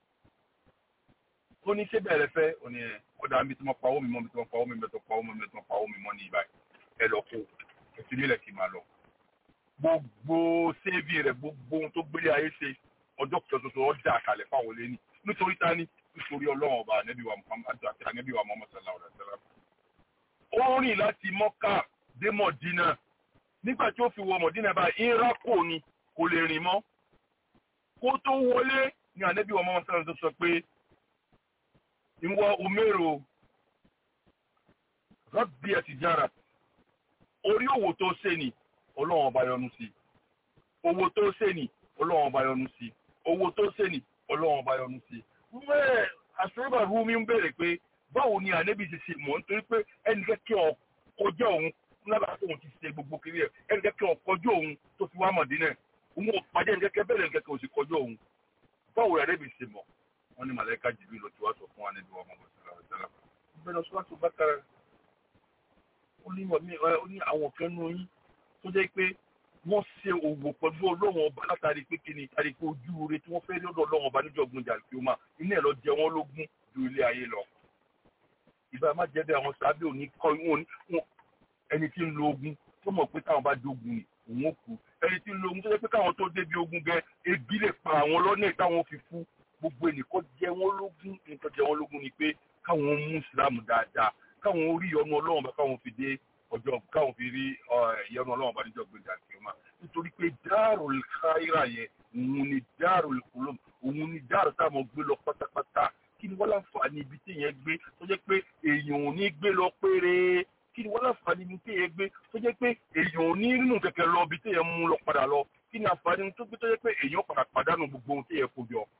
tó ní sébẹ̀ rẹ fẹ́ òní ẹ̀ ọ̀dà mi tí mo pa owó mi mọ́ mi tí mo pa owó mi mọ́ tí mo pa owó mi mọ́ tí mo pa owó mi mọ́ ní ibà ẹ lọ kó ẹtì nílẹ̀ kì í máa lọ. gbogbo séèvì rẹ gbogbo ohun tó gbélé ayé ṣe ọjọ́ kìtọ́tọ̀ ọjà àkàlẹ̀ fáwọn olé ní nítorí tání nítorí ọlọ́run ọba ànẹ́bí wa Muhammad àti ànẹ́bí wa Muhammad sallallahu alayhi wa sallam. ó rìn láti Mọ́kà dé Mọ̀dínà nígbà tí ó fi wọ Mọ̀dínà báyìí ìrákò ni kò lè rìn mọ́ kó tó wọlé ní ànẹ́bí wa Muhammad sallallahu alayhi wa sallam sọ pé ìwọ omero rọ́bì ẹ̀tì jára orí òwò tó ṣe ni ọlọ́run ọba yọ́nú sí owó tó ṣe ni ọlọ́run ọba yọ́nú sí owó tó ṣe ni ọlọ́run ọba yọ́nú sí mẹ́ẹ̀ àṣírọ́bà rúmi ń béèrè pé báwo ni ànẹ́bí ti ṣe mọ̀ nítorí pé ẹnì kẹ́kẹ́ ọkọjọ́ òun lábàá tóun ti ṣe gbogbo kiri ẹ̀ ẹnì kẹ́kẹ́ ọkọjọ́ òun tó fi wá Mọ̀dínà òun ò pàdé ẹnì kẹ́kẹ́ bẹ́ẹ̀ ẹnì kẹ́kẹ́ òsì kọjọ́ òun báwo ni ànẹ́bí ṣe mọ̀ wọ́n ní màlẹ́kà jìbí lọ tí wàá sọ fún ànẹ́bí wa mọ̀ sọ́lá bẹ́ẹ̀ lọ sọ́lá tó bá kára ó ní àwọn kan nù yín tó jẹ́ pé wọ́n ṣe òwò pẹ̀lú ọlọ́run ọba látàrí pé kíni látàrí pé ojú rere tí wọ́n fẹ́ rí ọ̀dọ̀ ọlọ́run ọba níjọ̀gbọ̀n jàlùkìọ́mà iná ẹ̀ lọ jẹ wọ́n lógún ju ilé ayé lọ. ìbá má jẹ́ bí àwọn sábẹ́ òní kọ́ wọn ẹni tí ń lo ogun tó mọ̀ pé táwọn bá dógun ni òun ó kú ẹni tí ń lo ogun tó jẹ́ pé káwọn tó débi ogun gẹ ebi lè pa àwọn lọ́nà táwọn fi fú gbogbo ènìkọ́ jẹ wọ́n lógún nǹkan jẹ wọ́n lógún ni pé káwọn mú ìsìlámù dáadáa káwọn orí ọ̀nà ọlọ́run bá káwọn fi dé ọjọ́ káwọn fi rí ìyẹnu ọlọ́run bá níjọ́ gbẹ̀dẹ̀ àti ọmọ nítorí pé dáàrò káírà yẹn òun ni dáàrò kùlùm òun ni dáàrò táwọn gbé lọ pátápátá kí ni wọ́n láǹfààní ibi tí yẹn gbé tó jẹ́ pé èèyàn ò ní gbé lọ péré kí ni wọ́n láǹfààní ibi tí yẹn gbé tó jẹ́ pé èèyàn ò ní nínú kẹ̀kẹ́ lọ ibi tí yẹn mú lọ padà lọ kí ni àǹfààní tó gbé tó jẹ́ pé èèyàn padà pàdánù gbogbo ohun tí yẹn kó jọ.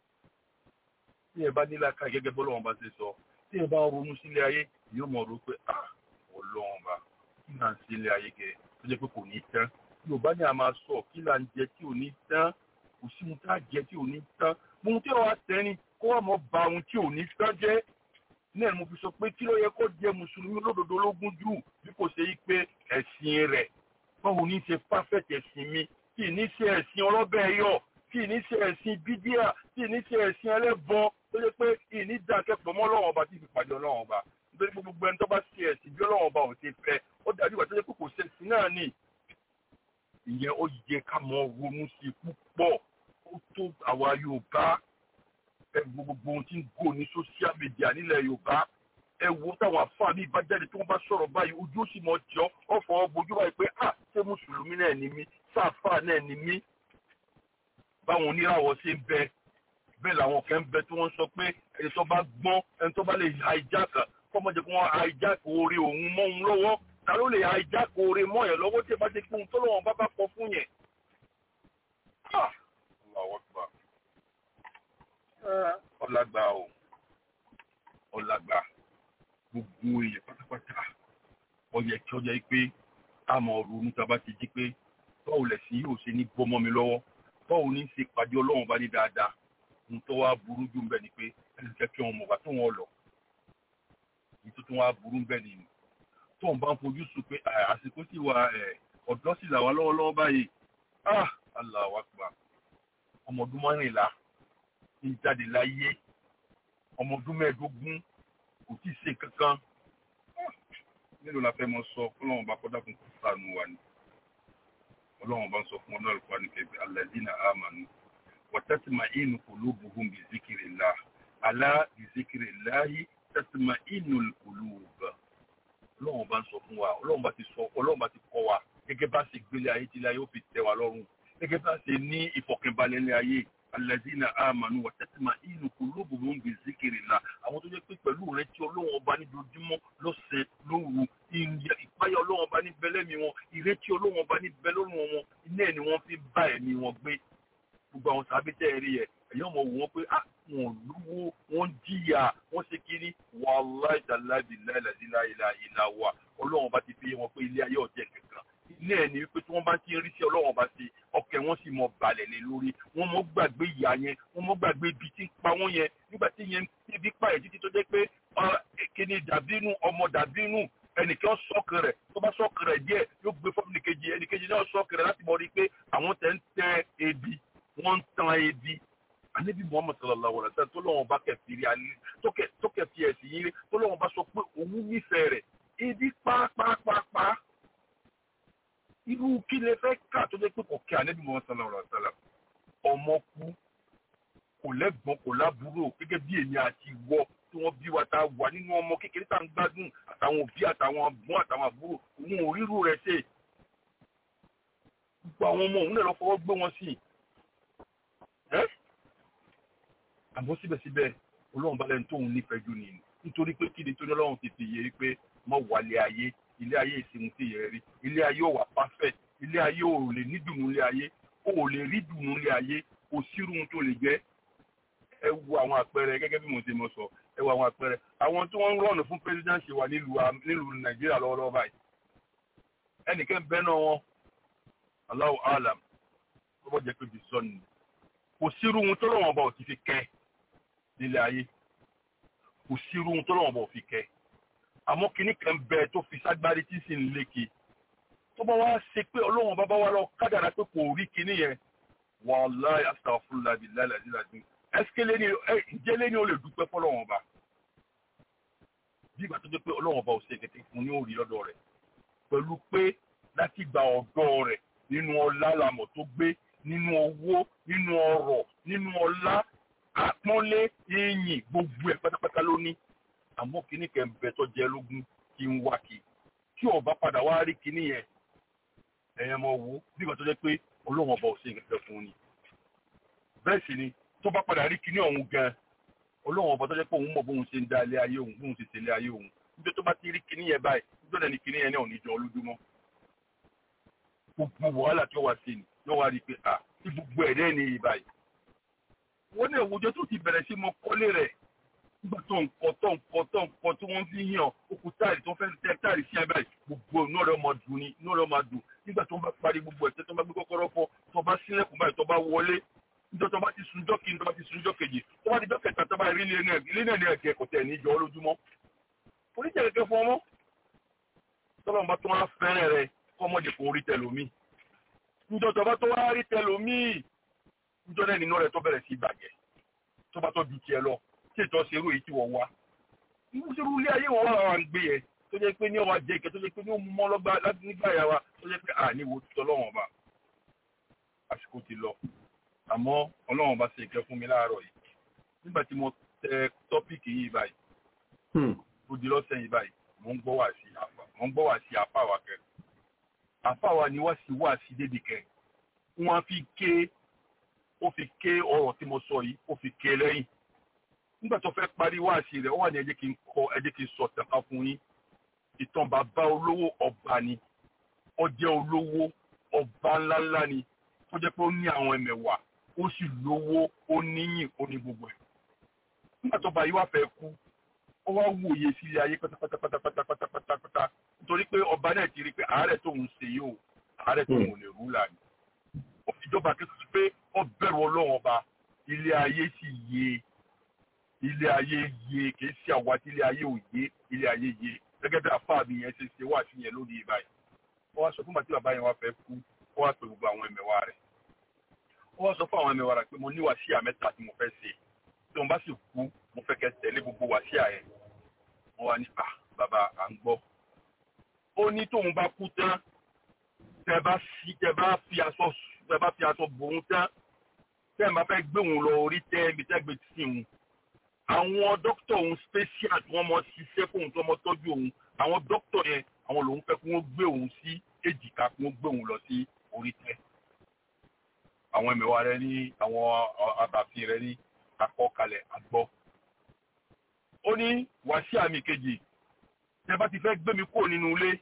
tí yẹn bá nílá ká gẹ́gẹ́ bọ́lá wọn bá ṣe sọ tí yẹn bá ronú sílé ayé yóò mọ̀ ro pé ah ọlọ́run bá kí là ń sílé ayé gẹ̀ tó jẹ́ pé kò ní tán yorùbá ni a máa sọ kí là ń jẹ tí ò ní tán kò sí ohun tá a jẹ tí ò ní tán ohun tí wàá tẹ́ni kó wà mọ́ ba ohun tí ò ní tán jẹ́ náà ni mo fi sọ pé kí ló yẹ kó jẹ mùsùlùmí lódodo lógún jù bí kò ṣe yí pé ẹ̀sìn rẹ̀ báwo ní ṣe perfect ẹ̀sìn mi kí ní ṣe ẹ̀sìn ọlọ́bẹ̀ yọ kí ní ṣe ẹ̀sìn bídíà kí ní ṣe ẹ̀sìn ẹlẹ́bọn tó yẹ pé kí ní dákẹ́pọ̀ mọ́ ọlọ́run ọba tí fi pàdé ọlọ́run ọba nítorí pé gbogbo ẹni tó bá ṣe ẹ̀sìn bí ọlọ́run ọba ò ti fẹ́ ó dájú ìgbà tó yẹ pé kò ṣe ẹ̀sìn náà nì ìyẹn ó yẹ ká mọ ronú sí púpọ̀ ó tó àwa Yorùbá ẹ gbogbo ohun tí ń gò ní social media nílẹ̀ Yorùbá ẹ wo táwọn afáàmì bá jáde tí wọ́n bá sọ̀rọ̀ báyìí ojú ó sì mọ jọ ọ̀fọ̀ ọgbójú báyìí pé à ṣé mùsùlùmí náà ni mí sáfà náà ni mí báwọn oníràwọ̀ ṣe ń bẹ bẹ́ẹ̀ làwọn kan ń bẹ tí wọ́n sọ pé ẹni tó bá gbọ́n ẹni tó bá lè hijack kọ́mọdé kí wọ́n hijack oore òun mọ́ òun lọ́wọ́ ta ló lè hijack oore mọ́ yẹn lọ́wọ́ tí ẹ bá ti pé ohun tó lọ́wọ́ bá bá kọ fún yẹn. ọlágbà o ọlágbà gbogbo èèyàn pátápátá ọyẹ kí ọjà yìí pé a mọ̀ ronú tá a bá ti jí pé báwo lẹ̀ sí yóò ṣe ní bọ́mọ́ mi lọ́wọ́ báwo ní ṣe pàdé ọlọ́run bá ní dáadáa ohun tó wá burú jù ń bẹ ni pé ẹni jẹ́ kí wọn mọ̀ wá tó wọn lọ èyí tó tún wá burú ń bẹ nìyí tó ń bá ń fojú sùn pé àsìkò sì wà ọ̀dọ́ sì là wá lọ́wọ́lọ́wọ́ báyìí ah Allahu Akbar ọmọ ọdún mọ́rìnlá ń jáde láyé ọmọ ọdún mẹ́ẹ̀ẹ́dógún kò tí ì ṣe kankan nílò la fẹ́ mọ sọ ọlọ́run bá kọ́dá fún kọ́sánù wa ni ọlọ́run bá ń sọ fún ọlọ́run pa ní kẹfẹ́ alladhina amanu wa tatma'innu qulubuhum bi zikrillah ala bi zikrillahi tatma'innul qulub ọlọ́run bá ń sọ fún wa ọlọ́run bá ti sọ ọlọ́run bá ti kọ́ wa gẹ́gẹ́ bá ṣe gbélé ayé tí láyé ó fi tẹ́ wa lọ́rùn gẹ́gẹ́ bá ṣe ní ìfọ̀kànbalẹ̀ ní ayé alladhina amanu wa tatma'innu qulubuhum bi zikrillah àwọn tó jẹ́ pé pẹ̀lú rẹ tí ọlọ́run ọba ní dojúmọ́ lọ́sẹ̀ lóru ìpáyà ọlọ́run ọba ní bẹ́lẹ́mi wọn ìrètí ọlọ́run ọba ní bẹ́lọ́rùn wọn iná ẹ̀ ni wọ́n fi bá ẹ̀mí wọn gbé gbogbo àwọn sàbítẹ́ ẹ̀rí ẹ̀ ẹ̀yọ́ mọ̀ wọ́n pé ah wọn lówó wọn jìyà wọn ṣe kiri wallahi tallahi billahi la ilaha illa huwa ọlọ́run ọba ti fi yé wọn pé ilé ayé ọ̀jẹ̀ kankan ilé ẹ̀ ní wípé tí wọ́n bá ti ń rí sí ọlọ́run ọba sí ọkẹ́ wọn sì mọ balẹ̀ lé lórí wọ́n mọ gbàgbé ìyá yẹn wọ́n mọ gbàgbé ibi tí ń pa wọ́n yẹn nígbà tí yẹn ń bí pa ẹ̀ títí tó jẹ́ pé kíni dàbínú ọmọ dàbínú ẹnìkan sọ́ọ̀kì rẹ̀ tó bá sọ́ọ̀kì rẹ̀ díẹ̀ yóò gbé fọ́ọ̀mù nìkejì ẹnìkejì náà sọ́ọ̀kì rẹ̀ láti mọ̀ rí pé àwọn tẹ̀ ń tẹ ebi wọ́n ń tan ebi anabi muhammad sallallahu alaihi wa sallam tó lọ́wọ́ bá kẹfìrí alẹ́ tó kẹfì ẹ̀sìn yìí tó lọ́wọ́ bá sọ pé òun nífẹ̀ẹ́ rẹ̀ ebi pàápàápàá irú kí lè fẹ́ kà tó jẹ́ pé kò kí anabi muhammad sallallahu alaihi wa sallam ọmọ kú kò lẹ́gbọ́n kò lábúrò gẹ́gẹ́ bí èmi àti ìwọ tí wọ́n bí wa ta wà nínú ọmọ kékeré tá à ń gbádùn àtàwọn òbí àtàwọn àbúrò àtàwọn àbúrò òun ò ríru rẹ̀ ṣe gbogbo àwọn ọmọ òun náà lọ fọwọ́ gbé wọn sí i àmọ́ síbẹ̀síbẹ̀ ọlọ́run bá lẹ́nu tóun nífẹ̀ẹ́ jù nìyí nítorí pé kíni tó ní ọlọ́run ti fi yé pé mọ́ wálé ayé ilé ayé ìsinmi ti yẹ rí ilé ayé ò wà perfect ilé ayé ò lè ní dùnú ilé ayé ò lè rí dùnú ilé ayé kò sírun tó lè jẹ́ ẹ wo àwọn àpẹẹrẹ gẹ́gẹ́ bí mo ti mọ̀ sọ ẹ wo àwọn àpẹẹrẹ àwọn tí wọ́n ń rọ̀nù fún presidency wa nílùú nílùú nàìjíríà lọ́wọ́lọ́wọ́ báyìí ẹnìkan bẹ́ẹ̀ náà wọn Allahu alam lọ́wọ́ jẹ́ pé bí sọ́ni kò sírú ohun tó lọ́wọ́ ọba ò ti fi kẹ́ nílé ayé kò sírú ohun tó lọ́wọ́ ọba ò fi kẹ́ àmọ́ kìíní kan bẹ tó fi ságbárí tí sì ń lékè tó bá wá ṣe pé ọlọ́run bá bá wá lọ kádàrá pé kò rí kinní yẹn wàláhì astaghfirullah billahi alazim ẹsikẹlẹ ni ẹ ìjẹlẹ ni ó lè dúpẹ́ fọ́lọ́run ọba bí ìgbà tó jẹ́ pé ọlọ́run ọba ò ṣe kẹtẹ fún ní òrì lọ́dọ̀ rẹ̀ pẹ̀lú pé láti gba ọ̀dọ́ rẹ̀ nínú ọlá làmọ̀ tó gbé nínú owó nínú ọrọ̀ nínú ọlá àpọ́nlé ìyìn gbogbo ẹ̀ pátápátá ló ní àmọ́ kíní kẹ́ ń bẹ tó jẹ́ lógún kí ń wá kí tí ọba padà wá rí kíní yẹn ẹ̀yẹn mọ̀ wò bí ìgbà tó jẹ́ pé ọlọ́run ọba ò ṣe kẹtẹ fún ni bẹ́ẹ̀ sì ni tó bá padà rí kíní ọ̀hún gan ọlọ́run ọba tó jẹ́ pé òun mọ̀ bóun ṣe ń da ilé ayé òun bóun ṣe ṣe ilé ayé òun níjọ́ tó bá ti rí kíní yẹn báyìí níjọ́ dẹ̀ ni kíní yẹn náà ò ní jọ lójúmọ́ gbogbo wàhálà tí ó wà sí ni yóò wá rí i pé à tí gbogbo ẹ̀ dẹ́ ní ìbáyìí wọ́n ní ìwòjọ́ tó ti bẹ̀rẹ̀ sí mọ kọ́lé rẹ̀ nígbà tó ń kọ́ tó ń kọ́ tó ń kọ́ tí wọ́n fi yàn okùn táàrí tó fẹ́ tẹ́ táàrí sí ẹ̀ báyìí gbogbo inú ọ̀rẹ́ ọmọ dùn ni inú ọ̀rẹ́ ọmọ dùn nígbà tó ń bá parí gbogbo ẹ̀tẹ́ tó ń bá gbé kọ́kọ́rọ́ fọ́ tó bá sílẹ̀kùn báyìí tó bá wọlé níjọ́ tó bá ti sunjọ́ kí tó bá ti sunjọ́ kejì tó bá ti jọ́ kẹta tó bá rí ilé náà ilé náà ní ẹ̀kẹ́ kò tẹ̀ ní jọ lójúmọ́ oníjẹ́ kẹ́kẹ́ fún ọmọ tọ́lọ́mù bá tó wá fẹ́rẹ̀ rẹ kọ́mọ́dé kò rí tẹlómi níjọ́ tó bá tó wá rí tẹlómi níjọ́ náà nínú rẹ̀ tó bẹ̀rẹ̀ sí bàjẹ́ tó bá tó ju tiẹ̀ lọ tí ètò ṣerú èyí tí wọ́n wá irú ilé ayé wọn wà wà ń gbé yẹ tó jẹ́ pé ní ọwọ́ ajẹ́ ìkẹ́ tó jẹ́ pé ní ó mú mọ́ lọ́gbà láti nígbà yà wa tó jẹ́ pé àníwò tọ́lọ́wọ̀n ọba àsìkò ti lọ àmọ́ ọlọ́wọ̀n ọba ṣe ìkẹ́ fún mi láàárọ̀ yìí nígbà tí mo tẹ tọ́pìkì yìí báyìí tó di lọ́sẹ̀ yìí báyìí mò ń gbọ́ wá sí àfà mò ń gbọ́ wá sí àfà wa kẹ àfà wa ni wá sí wá sí débi kẹ wọ́n fi ké ó fi ké ọ̀rọ̀ tí mo sọ yìí ó fi ké lẹ́yìn nígbà tó fẹ́ parí wáàsí rẹ̀ ó wà ní ẹ jẹ́ kí n kọ ẹ jẹ́ kí n sọ tẹ̀ka fún yín ìtàn bàbá olówó ọba ni ó jẹ́ olówó ọba ńláńlá ni tó jẹ́ pé ó ní àwọn ẹ̀mẹ̀wà ó sì lówó ó níyìn ó ní gbogbo ẹ̀ nígbà tó bá yìí wá fẹ́ kú ó wá wòye sílé ayé pátápátápátápátápátá nítorí pé ọba náà ti rí pé àárẹ̀ tóun ṣe yìí o àárẹ̀ tóun ò lè rú là ní ìjọba kẹsàn-án pé ó bẹ̀rù ọlọ́run ọba ilé ayé sì yé ilé ayé yé kì í ṣe àwa tí ilé ayé ò yé ilé ayé yé gẹ́gẹ́ bí afáàbí yẹn ṣe ṣe wá sí yẹn lórí ìbáyìí ó wá sọ fún bàtí bàbá yẹn wá fẹ́ kú ó wá pè gbogbo àwọn ẹ̀mẹ̀wá rẹ̀ ó wá sọ fún àwọn ẹ̀mẹ̀wá rẹ̀ pé mo ní wàsíà mẹ́ta tí mo fẹ́ ṣe tí mo bá sì kú mo fẹ́ kẹ́ tẹ̀lé gbogbo wàsíà yẹn wọ́n wá ní à bàbá à ń gbọ́ ó ní tóun bá kú tán tẹ bá fi tẹ bá fi aṣọ tẹ bá fi aṣọ bòun tán tẹ bá fẹ́ gbé òun lọ orí tẹ ibi tẹ gbé sí òun àwọn dókítà òun special tí wọ́n mọ ṣiṣẹ́ fóun tó mọ tọ́jú òun àwọn dókítà yẹn àwọn lòun fẹ́ kí wọ́n gbé òun sí èjìká kí wọ́n gbé òun lọ sí orí tẹ àwọn ẹ̀mẹ̀wá rẹ ní àwọn àbàfin rẹ ní àkọkalẹ̀ àgbọ́ ó ní wàásù àmì kejì tẹ bá ti fẹ́ gbé mi kúrò nínú ilé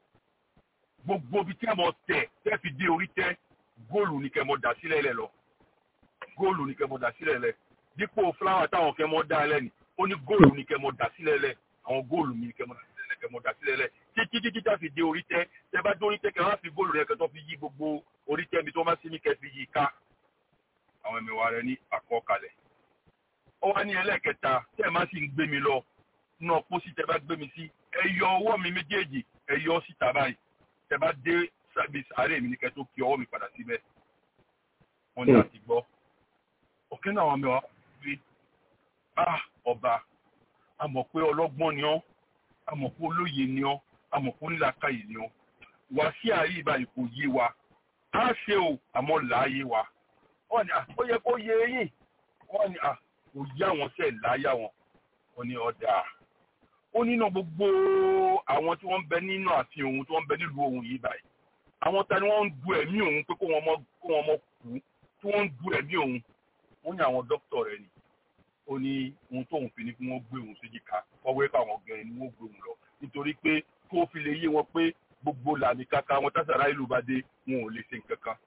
gbogbo ibi tí a mọ̀ tẹ̀ tẹ́ fi dé orí tẹ́ góòlù ní kẹ́ mọ̀ dà sílẹ̀ lẹ̀ lọ góòlù ní kẹ́ mọ̀ dà sílẹ̀ lẹ̀ dípò fúláwà táwọn kẹ́ mọ̀ dá lẹ̀ ní ó ní góòlù ní kẹ́ mọ̀ dà sílẹ̀ lẹ̀ àwọn góòlù mi ní kẹ́ mọ̀ dà sílẹ̀ lẹ̀ kẹ́ mọ̀ dà sílẹ̀ lẹ̀ títí títí tá fi dé orí tẹ́ tẹ́ bá dé orí tẹ́ kẹ́ wá fi góòlù rẹ̀ kẹ́ tó fi yí gbogbo orí tẹ́ mi tó má sí ní kẹ́ fi yí ká àwọn ẹ̀mẹ̀wà rẹ̀ ní àkọkalẹ̀ ó wá ní ẹlẹ́ẹ̀kẹta tẹ́ má sì ń gbé mi lọ náà pósí tẹ́ bá gbé mi sí ẹ yọ ọwọ́ mi méjèèjì ẹ yọ síta báyìí tẹ́ bá dé sábì sáré mi ní kẹ́ tó kí ọwọ́ mi padà síbẹ̀ wọ́n ní àti gbọ́ ọ̀kẹ́ náà wọn mẹ́wàá pé ah ọba a mọ̀ pé ọlọ́gbọ́n ni ọ́ a mọ̀ pé olóye ni ọ́ a mọ̀ pé onílàkàyè ni ọ́ wá sí àárí ìbáyìí kò yé wa á ṣe o àmọ́ làáyé wa wọ́n ní ó yẹ kó yé eyín wọ́n ní kò yá wọn sẹ́ẹ̀ láyà wọn wọ́n ní ọ̀dà ó nínú gbogbo àwọn tí wọ́n ń bẹ nínú ààfin òun tí wọ́n ń bẹ nílùú òun yìí báyìí àwọn ta ni wọ́n ń du ẹ̀mí òun pé kó wọn mọ kó wọn mọ kú tí wọ́n ń du ẹ̀mí òun wọ́n ní àwọn dókítà rẹ̀ ni ó ní ohun tóun fi ní kí wọ́n gbé òun séjì ká wọ́wé káwọn gẹ̀ẹ́ ni wọ́n gbé òun lọ nítorí pé kó fi lè yé wọn pé gbogbo làmì kaka wọn tásàrà ìlú bá dé wọn ò lè ṣe nǹkan kan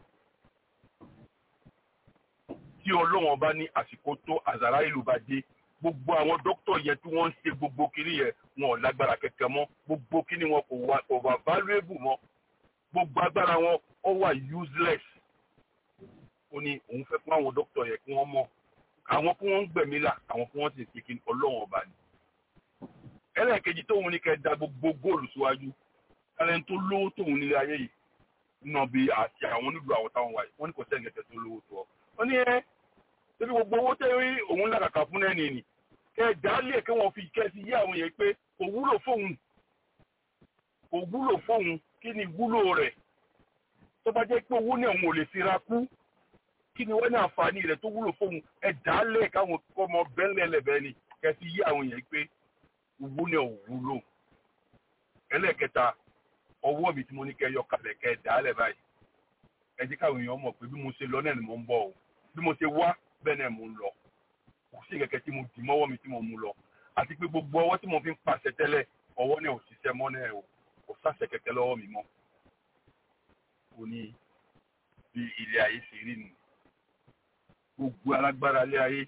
tí ọlọ́wọ́n bá ní àsìkò tó àzàrà ìlú bá dé gbogbo àwọn dókítà yẹn tí wọ́n ń ṣe gbogbo kiri yẹn wọn ò lágbára kẹ̀kẹ́ mọ́ gbogbo kiri wọn kò wà kò wà valuable mọ́ gbogbo agbára wọn ó wà useless ó ní òun fẹ́ fún àwọn dókítà yẹn kí wọ́n mọ̀ àwọn kí wọ́n ń gbẹ̀mí là àwọn kí wọ́n sì ṣe kí ọlọ́wọ́n ọba ni. ẹlẹ́ẹ̀kejì tóun ní kẹ́ da gbogbo góòlù síwájú ẹni tó lówó tóun nílé ayé yìí nà bí àti àwọn onílù àwọn táwọn wáyé wọ́n ní kò sẹ́ni kẹ̀kẹ́ tó lówó tó ọ. wọ́n ní ẹ́ débi gbogbo owó tẹ́ rí òun làkàkà fún ẹni nì kẹ́ ẹ dálé kí wọ́n fi kẹ́sí yé àwọn yẹn pé kò wúlò fóun kò wúlò fóun kí ni wúlò rẹ̀ tó bá jẹ́ pé owó ní òun ò lè fi ra kú kí ni wọ́n ní àǹfààní rẹ̀ tó wúlò fóun ẹ dálé káwọn ọmọ bẹ́ẹ̀lẹ̀ lẹ́bẹ̀ẹ́ ni kẹ́sí yé àwọn yẹn pé owó ní ò wúlò ẹlẹ́ẹ̀kẹta ọwọ́ mi tí mo ní kẹ́ yọ kalẹ̀ kẹ́ dálẹ̀ báyìí ẹ jẹ́ káwọn èèyàn mọ̀ pé bí mo ṣe lọ náà ni mo ń bọ̀ o bí mo ṣe wá bẹ́ẹ̀ náà mo ń lọ kò sí kẹ̀kẹ́ tí mo dì mọ́wọ́ mi tí mo mú lọ àti pé gbogbo ọwọ́ tí mo fi ń pàṣẹ tẹ́lẹ̀ ọwọ́ náà ò ṣiṣẹ́ mọ́ náà o kò sáṣẹ kẹ̀kẹ́ lọ́wọ́ mi mọ́ o ní bí ilé ayé ṣe rí nu gbogbo alágbára ilé ayé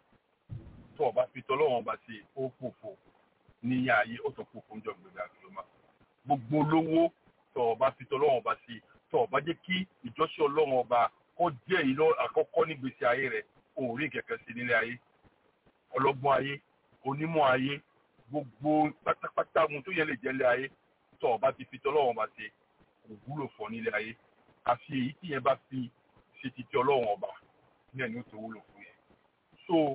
tó ọba fi tọ́lọ́wọ́n ọba ṣe ó pòfò ní ayé ó tó pòfò ń jọ gbẹgbẹ àgbẹ̀lọ́mà gbogbo olówó tó ọba fi tọ́lọ́wọ́n ọba ṣe tó ọba jẹ́ kí ìjọsìn ọlọ́wọ́n ọba kó jẹ́ ìlọ àkọ́kọ́ nígbèsè ayé rẹ̀ òun rí kẹ̀kẹ́ sí nílé ayé ọlọ́gbọ́n ayé onímọ̀ ayé gbogbo pátápátá ohun tó yẹ lè jẹ́ lé ayé tó ọba ti fi tọ́lọ́wọ́n ọba ṣe kò wúlò fún nílé ayé àfi èyí tí yẹn bá fi ṣe ti ti ọlọ́wọ́n ọba ní ẹni ó tó wúlò fún yẹn. so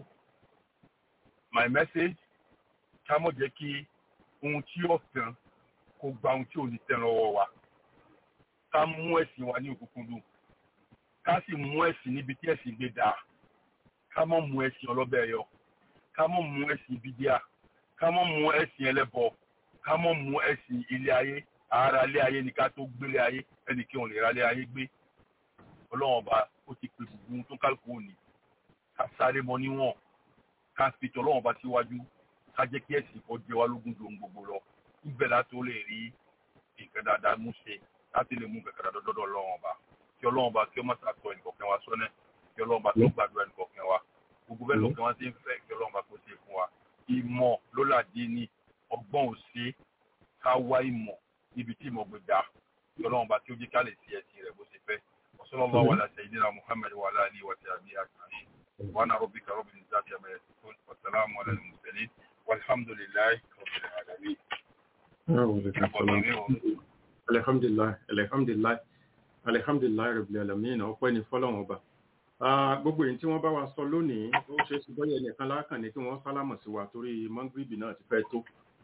my message ká mọ̀ jẹ́ kí ohun tí yóò tán kó gba ohun tí ò ní tán lọ́wọ́ wa ká mú ẹ̀sìn wa ní òkúkúndùn ká sì mú ẹ̀sìn níbi tí ẹ̀sìn gbé dáa ká mọ̀ mú ẹ̀sìn ọlọ́bẹ̀ yọ ká mọ̀ mú ẹ̀sìn bídíà ká mọ̀ mú ẹ̀sìn ẹlẹ́bọ ká mọ̀ mú ẹ̀sìn ilé ayé ara ilé ayé ni ká tó gbélé ayé ẹnì kí wọn lè ra ilé ayé gbé ọlọ́wọ́n ọba ó ti pè gbogbo ohun tó kálukú òní ká sáré mọ níwọ̀n ká fi tọ́lọ́wọ́n ọba síwájú ká jẹ́ kí ẹ̀sìn kọ́ jẹ wá lógún dòun gbogbo lọ ibẹ̀ la tó lè rí nǹkan dáadáa mú ṣe láti lè mú nǹkan dáadáa dọ́dọ̀ ọlọ́wọ́n ọba kí ọlọ́wọ́n ọba kí ó má sàtọ̀ ẹnìkọ̀ọ̀kan wa sọ́nẹ̀ kí ọlọ́wọ́n ọba tó gbàdúrà ẹnìkọ̀ọ̀kan wa gbogbo bẹ́ẹ̀ lọ́kàn wá sí ń fẹ́ kí ọlọ́wọ́n ọba kó ṣe fún wa ìmọ̀ ló làdí ní ọgbọ́n òṣè ká wá ìmọ̀ níbi tí ìmọ̀ gbé dá kí ọlọ́wọ́n ọba kí ó jẹ́ ká lè ṣe ẹ̀sìn rẹ̀ bó ṣe fẹ́ sallallahu ala sayyidina Muhammad wa ala alihi wa sahbihi ajma'in wa ana rabbika rabbil izzati amma yasifun wa salamun ala al-mursalin walhamdulillahi rabbil alamin. alhamdulilayi alhamdulilayi alhamdulilayi rabbil alamin ọpẹ́ ni fọ́lọ́run ọba gbogbo èyí tí wọ́n bá wa sọ lónìí ó ṣe é ṣe bọ́yẹ̀ nìkan lákàn ní kí wọ́n sálámọ̀ sí wa torí mọ́ngíríbì náà ti fẹ́ tó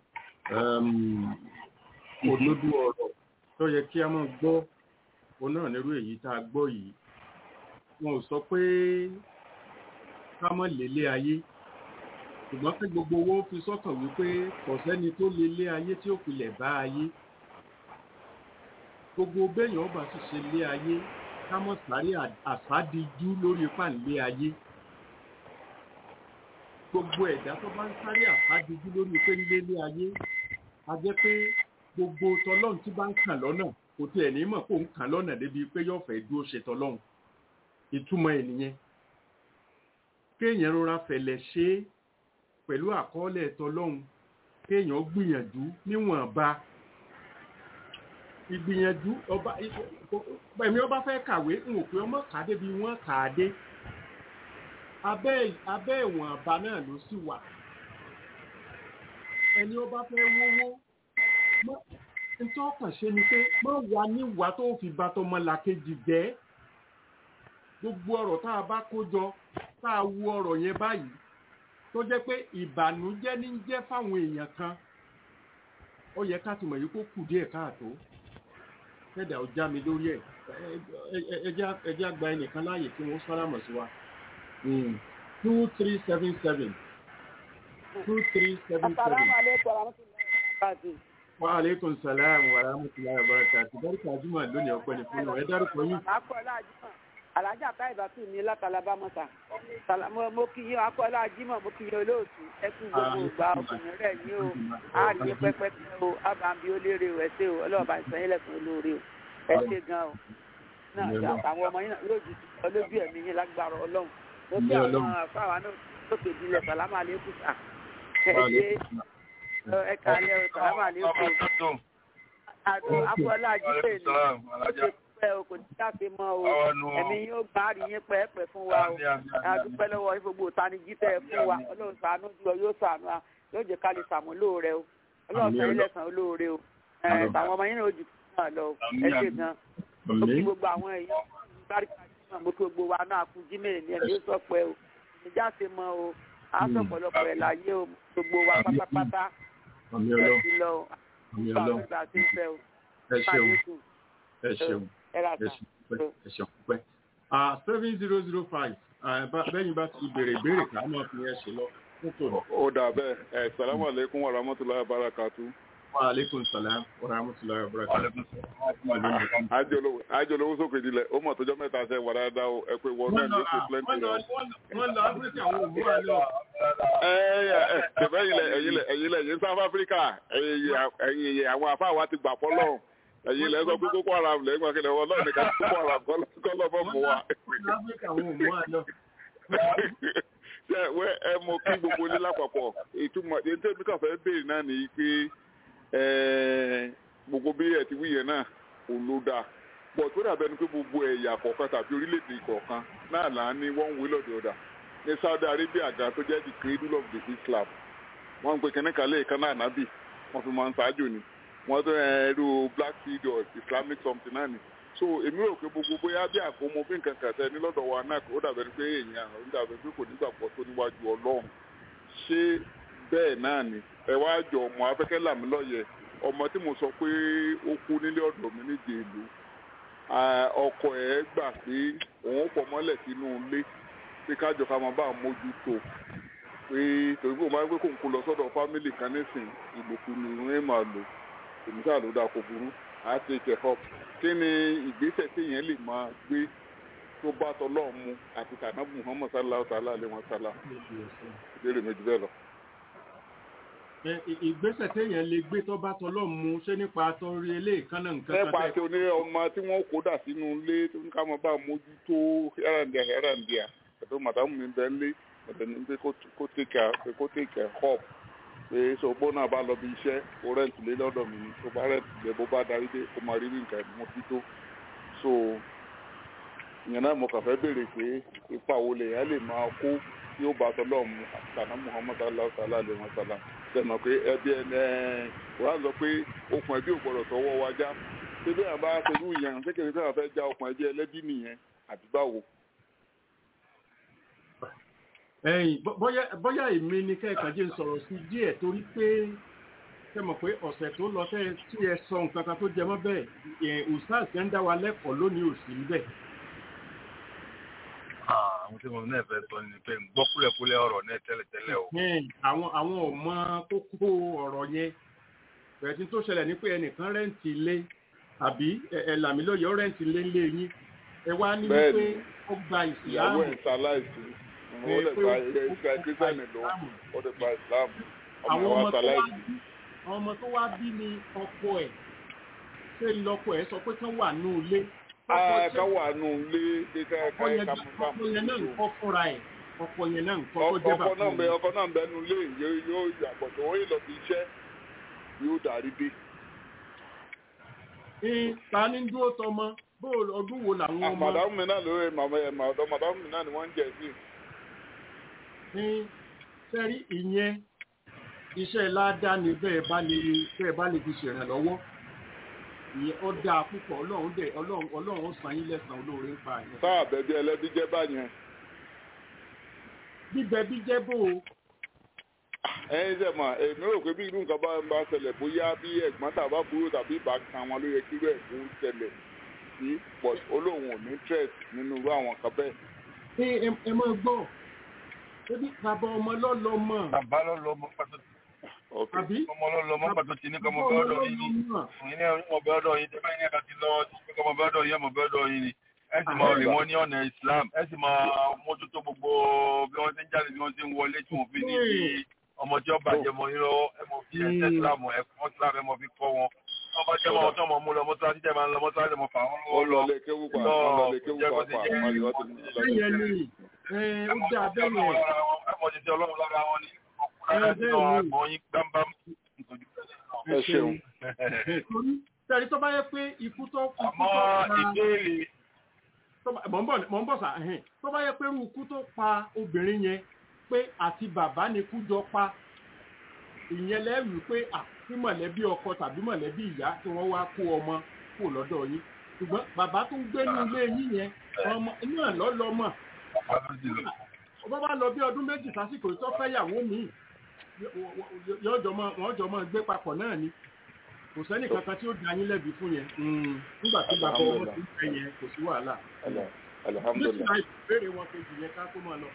òdodo ọ̀rọ̀ tó yẹ kí a máa gbọ́ òun náà nírú èyí tá a gbọ́ yìí wọn ò sọ pé ká mọ̀ lélé ayé ṣùgbọ́n pé gbogbo owó fi sọ́kàn wípé kò sẹ́ni tó lélé ayé tí ó pilẹ̀ bá ayé gbogbo béèyàn ọba sì ṣe lé ayé ká mọ̀ sáré àsádijú lórí pàǹlé ayé gbogbo ẹ̀dá tó bá ń sáré àsádijú lórí pé ń lélé ayé a jẹ́ pé gbogbo tọlọ́run tí bá ń kàn lọ́nà kò tiẹ̀ ní mọ̀ kó ń kàn lọ́nà débi pé yóò fẹ́ dúró ṣe tọlọ́run ìtumọ̀ ẹ̀ nìyẹn kéèyàn rọra fẹ̀lẹ̀ ṣe é pẹ̀lú àkọọ́lẹ̀ tọlọ́run kéèyàn gbìyànjú níwọ̀nba ìgbìyànjú ọba ẹ̀mí ọba fẹ́ kàwé ń wò pé ọmọ kà á débi wọ́n kà á dé abẹ́ abẹ́ ìwọ̀n àbá náà ló sì wà ẹni ọba fẹ́ wówó ntọ́ kàn ṣe ni pé má wà níwà tó fi ba tọmọ làkejì jẹ́ gbogbo ọ̀rọ̀ tá a bá kó jọ tá a wu ọ̀rọ̀ yẹn báyìí tó jẹ́ pé ìbànújẹ́ ní jẹ́ fáwọn èèyàn kan ó yẹ ká ti mọ̀ yìí kó kù díẹ̀ káàtó kẹ́dà ó já mi lórí ẹ̀ ẹjẹ́ àgbà ẹnìkan láàyè tí wọ́n sálámọ̀ sí wa two three seven seven two three seven seven. wa aleykum salaam wa rahmatulahi wa barakatuh dárúkọ ajúmọ̀ lónìí ọ̀pẹ ní fún ẹ dárúkọ yín. alájà táìbàtú mi látàlábà mọ́ta mo kí yín akọ́lá ajímọ̀ mo kí yín olóòtú ẹ kú gbogbo ìgbà ọkùnrin rẹ̀ ní o àárín pẹ́pẹ́ tí o ábàmbí ó lérè o ẹ ṣé o ọlọ́ọ̀bá ìsẹ́yìn lẹ́kùn olóore o ẹ ṣé gan o náà àtàwọn ọmọ yín náà yóò ju olójú ẹ̀mí yín lágbára ọlọ́run mo kí àwọn afáwa náà lókè ìdílé sàlámà lẹ́kùn sà ẹ ṣe ẹ kàlẹ́ o sàlámà lẹ́kùn àdó afọlá ajílẹ̀ ni ó ti pẹ́ o kò ní káfí mọ́ o ẹ̀mí yóò bá rí yín pẹ́ẹ́pẹ́ fún wa o àdúpẹ́ lọ́wọ́ yín gbogbo ìtanijí tẹ́ ẹ fún wa ọlọ́run ṣàánú jùlọ yóò ṣàánú wa yóò jẹ́ ká lè ṣàmúlò rẹ o ọlọ́run sọ ilé ẹ̀sán olóore o ẹ tàwọn ọmọ yín náà ojú náà lọ ẹ ṣe gan ó kí gbogbo àwọn èèyàn báríkà jimá mo kí gbogbo wa náà kú jimá ní ẹni ó sọ pé o ìjà ṣe mọ o à ń sọpọlọpọ ẹ láyé o gbogbo wa pátápátá àmì ẹ ọlọ́run ti lọ o àmì bá ọlọ́run àwọn ìgbà tí ń fẹ́ o ẹ ṣeun ẹ ṣeun ẹ rà ẹ sà ṣeun pẹ́ ẹ ṣeun pẹ́. seven zero zero five bẹ́yìn bá ti béèrè ìbéèrè ká máa fi yẹn ṣe lọ fún tòun. ó dà bẹ́ẹ̀ ẹ̀ sàlámù aleykum wa rahmatulahi barakatu. wa aleykum salaam wa rahmatulahi wa barakatuh. ajọlówó sókè dilẹ̀ ó mọ̀ tójọ́ mẹ́ta ṣe wà dáadáa o ẹ pé wọ́n náà ló ṣe plenty wọ́n lọ rẹ̀. wọ́n lọ áfíríkà àwọn òmùú wa lọ. ẹ ẹ ṣẹ̀fẹ̀ ẹ̀yin lẹ̀ ẹ̀yin lẹ̀ ẹ̀yin lẹ̀ yín South Africa ẹ̀yin ẹ̀yin àwọn afá wa ti gbà fọ́lọ́ ẹ̀yin lẹ̀ sọ pé Boko Haram lẹ́yìn wọn kẹlẹ̀ wọn lọ́ọ̀ nìkan Boko Haram kọ́ lọ́ fọ́ mọ́ wa. wọ́n lọ áfíríkà àwọn òmùú wa lọ. ṣe wẹ ẹ mọ kí gbogbo ilé lápapọ̀ ìtumọ̀ ètò èmi kàn fẹ́ béèrè náà nìyí pé ẹ, gbogbo bí ẹ ti wí yẹn náà kò ló dáa bọ̀ tó dàbẹ́ ni pé gbogbo ẹ̀yà kọ̀ọ̀kan tàbí orílẹ̀-èdè kọ̀ọ̀kan náà là ń ní one way lọ́dọ̀ ọ̀dà ní Saudi Arabia gan tó jẹ́ the cradle of the Islam wọ́n ń pe kẹ́nìkan lẹ́ẹ̀kan náà nábì wọ́n fi máa ń ṣáájú ni wọ́n tó ẹ̀rú black seed or Islamic something náà ni so èmi rò pé gbogbo bóyá bí àkómọ bí nǹkan kàtẹ ní lọ́dọ̀ wa náà ó dàbẹ̀ ni pé èèyàn ó dàbẹ̀ pé kò nígbàgbọ́ tó níwájú Ọlọ́run ṣé bẹ́ẹ̀ náà ni ẹ wá jọ ọmọ afẹ́kẹ́ làmúlọ́yẹ ọmọ tí mo sọ pé ó kú nílé ọ̀dọ̀ mi níje ìlú ọkọ ẹ̀ gbà pé òun pọ̀ mọ́lẹ̀ sínú ilé pé kájọ ká máa bá a mójútó pé torí pé òun máa ń gbé kóun kó lọ sọ́dọ̀ fámìlì kan nísìn ìlòkulù ìrìn máa lò èmi sáà ló dáa kó burú á ti kẹ̀ ọ́ kí ni ìgbésẹ̀ téèyàn lè máa gbé tó bá tọlọ́ọ̀ mu àti tànàbù Muhammad sallallahu ta'ala alaihi wa sallam ìbéèrè méjì bẹ́ẹ̀ lọ. Ẹ, ì- ìgbésẹ̀ téèyàn lè gbé tó bá tọlọ́ mu ṣé nípa torí eléèkánná nǹkan kan nípa tẹ́- tí o ní ọmọ tí wọ́n kó dà sínú ilé tó ń ká máa bá a mójútó ẹ̀ràǹdíà ẹ̀ràǹdíà ẹ̀tọ́ màdàmú mi bẹ́ẹ̀ lé ẹ̀tọ́ ní pé kó kó take care pé kó take care help pé sọ̀gbọ́ náà bá lọ bí iṣẹ́ kó rẹ́ǹtì lé lọ́dọ̀ mi ni tó bá rẹ́ǹtì lé bó bá darí dé kó máa rí ní nǹkan mójútó so ìyẹn náà mo kàn fẹ́ béèrè pé ipa wo lèèyàn lè máa kó tí ó bá tọ́lọ́ mu àtàná Muhammad sallallahu ta'ala alaihi wa sallam sẹ́nà pé ẹbí ẹni ẹ̀ wọ́n á sọ pé okùn ẹbí ò gbọ́dọ̀ tọwọ́ wa já ṣé bí àwọn bá ṣerú ìyẹn ṣé kìnìún sábà fẹ́ já okùn ẹbí ẹlẹ́bí nìyẹn àti báwo. ẹ̀yin bó- bóyá bóyá èmi ni kẹ́ẹ̀kan jẹ́ ń sọ̀rọ̀ sí díẹ̀ torí pé ṣe mọ̀ pé ọ̀sẹ̀ tó lọ tẹ́ tí ẹ sọ nǹkan kan tó jẹ mọ́ bẹ́ẹ̀ ẹ̀ ustaz ṣe ń dá wa lẹ́kọ̀ọ́ lónìí ò sí níbẹ̀. àwọn tí mo náà fẹ́ sọ ni pé ń gbọ́ kúlẹ̀kúlẹ̀ ọ̀rọ̀ náà tẹ́lẹ̀tẹ́lẹ̀ o. Ẹ̀n, àwọn àwọn ò mọ kókó ọ̀rọ̀ yẹn bẹ̀rẹ̀ tó ṣẹlẹ̀ ní pé ẹnìkan rẹ́ǹtì ilé àbí ẹ̀làmílòyè ó rẹ́ǹtì ilé ńlé yín ẹ wá ní wípé Bẹ́ẹ̀ni. ó gba ìyàwó ìsìláàmù ẹ̀ ṣaláìsí ó lè gba ilé ìgbà kírísítẹ́nì ló ó lè gba ìsìláàmù ọmọ àwọn ẹ̀ wá ọmọ tó wá ṣaláìsí. bí àwọn ọmọ tó wá bí ni ọkọ ẹ̀ ṣé lọkọ ẹ̀ sọ pé kán wà ní ilé ẹ ká wà nù lé dé ká ọkọ ká yẹn ká mú ká ọkọ yẹn náà ń kọ́ fúnra ẹ̀ ọkọ yẹn náà ń kọ́ tó jẹ́ ọkọ bàbá náà bẹ òun. ọkọ náà bẹ nu lé yóò yóò yàgbọ̀ tó wọ́n yìí lọ sí iṣẹ́ yóò darí dé. ní ta ní dúró tọmọ bó ọdún wo làwọn ọmọ màdàmú mi náà lóore màmá ẹ̀ màdọ́ màdàmú mi náà ni wọ́n ń jẹ sí. ní sẹ́rí ìyẹn iṣẹ́ ládàá ni bẹ́ẹ̀ bá lè bẹ́ẹ̀ bá lè fi ṣèrànlọ́wọ́ ìyẹn ó dáa púpọ̀ ọlọ́run dẹ̀ ọlọ́run ọlọ́run ó san yín lẹ́sàn-án olóore ń pa àyẹn. sáà bẹ̀bí ẹlẹ́bí jẹ́ báyẹn. bíbẹ bí jẹ́ bó o ẹyin sẹ ma èmi rò pé bí irú nǹkan bá ń bá ṣẹlẹ̀ bóyá bí ẹ̀gbọ́n tàbá kúrò tàbí ìbátan wọn ló yẹ kí irú ẹ̀ kó ṣẹlẹ̀ sí but olóhùn ò ní interest nínú irú àwọn kan bẹ́ẹ̀. ṣé ẹ- ẹ máa gbọ́ ṣébí bàbá ọmọ lọ́lọ́mọ bàbá ló lọ ọmọ pàtó ok àbí ọmọ ló lọ ọmọ pàtó ti ní kọ́ ọmọ bàbá bẹ́ẹ̀ ọmọ ọ̀dọ̀ yìí ni lọ́lọ́mọ òyìn ní ọmọ bẹ́ẹ̀ ọ̀dọ̀ yìí tẹ́lẹ̀ ní ẹ̀ka ti lọ sí ọmọ bẹ́ẹ̀ ọ̀dọ̀ yìí ọmọ bẹ́ẹ̀ ọ̀dọ̀ yìí ni ẹ sì máa rìn wọ́n ní ọ̀nà Islam ẹ sì máa mójútó gbogbo bí wọ́n ti ń jáde bí wọ́n ti ń wọlé tí wọ́n fi ní bí ọmọ tí ó bàjẹ́ mọ́ yín lọ́wọ́ ẹ mọ̀ fi ẹsẹ̀ Islam ẹ̀kọ́ Islam ẹ mọ̀ fi kọ́ wọn wọ́n bá jẹ́ mọ́ tó mọ̀ mú lọ mọ́tàlásí tẹ̀ máa ń lọ mọ́tàlásí mọ̀ fà wọ́n ó lọ́wọ́ lọ lọ lé kéwú pa lọ ó lọ lé kéwú jẹ́ pa kó ti pa jẹ́ àmàlẹ́ wọ́n ti mú lọ. bẹ́yẹn ni ẹ ó dáa bẹ́yẹn ẹmọ ti tẹ ọlọ́run lára wọn ni ọkùnrin láti bẹ́ẹ̀ lọ ni. àgbọn yín gbámbám nítorí ẹ ṣeun. ẹ torí sẹ́rí tó bá yẹ pé ikú tó ikú àmọ́ tó pa ìbéèrè tó bá- mọ̀ ń bọ̀ mọ̀ ń bọ̀ sà ẹ̀hìn tó bá yẹ pé irú ikú tó pa obìnrin yẹn pé àti bàbá ni ikú jọ pa ìyẹn lẹ́rù pé à kí mọ̀lẹ́bí ọkọ tàbí mọ̀lẹ́bí ìyá tí wọ́n wá kó ọmọ kó lọ́dọ̀ yín ṣùgbọ́n bàbá tó ń gbé ní ilé yín yẹn ọmọ náà lọ́lọ́mọ ọba bá lọ bí ọdún méjì sásìkò tó fẹ́ yàwó míì yọjọ mọ wọn jọ mọ gbé papọ̀ náà ni kò sẹ́ni kankan tí ó dá yín lẹ́bi fún yẹn nígbà tí bàbá wọn ti ń fẹ́ yẹn kò sí wàhálà nígbà ìbéèrè wọn kejì yẹn ká tó máa lọ.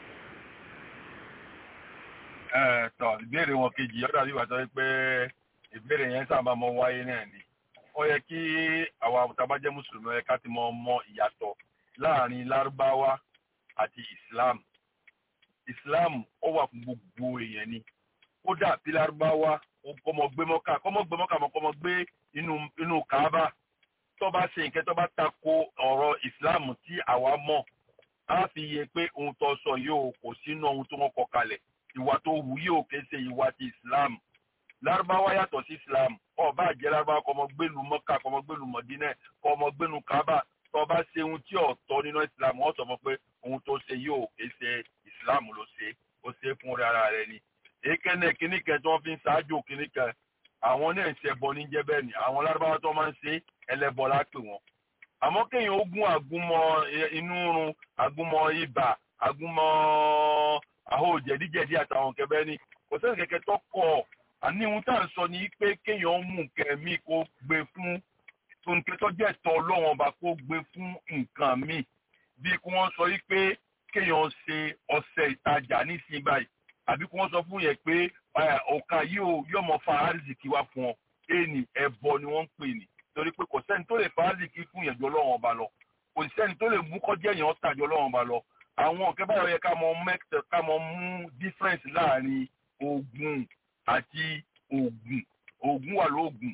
ẹ tọ ìbéèrè wọn kejì ọdọ àbí wàtọ pé ìbéèrè yẹn sábà mọ wáyé náà ni ó yẹ kí àwa tabajẹ mùsùlùmí ẹ ká ti mọ mọ ìyàtọ̀ láàrin lárúbáwá àti islam islam ó wà fún gbogbo èèyàn ni kódà tí lárúbáwá kọmọ gbé mọ́kà kọmọ gbé mọ́kà mọ́ kọmọ gbé inú inú kaaba tó bá ṣe nǹkan tó bá tako ọ̀rọ̀ islam tí àwa mọ̀ á fi yẹ pé ohun tó sọ yóò kò sínú ohun tó wọ́n kọ kalẹ̀ ìwà tó wù yóò ké ṣe ìwà ti islam lárúbáwá yàtọ̀ sí islam ọba àjẹ́ lárúbáwá kọmọ gbélu mọ́kà kọmọ gbélu mọ̀dínà kọmọ gbénu kaaba tó bá ṣe ohun tí ọ̀tọ̀ nínú islam wọ́n sọ fún pé ohun tó ṣe yóò ké ṣe islam ló ṣe ó ṣe fún rárá rẹ ni èkéne kìíní kan tí wọ́n fi ń ṣáájú kìíní kan àwọn náà ń ṣẹbọ ní jẹ́ bẹ́ẹ̀ ni àwọn lárúbáwá tó máa ń ṣe ẹlẹ́bọ lápè wọn àmọ́ kéèyàn ó gún àgúnmọ̀ inú run àgúnmọ̀ ibà àgúnmọ̀ àhó jẹ̀díjẹ̀dí àtàwọn kẹbẹ́ ni kò sẹ́ni kẹ̀kẹ́ tó kọ̀ àní ohun tá à ń sọ ni pé kéèyàn mú nǹkan míì kó gbé fún nǹkan tó jẹ́ ẹ̀tọ́ ọlọ́run ọba kó gbé fún nǹkan míì bí kí wọ́n sọ yí pé kéèyàn ṣe ọṣẹ ìtajà nísìnyí báyìí àbí kí wọ́n sọ fún yẹn pé ọ̀ka yìí ó yọ̀mọ̀ fa àrísìkí wá fún ọ ẹni ẹ̀bọ ni wọ́n ń pè ní torí pé kò sẹ́ni tó lè fa àrísìkí fún yẹn jọ lọ́wọ́n ọba lọ kò sẹ́ni tó lè mú kọjá èèyàn tà jọ lọ́wọ́n ọba lọ àwọn ọ̀kẹ́ báyọ̀ yẹ ká mọ mẹ́tẹ̀ ká mọ mú difference láàrin oògùn àti oògùn oògùn wà lóògùn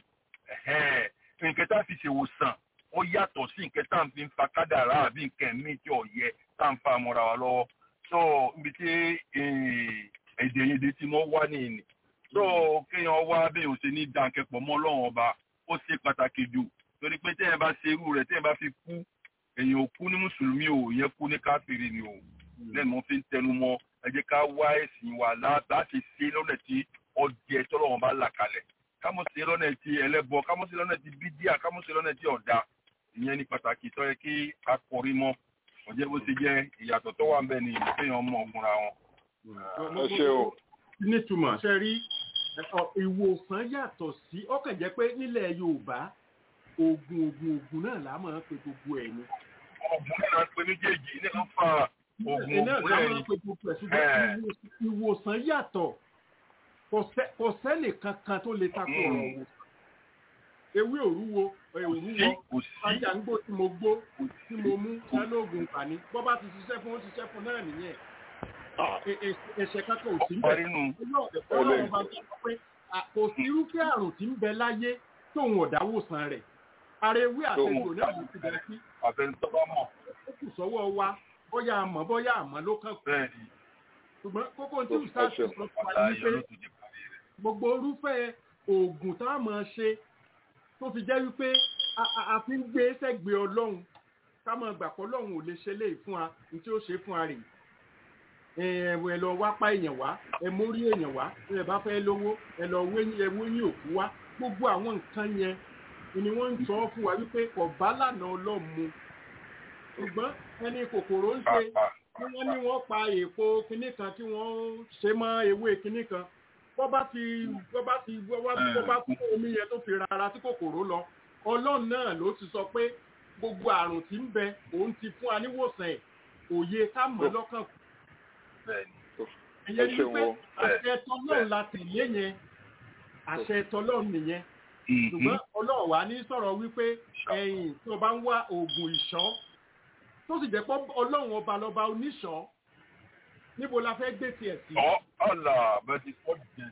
nǹkan tá a fi ṣèwòsàn ó yàtọ̀ sí nǹkan tá a fi ń fa kádàrá àbí nǹkan míì tí ò yẹ tá a ń fa mọ́ra wa lọ́wọ́ so ibi tí èdè èdè tí mo wá ní ìní so kéèyàn wá bí o ṣe ní dànkẹ́pọ̀ mọ́ ọlọ́run ọba ó ṣe pàtàkì jù torí pé téèyàn bá ṣe irú rẹ̀ téèyàn bá fi kú èèyàn ò kú ní mùsùlùmí o ìyẹn kú ní káfíìrì ni o lẹ́nu mo fi ń tẹnu mọ́ ẹ jẹ́ ká wá ẹ̀sìn wa láti ṣe lọ́nà tí ọjẹ́ tọ́lọ́run bá là kalẹ̀ kámọ́ ṣe lọ́nà tí ẹlẹ́bọ kámọ́ ṣe lọ́nà tí bídíà kámọ́ ṣe lọ́nà tí ọ̀dà ìyẹn ní pàtàkì tó yẹ kí a kọrí mọ́ ọjẹ́ bó ṣe jẹ́ ìyàtọ̀ tó wà ń bẹ ni kéèyàn mọ̀ ọ̀gbùnra wọn. ẹ ṣe o. nítumọ̀ ṣe rí ìwòsàn yàtọ̀ sí ọkàn jẹ́ pé nílẹ̀ yorùbá oògùn oògùn oògùn náà là máa ń pe gbogbo ẹ̀ ni. oògùn náà là ń pe méjèèjì ní kan fa oògùn náà oògùn là náà máa ni. ń pe gbogbo ẹ̀ ṣùgbọ́n ìwòsàn yàtọ̀ kò sẹ́- kò sẹ́nì kankan tó lè takò ọ̀rọ̀ wò ewé òrúwo kò sí òrúwo kò sí ajá ń gbó tí mo gbó tí mo mú lálóògùn ìpàní bọ́ bá ti ṣiṣẹ́ fún ó ṣiṣẹ́ fún náà nìyẹn E- e- ẹ̀ṣẹ̀ kankan ò sí ń bẹ̀ parí nù. ọlọ́run bá sọ pé à, kò sí irúfẹ́ àrùn tí ń bẹ láyé tóun ọ̀dáwòsàn rẹ̀ ara ewé àtẹ̀gbò náà ló ti dá sí àfẹnusọ bá mọ̀ ó kù sọ́wọ́ wa bóyá àmọ́ bóyá àmọ́ ló kàn kù bẹ́ẹ̀ ni ṣùgbọ́n kókó tí ìsáàtì sọ fún wa ọ̀tá ni ayọ̀ pé ló tún di parí rẹ̀. gbogbo irúfẹ́ oògùn tá a máa ṣe tó fi jẹ́ wípé a- a- a fi ń gbé sẹ́gbẹ̀ẹ́ ọlọ́run ká máa gbà pé ọlọ́run ò lè ṣe léyìí fún wa ní tí ó ṣe fún wa rè é ẹ lọ wá pa èèyàn wá ẹ mórí èèyàn wá ẹ bá fẹ́ lówó ẹ lọ wéyìn ẹ wéyìn òkú wá gbogbo àwọn nǹkan yẹn ni wọ́n ń sọ fún wa wípé kò bá lànà ọlọ́run mu ṣùgbọ́n ẹni kòkòrò ń ṣe pàápàá tí wọ́n ní wọ́n pa èèpo kinní kan tí wọ́n ṣe mọ́ ewé kinní kan bọ́ bá ti bọ́ bá ti bọ́ bá bọ́ bá kú omi yẹn tó fi rárá tí kòkòrò lọ ọlọ́run náà ló ti sọ pé gbogbo àrùn tí ń bẹ òun ti fún wa níwòsàn ẹ̀ òye ká mọ̀ lọ́kàn kù bẹ́ẹ̀ ni. ẹ̀yẹ ní ṣeun pé o. àṣẹ tọlọ́run la tẹ̀lé yẹn àṣẹ tọlọ́run nìyẹn ṣùgbọ́n ọlọ́run wà ní sọ̀rọ̀ wípé ẹ̀yìn tó bá ń wá oògùn ìṣọ́ tó sì jẹ́ pé ọlọ́run ọba lọ́ba oníṣọ́ níbo la fẹ́ gbé tiẹ̀ sí. ọ̀ ọ̀là bẹ́ẹ̀ ti pọ̀ jẹ́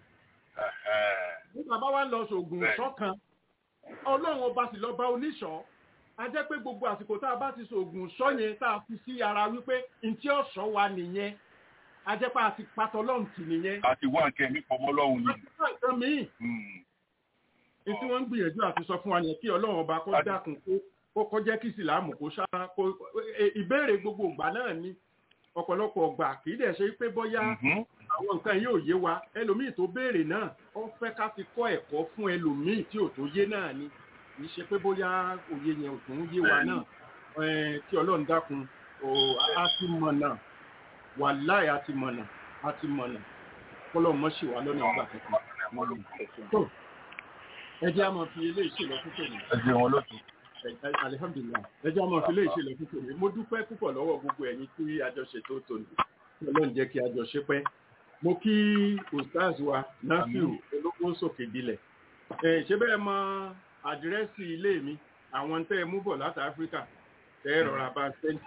nígbà bá wá lọ sògùn Bẹ́ẹ̀. ìṣọ́ kan ọlọ́run ọba sì lọ́ba oníṣọ́ a jẹ́ pé gbogbo àsìkò tá a bá ti sògùn ìṣọ́ yẹn tá a fi sí ara wípé ntí ọ̀ṣọ́ wa nìyẹn a jẹ́ pé a ti patọ́ lọ́hùn tì nìyẹn. àti wá nǹkan mi pọ̀ mọ́ lọ́hùn a ni. ti fún nǹkan míì Mm. ní tí wọ́n ń gbìyànjú àti sọ fún wa nìyẹn kí ọlọ́run ọba kó Àti- dákun kó kó kó jẹ́ kí ìsìlámù kó ṣá kó e- ìbéèrè gbogbo ìgbà náà ni ọ̀pọ̀lọpọ̀ ọgbà kì í dẹ̀ ṣe pé bóyá Mhm. àwọn nǹkan yóò yé wa ẹlòmíì tó béèrè náà ó fẹ́ ká fi kọ́ ẹ̀kọ́ fún ẹlòmíì tí ò tó yé náà ni kì í ṣe pé bóyá òye yẹn ò tún yé wa náà Eh, kí ọlọ́run dákun ó, a ti mọ̀nà wàláì a ti mọ̀nà a ti mọ̀nà kọ́lọ́ mọ́ ṣì wá lọ́nà ìgbà kankan. tó ẹ jẹ́ àmọ́ fi eléyìí ṣe lọ fún tòun ẹ jẹ́ wọn lóṣù. alihamdulilayi ẹ jẹ́ àmọ́ fi eléyìí ṣe lọ fún tòun mo dúpẹ́ púpọ̀ lọ́wọ́ gbogbo ẹ̀yin tí àjọṣe tó tòun kí ọlọ́run jẹ́ kí àjọṣe pẹ́ mo kí ustaz wa nafiu ológun sókè dilẹ̀ ẹ ṣé bẹ́ẹ̀ mọ àdírẹ́sì ilé mi àwọn tẹ́ ẹ mú bọ̀ láti áfíríkà tẹ́ ẹ rọra bá sẹ́ni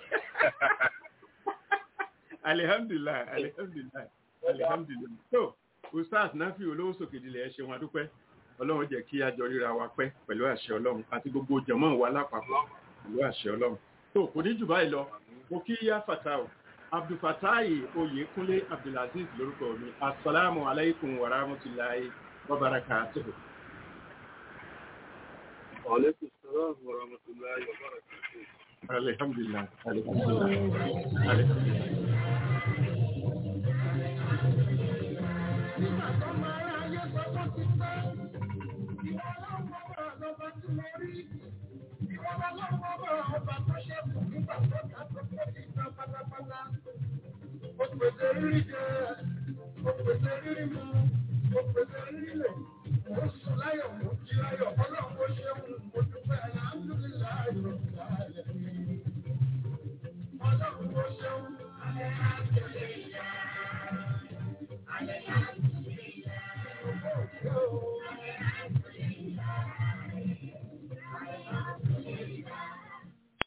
alihamdulilayi alihamdulilayi alihamdulilayi so ustaz nafiu ológun sókè dilẹ̀ ẹ ṣeun adúpẹ́ ọlọ́run jẹ́ kí àjọ ríra wa pẹ́ pẹ̀lú àṣẹ ọlọ́run àti gbogbo jẹ̀mọ́ wa lápapọ̀ pẹ̀lú àṣẹ ọlọ́run tó kò ní jù báyìí lọ mo kí yá fatah abdulfatahi oyèkúnlé abdulaziz lórúkọ mi asalaamu alaykum wa rahmatulahi wa barakatuhu. Aleykum salaam wa rahmatulahi wa barakatuh. alhamdulilah alhamdulilah alhamdulilah. Ọlọ́run ó ṣeun.